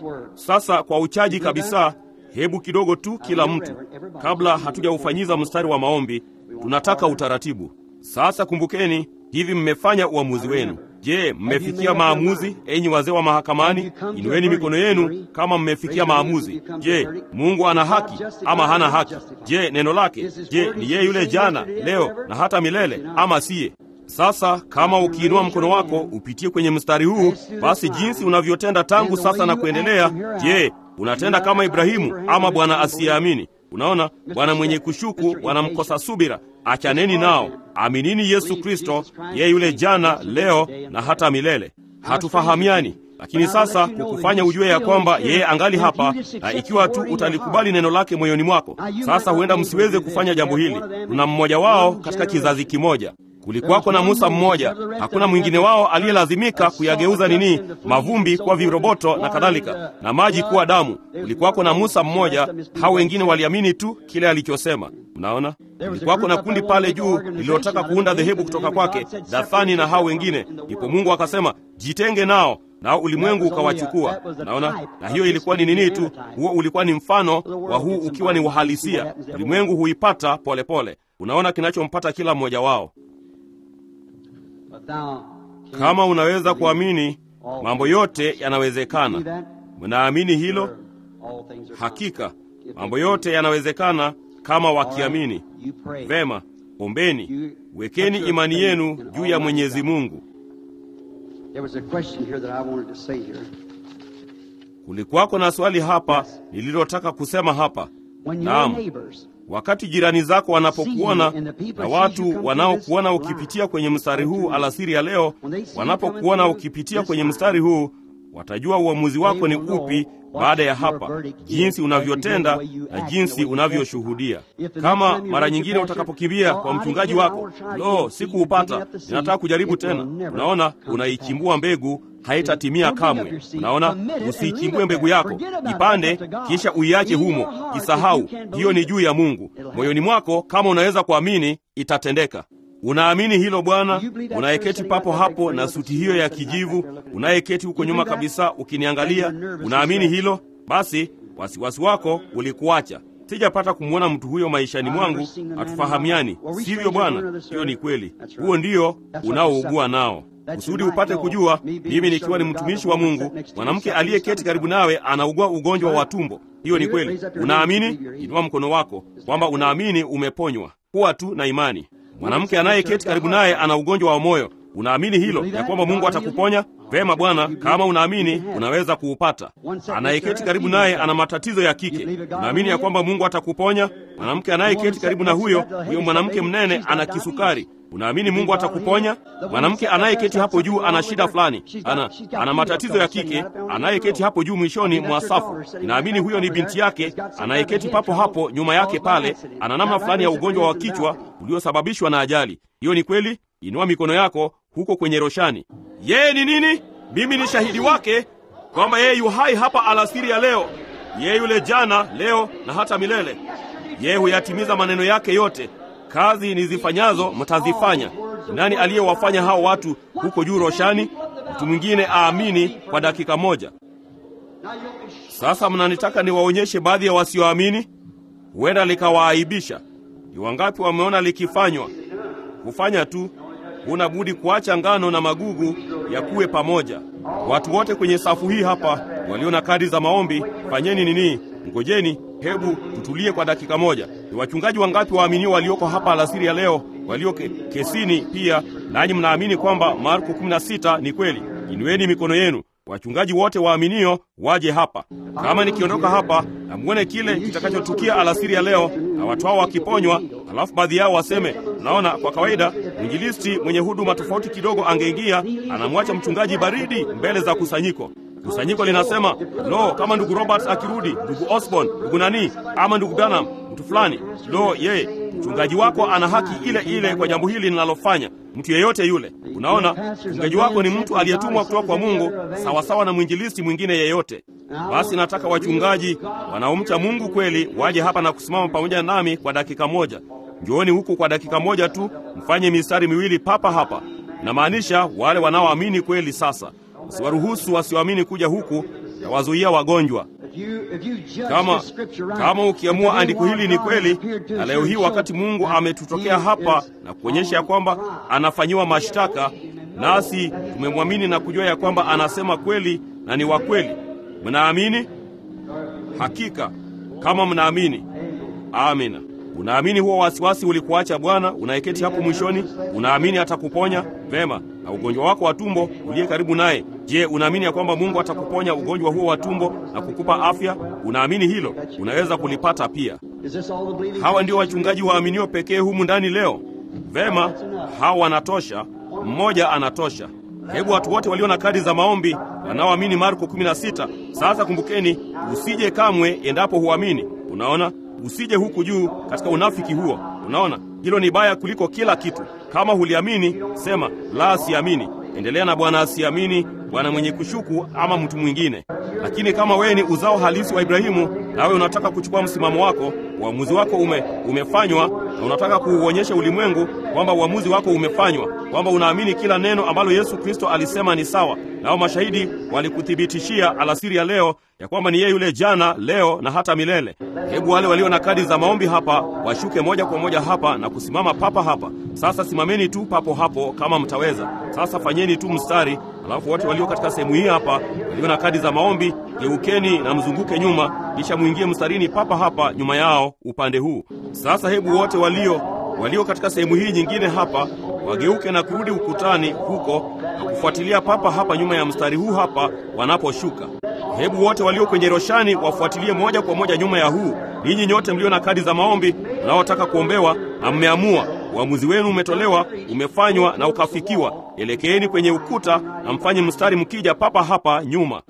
Speaker 1: Sasa kwa uchaji kabisa, hebu kidogo tu kila mtu, kabla hatujaufanyiza mstari wa maombi, tunataka utaratibu. Sasa kumbukeni, hivi mmefanya uamuzi wenu. Je, mmefikia maamuzi, enyi wazee wa mahakamani? Inueni mikono yenu kama mmefikia maamuzi. Je, Mungu ana haki ama hana haki? Je, neno lake, je, ni yeye yule jana, leo na hata milele, ama siye? Sasa kama ukiinua mkono wako upitie kwenye mstari huu, basi jinsi unavyotenda tangu sasa na kuendelea, je, unatenda kama Ibrahimu ama bwana asiyeamini? Unaona, bwana mwenye kushuku wanamkosa subira. Achaneni nao, aminini Yesu Kristo, yeye yule jana, leo na hata milele. Hatufahamiani, lakini sasa kukufanya ujue ya kwamba yeye angali hapa, na ikiwa tu utalikubali neno lake moyoni mwako. Sasa huenda msiweze kufanya jambo hili. Tuna mmoja wao katika kizazi kimoja Kulikuwako na Musa mmoja, hakuna mwingine wao aliyelazimika kuyageuza nini, mavumbi kuwa viroboto na kadhalika, na maji kuwa damu. Kulikuwako na Musa mmoja, hao wengine waliamini tu kile alichosema. Mnaona, kulikuwako na kundi pale juu lililotaka kuunda dhehebu kutoka kwake, Dathani na hao wengine. Ndipo Mungu akasema, jitenge nao nao ulimwengu ukawachukua. Naona, na hiyo ilikuwa ni nini tu, huo ulikuwa ni mfano wa huu ukiwa ni uhalisia. Ulimwengu huipata polepole. Unaona kinachompata kila mmoja wao. Kama unaweza kuamini, mambo yote yanawezekana. Mnaamini hilo? Hakika mambo yote yanawezekana kama wakiamini. Vema, ombeni, wekeni imani yenu juu ya Mwenyezi Mungu. Kulikuwako na swali hapa nililotaka kusema hapa. Naam, wakati jirani zako wanapokuona na watu wanaokuona ukipitia kwenye mstari huu alasiri ya leo, wanapokuona ukipitia kwenye mstari huu, watajua uamuzi wako ni upi baada ya hapa, jinsi unavyotenda na jinsi unavyoshuhudia. Kama mara nyingine utakapokimbia kwa mchungaji wako, lo, sikuupata, ninataka kujaribu tena, unaona, unaichimbua mbegu haitatimia kamwe. Unaona, usiichimbue mbegu yako, ipande kisha uiache humo, isahau. Hiyo ni juu ya Mungu. Moyoni mwako, kama unaweza kuamini, itatendeka. Unaamini hilo Bwana? Unayeketi papo hapo na suti hiyo ya kijivu, unayeketi huko nyuma kabisa ukiniangalia, unaamini hilo? Basi wasiwasi wako ulikuacha. Sijapata kumwona mtu huyo maishani mwangu, hatufahamiani, sivyo Bwana? Hiyo ni kweli, huo ndio unaougua nao kusudi upate kujua, mimi nikiwa ni mtumishi wa Mungu, mwanamke aliyeketi karibu nawe anaugua ugonjwa wa tumbo. Hiyo ni kweli. Unaamini? Inua mkono wako kwamba unaamini umeponywa. Kuwa tu na imani. Mwanamke anayeketi karibu naye ana ugonjwa wa moyo. Unaamini hilo ya kwamba Mungu atakuponya? Vema Bwana, kama unaamini unaweza kuupata. Anayeketi karibu naye ana matatizo ya kike. Unaamini ya kwamba Mungu atakuponya? Mwanamke anayeketi karibu na huyo huyo mwanamke mnene ana kisukari. Unaamini Mungu atakuponya? Mwanamke anayeketi hapo juu ana shida fulani, ana, ana matatizo ya kike, anayeketi hapo juu mwishoni mwa safu. Inaamini huyo ni binti yake anayeketi papo hapo nyuma yake pale, ana namna fulani ya ugonjwa wa kichwa uliosababishwa na ajali. Hiyo ni kweli? Inua mikono yako huko kwenye roshani. Yeye ni nini? Mimi ni shahidi wake kwamba yeye yu hai hapa alasiri ya leo. Yeye yule jana, leo na hata milele. Yeye huyatimiza maneno yake yote. Kazi nizifanyazo mtazifanya. Nani aliyewafanya hao watu huko juu roshani? Mtu mwingine aamini kwa dakika moja. Sasa mnanitaka niwaonyeshe baadhi ya wasioamini? Huenda likawaaibisha. Ni wangapi wameona likifanywa? Kufanya tu, huna budi kuacha ngano na magugu ya kuwe pamoja. Watu wote kwenye safu hii hapa walio na kadi za maombi, fanyeni nini? Ngojeni, hebu tutulie kwa dakika moja. Ni wachungaji wangapi waaminio walioko hapa alasiri ya leo, walio ke, kesini pia, nanyi mnaamini kwamba Marko 16 ni kweli? Inueni mikono yenu. Wachungaji wote waaminio waje hapa. Kama nikiondoka hapa na muone kile kitakachotukia alasiri ya leo, na watu hao wakiponywa, alafu baadhi yao waseme, naona kwa kawaida mwinjilisti mwenye huduma tofauti kidogo angeingia, anamwacha mchungaji baridi mbele za kusanyiko. Kusanyiko linasema lo, kama ndugu Roberts akirudi, ndugu Osborne, ndugu nani, ama ndugu Branham, mtu fulani, lo, yeye mchungaji wako ana haki ile ile kwa jambo hili linalofanya mtu yeyote yule. Unaona, mchungaji wako ni mtu aliyetumwa kutoka kwa Mungu sawasawa na mwinjilisti mwingine yeyote. Basi nataka wachungaji wanaomcha Mungu kweli waje hapa na kusimama pamoja nami kwa dakika moja. Njooni huku kwa dakika moja tu, mfanye mistari miwili papa hapa. Inamaanisha wale wanaoamini kweli. Sasa usiwaruhusu wasioamini kuja huku na wazuia wagonjwa. Kama kama ukiamua andiko hili ni kweli, na leo hii wakati Mungu ametutokea hapa na kuonyesha ya kwamba anafanyiwa mashtaka, nasi tumemwamini na kujua ya kwamba anasema kweli na ni wa kweli, mnaamini? Hakika kama mnaamini, amina. Unaamini huo wasiwasi ulikuacha Bwana unayeketi hapo mwishoni? Unaamini atakuponya? Vema. Na ugonjwa wako wa tumbo uliye karibu naye, je, unaamini ya kwamba Mungu atakuponya ugonjwa huo wa tumbo na kukupa afya? Unaamini hilo? Unaweza kulipata pia. Hawa ndio wachungaji waaminio pekee humu ndani leo. Vema, hawa wanatosha. Mmoja anatosha. Hebu watu wote walio na kadi za maombi wanaoamini Marko 16. Sasa kumbukeni, usije kamwe endapo huamini. Unaona, usije huku juu katika unafiki huo. Unaona, hilo ni baya kuliko kila kitu. Kama huliamini, sema la, siamini. Endelea na Bwana asiamini, bwana mwenye kushuku, ama mtu mwingine. Lakini kama wewe ni uzao halisi wa Ibrahimu, nawe unataka kuchukua msimamo wako, uamuzi wako ume, umefanywa na unataka kuuonyesha ulimwengu kwamba uamuzi wako umefanywa, kwamba unaamini kila neno ambalo Yesu Kristo alisema ni sawa, nao mashahidi walikuthibitishia alasiri ya leo ya kwamba ni yeye yule jana, leo na hata milele. Hebu wale walio na kadi za maombi hapa washuke moja kwa moja hapa na kusimama papa hapa. Sasa simameni tu papo hapo kama mtaweza. Sasa fanyeni tu mstari, alafu wote walio katika sehemu hii hapa walio na kadi za maombi geukeni na mzunguke nyuma, kisha mwingie mstarini papa hapa nyuma yao upande huu. Sasa hebu wote walio walio katika sehemu hii nyingine hapa wageuke na kurudi ukutani huko na kufuatilia papa hapa nyuma ya mstari huu hapa wanaposhuka. Hebu wote walio kwenye roshani wafuatilie moja kwa moja nyuma ya huu. Ninyi nyote mlio na kadi za maombi mnaotaka kuombewa na mmeamua, uamuzi wenu umetolewa, umefanywa na ukafikiwa. Elekeeni kwenye ukuta na mfanye mstari mkija papa hapa nyuma.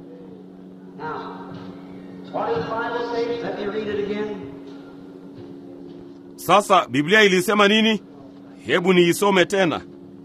Speaker 2: What does the Bible say? Let me read it again.
Speaker 1: Sasa Biblia ilisema nini? Hebu niisome tena.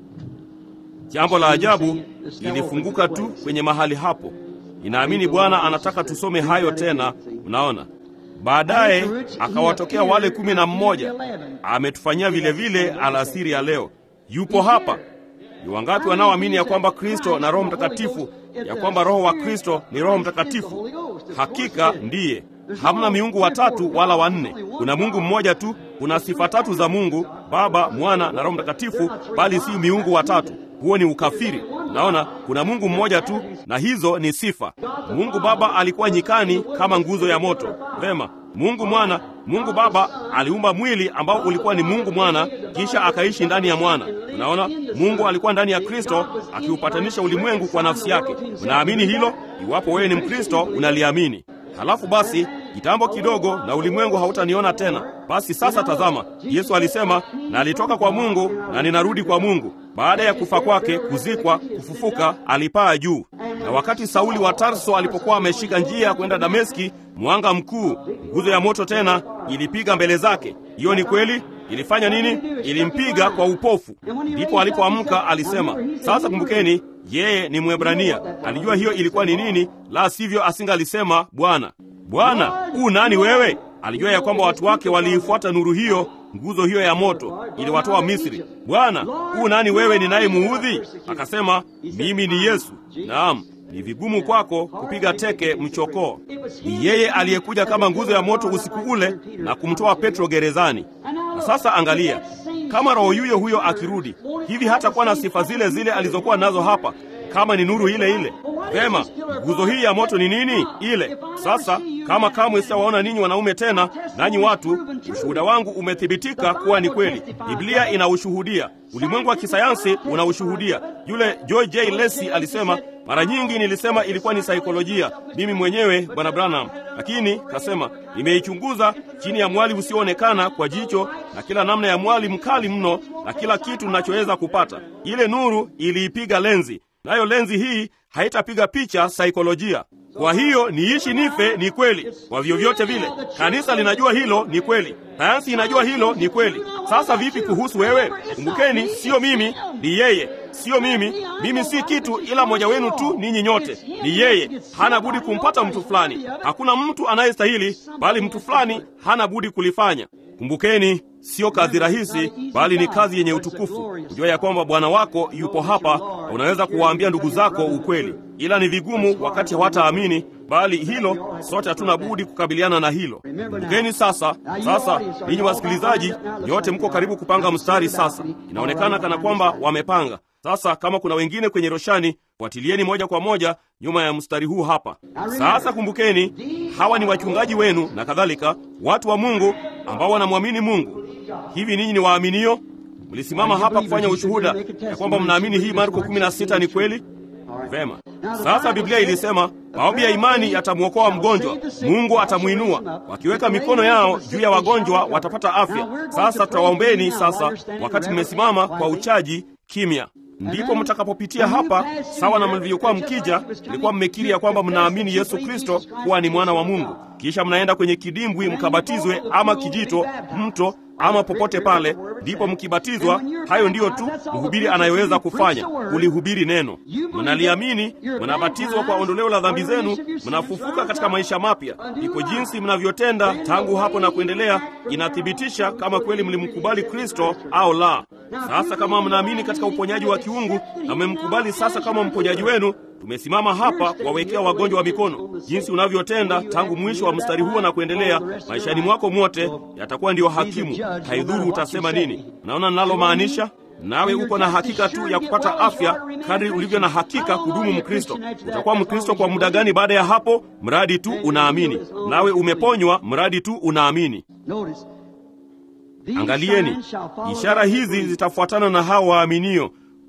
Speaker 1: Jambo la ajabu lilifunguka tu kwenye mahali hapo. Ninaamini Bwana anataka tusome hayo tena. Mnaona, baadaye akawatokea wale kumi na mmoja. Ametufanyia vile vile alasiri ya leo. Yupo hapa. Ni wangapi wanaoamini ya kwamba Kristo na Roho Mtakatifu, ya kwamba Roho wa Kristo ni Roho Mtakatifu? Hakika ndiye. Hamna miungu watatu wala wanne. Kuna Mungu mmoja tu. Kuna sifa tatu za Mungu Baba, Mwana na Roho Mtakatifu, bali si miungu watatu. Huo ni ukafiri. Naona kuna Mungu mmoja tu, na hizo ni sifa. Mungu Baba alikuwa nyikani kama nguzo ya moto. Vema, Mungu Mwana, Mungu Baba aliumba mwili ambao ulikuwa ni Mungu Mwana, kisha akaishi ndani ya Mwana. Unaona, Mungu alikuwa ndani ya Kristo akiupatanisha ulimwengu kwa nafsi yake. Unaamini hilo? Iwapo wewe ni Mkristo, unaliamini. Halafu basi kitambo kidogo na ulimwengu hautaniona tena. Basi sasa tazama, Yesu alisema, na alitoka kwa Mungu na ninarudi kwa Mungu. Baada ya kufa kwake, kuzikwa, kufufuka, alipaa juu. Na wakati Sauli wa Tarso alipokuwa ameshika njia kwenda Dameski, mwanga mkuu, nguzo ya moto tena ilipiga mbele zake. Hiyo ni kweli. Ilifanya nini? Ilimpiga kwa upofu. Ndipo alipoamka alisema, sasa kumbukeni, yeye ni Mwebrania. Alijua hiyo ilikuwa ni nini, la sivyo asingalisema Bwana. Bwana, u nani wewe? Alijua ya kwamba watu wake waliifuata nuru hiyo, nguzo hiyo ya moto iliwatoa Misri. Bwana, u nani wewe ninayemuudhi? Akasema, mimi ni Yesu. Naam, ni vigumu kwako kupiga teke mchokoo. Ni yeye aliyekuja kama nguzo ya moto usiku ule na kumtoa Petro gerezani. Na sasa angalia, kama roho yuyo huyo akirudi hivi, hatakuwa na sifa zile zile alizokuwa nazo hapa, kama ni nuru ile ile. Vema, nguzo hii ya moto ni nini? Ile sasa, kama kamwe sitawaona ninyi wanaume tena, nanyi watu, ushuhuda wangu umethibitika kuwa ni kweli. Biblia inaushuhudia, ulimwengu wa kisayansi unaushuhudia. Yule George J. Lacey alisema mara nyingi nilisema ilikuwa ni saikolojia mimi mwenyewe bwana Branham, lakini kasema nimeichunguza chini ya mwali usioonekana kwa jicho na kila namna ya mwali mkali mno na kila kitu ninachoweza kupata. Ile nuru iliipiga lenzi, nayo lenzi hii haitapiga picha saikolojia. Kwa hiyo niishi nife ni kweli. Kwa vyovyote vile, kanisa linajua hilo ni kweli, sayansi inajua hilo ni kweli. Sasa vipi kuhusu wewe? Kumbukeni, sio mimi, ni yeye. Sio mimi, mimi si kitu, ila mmoja wenu tu, ninyi nyote. Ni yeye, hana budi kumpata mtu fulani. Hakuna mtu anayestahili, bali mtu fulani hana budi kulifanya. Kumbukeni, sio kazi rahisi, bali ni kazi yenye utukufu. Kujua ya kwamba Bwana wako yupo hapa, na unaweza kuwaambia ndugu zako ukweli, ila ni vigumu wakati hawataamini. Bali hilo sote hatuna budi kukabiliana na hilo. Kumbukeni sasa. Sasa ninyi wasikilizaji nyote mko karibu kupanga mstari. Sasa inaonekana kana kwamba wamepanga. Sasa kama kuna wengine kwenye roshani, fuatilieni moja kwa moja nyuma ya mstari huu hapa. Sasa kumbukeni, hawa ni wachungaji wenu na kadhalika, watu wa Mungu ambao wanamwamini Mungu. Hivi ninyi ni waaminio? Mlisimama hapa kufanya ushuhuda ya kwamba mnaamini hii Marko 16 ni kweli? Vema. Sasa Biblia ilisema maombi ya imani yatamwokoa mgonjwa, Mungu atamwinua. Wakiweka mikono yao juu ya wagonjwa watapata afya. Sasa tutawaombeni sasa, wakati mmesimama kwa uchaji kimya. Ndipo mtakapopitia hapa, sawa na mlivyokuwa mkija, mlikuwa mmekiri ya kwamba mnaamini Yesu Kristo kuwa ni mwana wa Mungu, kisha mnaenda kwenye kidimbwi mkabatizwe, ama kijito, mto ama popote pale, ndipo mkibatizwa. Hayo ndiyo tu mhubiri anayoweza kufanya, kulihubiri neno. Mnaliamini, mnabatizwa kwa ondoleo la dhambi zenu, mnafufuka katika maisha mapya. Ndipo jinsi mnavyotenda tangu hapo na kuendelea inathibitisha kama kweli mlimkubali Kristo au la. Sasa kama mnaamini katika uponyaji wa kiungu na mmemkubali sasa kama mponyaji wenu, tumesimama hapa kuwawekea wagonjwa wa mikono. Jinsi unavyotenda tangu mwisho wa mstari huo na kuendelea, maishani mwako mwote yatakuwa ndiyo hakimu. Haidhuru utasema nini. Naona ninalomaanisha? Nawe uko na hakika tu ya kupata afya kadri ulivyo na hakika kudumu Mkristo. Utakuwa Mkristo kwa muda gani baada ya hapo? Mradi tu unaamini. Nawe umeponywa mradi tu unaamini. Angalieni, ishara hizi zitafuatana na hao waaminio.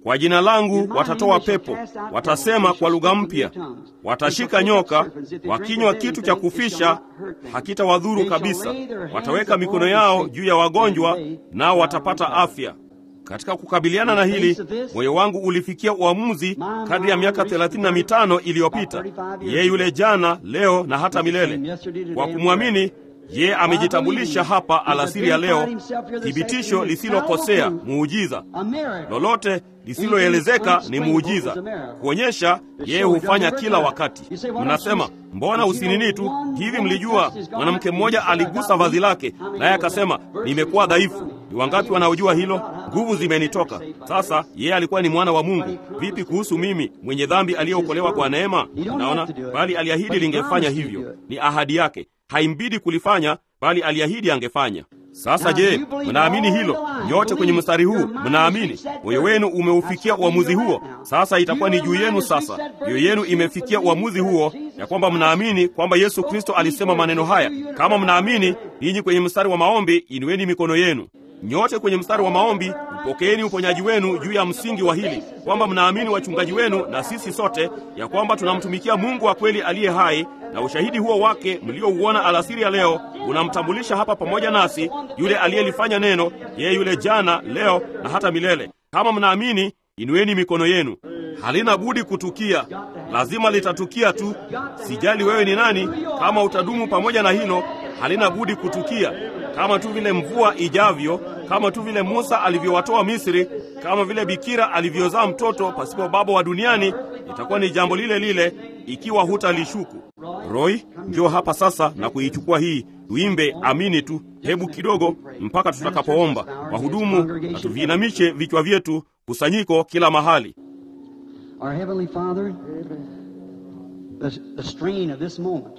Speaker 1: kwa jina langu watatoa pepo, watasema kwa lugha mpya, watashika nyoka, wakinywa kitu cha kufisha hakitawadhuru kabisa, wataweka mikono yao juu ya wagonjwa, nao watapata afya. Katika kukabiliana na hili, moyo wangu ulifikia uamuzi kadri ya miaka thelathini na mitano iliyopita, yeye yule jana, leo na hata milele. Kwa kumwamini yeye amejitambulisha hapa alasiri ya leo, thibitisho lisilokosea, muujiza. Lolote lisiloelezeka ni muujiza, kuonyesha yeye hufanya kila wakati. Mnasema, mbona usinini tu hivi? Mlijua mwanamke mmoja aligusa vazi lake, naye akasema, nimekuwa dhaifu. Ni wangapi wanaojua hilo? Nguvu zimenitoka. Sasa yeye alikuwa ni mwana wa Mungu. Vipi kuhusu mimi mwenye dhambi aliyeokolewa kwa neema? Naona, bali aliahidi lingefanya hivyo. Ni ahadi yake, haimbidi kulifanya, bali aliahidi angefanya. Sasa je, mnaamini hilo? Nyote kwenye mstari huu mnaamini? Moyo wenu umeufikia uamuzi huo? Sasa itakuwa ni juu yenu. Sasa mioyo yenu imefikia uamuzi huo, ya kwamba mnaamini kwamba Yesu Kristo alisema maneno haya. Kama mnaamini, ninyi kwenye mstari wa maombi, inueni mikono yenu nyote kwenye mstari wa maombi, upokeeni uponyaji wenu juu ya msingi wa hili kwamba mnaamini wachungaji wenu na sisi sote ya kwamba tunamtumikia Mungu wa kweli aliye hai, na ushahidi huo wake mliouona alasiri ya leo unamtambulisha hapa pamoja nasi yule aliyelifanya neno, yeye yule jana, leo na hata milele. Kama mnaamini, inueni mikono yenu. Halina budi kutukia, lazima litatukia tu. Sijali wewe ni nani, kama utadumu pamoja na hilo, halina budi kutukia kama tu vile mvua ijavyo, kama tu vile Musa alivyowatoa Misri, kama vile bikira alivyozaa mtoto pasipo baba wa duniani, itakuwa ni jambo lile lile ikiwa hutalishuku. Roy, njoo hapa sasa na kuichukua hii, tuimbe amini tu, hebu kidogo, mpaka tutakapoomba. Wahudumu, na tuviinamishe vichwa vyetu, kusanyiko kila mahali.
Speaker 2: Our Heavenly Father, the, the strain of this moment.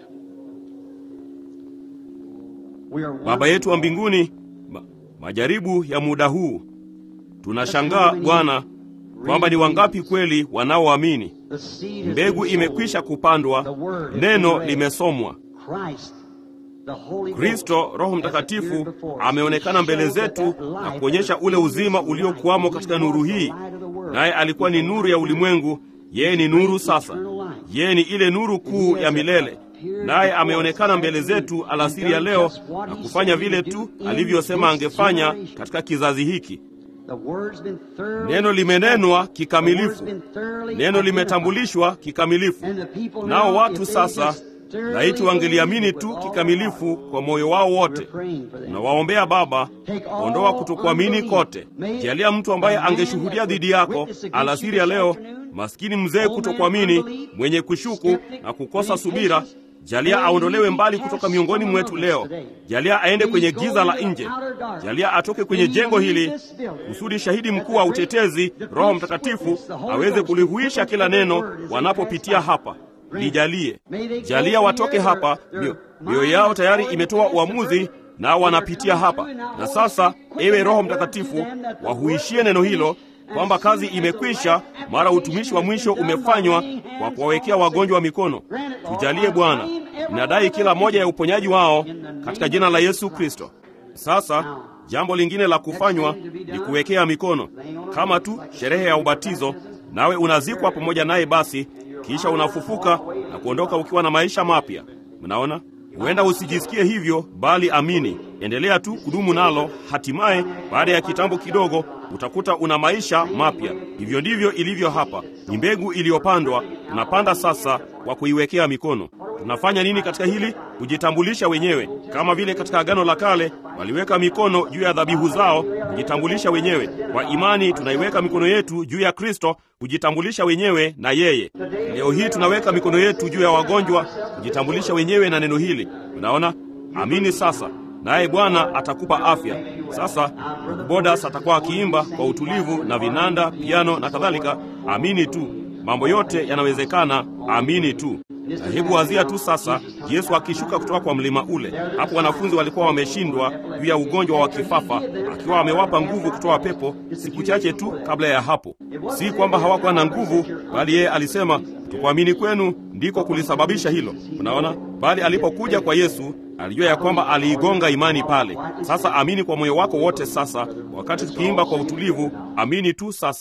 Speaker 2: We are
Speaker 1: Baba yetu wa mbinguni, ma, majaribu ya muda huu, tunashangaa Bwana kwamba ni wangapi kweli wanaoamini.
Speaker 2: the seed has
Speaker 1: Mbegu
Speaker 2: been
Speaker 1: imekwisha
Speaker 2: sown.
Speaker 1: kupandwa,
Speaker 2: The word has
Speaker 1: neno
Speaker 2: been read.
Speaker 1: limesomwa.
Speaker 2: Christ, the Holy Ghost,
Speaker 1: Kristo Roho
Speaker 2: has
Speaker 1: Mtakatifu
Speaker 2: appeared before us.
Speaker 1: ameonekana mbele
Speaker 2: Shows that
Speaker 1: zetu
Speaker 2: that
Speaker 1: na
Speaker 2: light
Speaker 1: kuonyesha
Speaker 2: that
Speaker 1: ule
Speaker 2: is
Speaker 1: uzima
Speaker 2: in this
Speaker 1: uliokuwamo
Speaker 2: light,
Speaker 1: katika
Speaker 2: he
Speaker 1: nuru
Speaker 2: was the
Speaker 1: hii,
Speaker 2: light of the world.
Speaker 1: naye alikuwa ni nuru ya ulimwengu. Yeye ni nuru sasa, yeye ni ile nuru kuu ya milele, naye ameonekana mbele zetu alasiri ya leo na kufanya vile tu alivyosema angefanya katika kizazi hiki.
Speaker 2: The word's been thoroughly
Speaker 1: Neno limenenwa kikamilifu,
Speaker 2: The word's been thoroughly
Speaker 1: neno
Speaker 2: identified.
Speaker 1: limetambulishwa kikamilifu.
Speaker 2: And the people now,
Speaker 1: Nao
Speaker 2: if
Speaker 1: watu
Speaker 2: they
Speaker 1: sasa
Speaker 2: just thoroughly
Speaker 1: laiti wangeliamini
Speaker 2: believe
Speaker 1: tu
Speaker 2: with all
Speaker 1: kikamilifu
Speaker 2: their heart,
Speaker 1: kwa moyo wao
Speaker 2: we're
Speaker 1: wote.
Speaker 2: praying for them.
Speaker 1: Tunawaombea Baba, ondoa kutokuamini kote. Jalia mtu ambaye angeshuhudia dhidi yako alasiri ya leo, maskini mzee kutokuamini, mwenye kushuku na kukosa subira, jalia aondolewe mbali kutoka miongoni mwetu leo. Jalia aende kwenye giza la nje. Jalia atoke kwenye jengo hili kusudi shahidi mkuu wa utetezi, Roho Mtakatifu, aweze kulihuisha kila neno wanapopitia hapa. Lijalie, jalia watoke hapa, mio- mioyo yao tayari imetoa uamuzi nao wanapitia hapa. Na sasa, ewe Roho Mtakatifu, wahuishie neno hilo kwamba kazi imekwisha, mara utumishi wa mwisho umefanywa kwa kuwawekea wagonjwa wa mikono. Tujalie Bwana, inadai kila moja ya uponyaji wao katika jina la Yesu Kristo. Sasa jambo lingine la kufanywa ni kuwekea mikono, kama tu sherehe ya ubatizo, nawe unazikwa pamoja naye, basi kisha unafufuka na kuondoka ukiwa na maisha mapya. Mnaona, huenda usijisikie hivyo, bali amini, endelea tu kudumu nalo. Hatimaye baada ya kitambo kidogo utakuta una maisha mapya. Hivyo ndivyo ilivyo hapa, ni mbegu iliyopandwa. Tunapanda sasa kwa kuiwekea mikono. Tunafanya nini katika hili? Kujitambulisha wenyewe, kama vile katika Agano la Kale waliweka mikono juu ya dhabihu zao kujitambulisha wenyewe. Kwa imani tunaiweka mikono yetu juu ya Kristo kujitambulisha wenyewe na yeye. Leo hii tunaweka mikono yetu juu ya wagonjwa kujitambulisha wenyewe na neno hili. Unaona, amini sasa, naye Bwana atakupa afya. Sasa ndugu Bodas atakuwa akiimba kwa utulivu na vinanda, piano na kadhalika. Amini tu, mambo yote yanawezekana. Amini tu. Na hebu wazia tu sasa, Yesu akishuka kutoka kwa mlima ule. Hapo wanafunzi walikuwa wameshindwa juu ya ugonjwa wa kifafa, akiwa amewapa nguvu kutoa pepo siku chache tu kabla ya hapo. Si kwamba hawakuwa na nguvu, bali yeye alisema kutokuamini kwenu ndiko kulisababisha hilo. Unaona, bali alipokuja kwa Yesu alijua ya kwamba aliigonga imani pale. Sasa amini kwa moyo wako wote. Sasa wakati tukiimba kwa utulivu, amini tu sasa.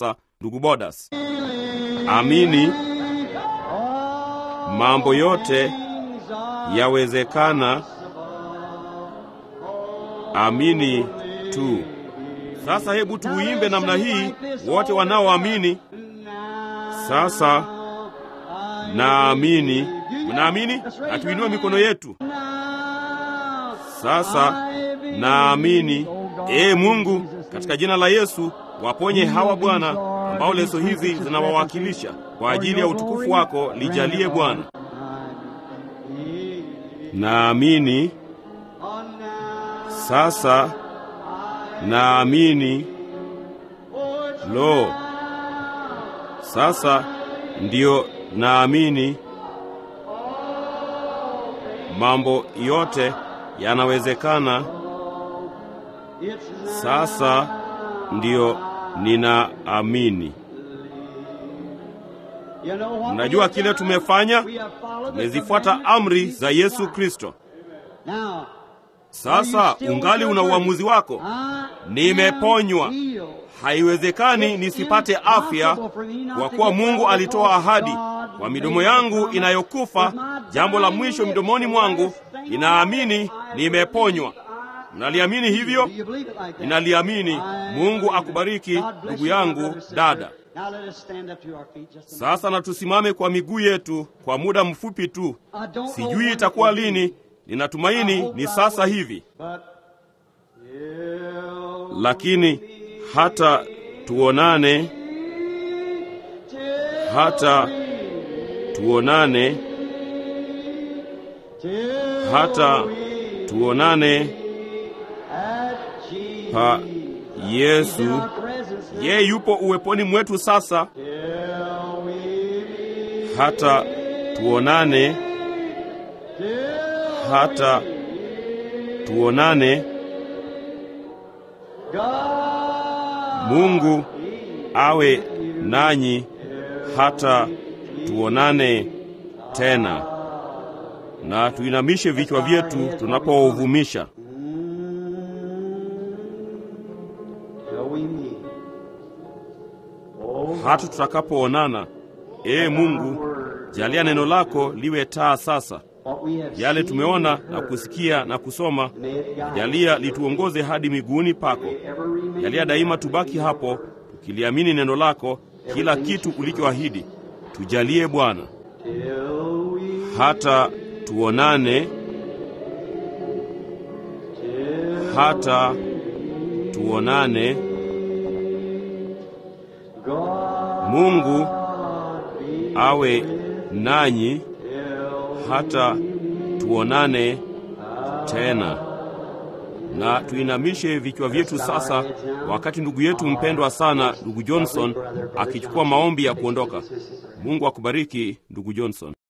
Speaker 1: ndugu Bodas. Amini mambo yote yawezekana. Amini tu. Sasa hebu tuuimbe namna hii, wote wanaoamini. Sasa naamini. Mnaamini? Na tuinue mikono yetu. Sasa naamini. Ee Mungu, katika jina la Yesu waponye hawa Bwana, ambao leso hizi zinawawakilisha kwa ajili ya utukufu wako. Lijalie Bwana. Naamini. Sasa naamini. Lo, sasa ndiyo naamini. Mambo yote yanawezekana. Sasa ndiyo ninaamini. Mnajua kile tumefanya? Tumezifuata amri za Yesu Kristo. Sasa ungali una uamuzi wako. Nimeponywa. Haiwezekani nisipate afya, kwa kuwa Mungu alitoa ahadi kwa midomo yangu inayokufa. Jambo la mwisho midomoni mwangu, ninaamini nimeponywa. Mnaliamini hivyo? Ninaliamini. Mungu akubariki ndugu yangu, dada. Sasa na tusimame kwa miguu yetu kwa muda mfupi tu. Sijui itakuwa lini, ninatumaini ni sasa hivi, lakini hata tuonane, hata tuonane, hata tuonane pa Yesu. Yeye yupo uweponi mwetu sasa, hata tuonane, hata tuonane. Mungu awe nanyi hata tuonane tena. Na tuinamishe vichwa vyetu tunapouvumisha. hata tutakapoonana. Ee Mungu, jalia neno lako liwe taa sasa. Yale tumeona na kusikia na kusoma, jalia lituongoze hadi miguuni pako. Jalia daima tubaki hapo tukiliamini neno lako, kila kitu ulichoahidi. Tujalie Bwana, hata tuonane, hata tuonane. Mungu awe nanyi hata tuonane tena. Na tuinamishe vichwa vyetu sasa, wakati ndugu yetu mpendwa sana, ndugu Johnson akichukua maombi ya kuondoka. Mungu akubariki ndugu Johnson.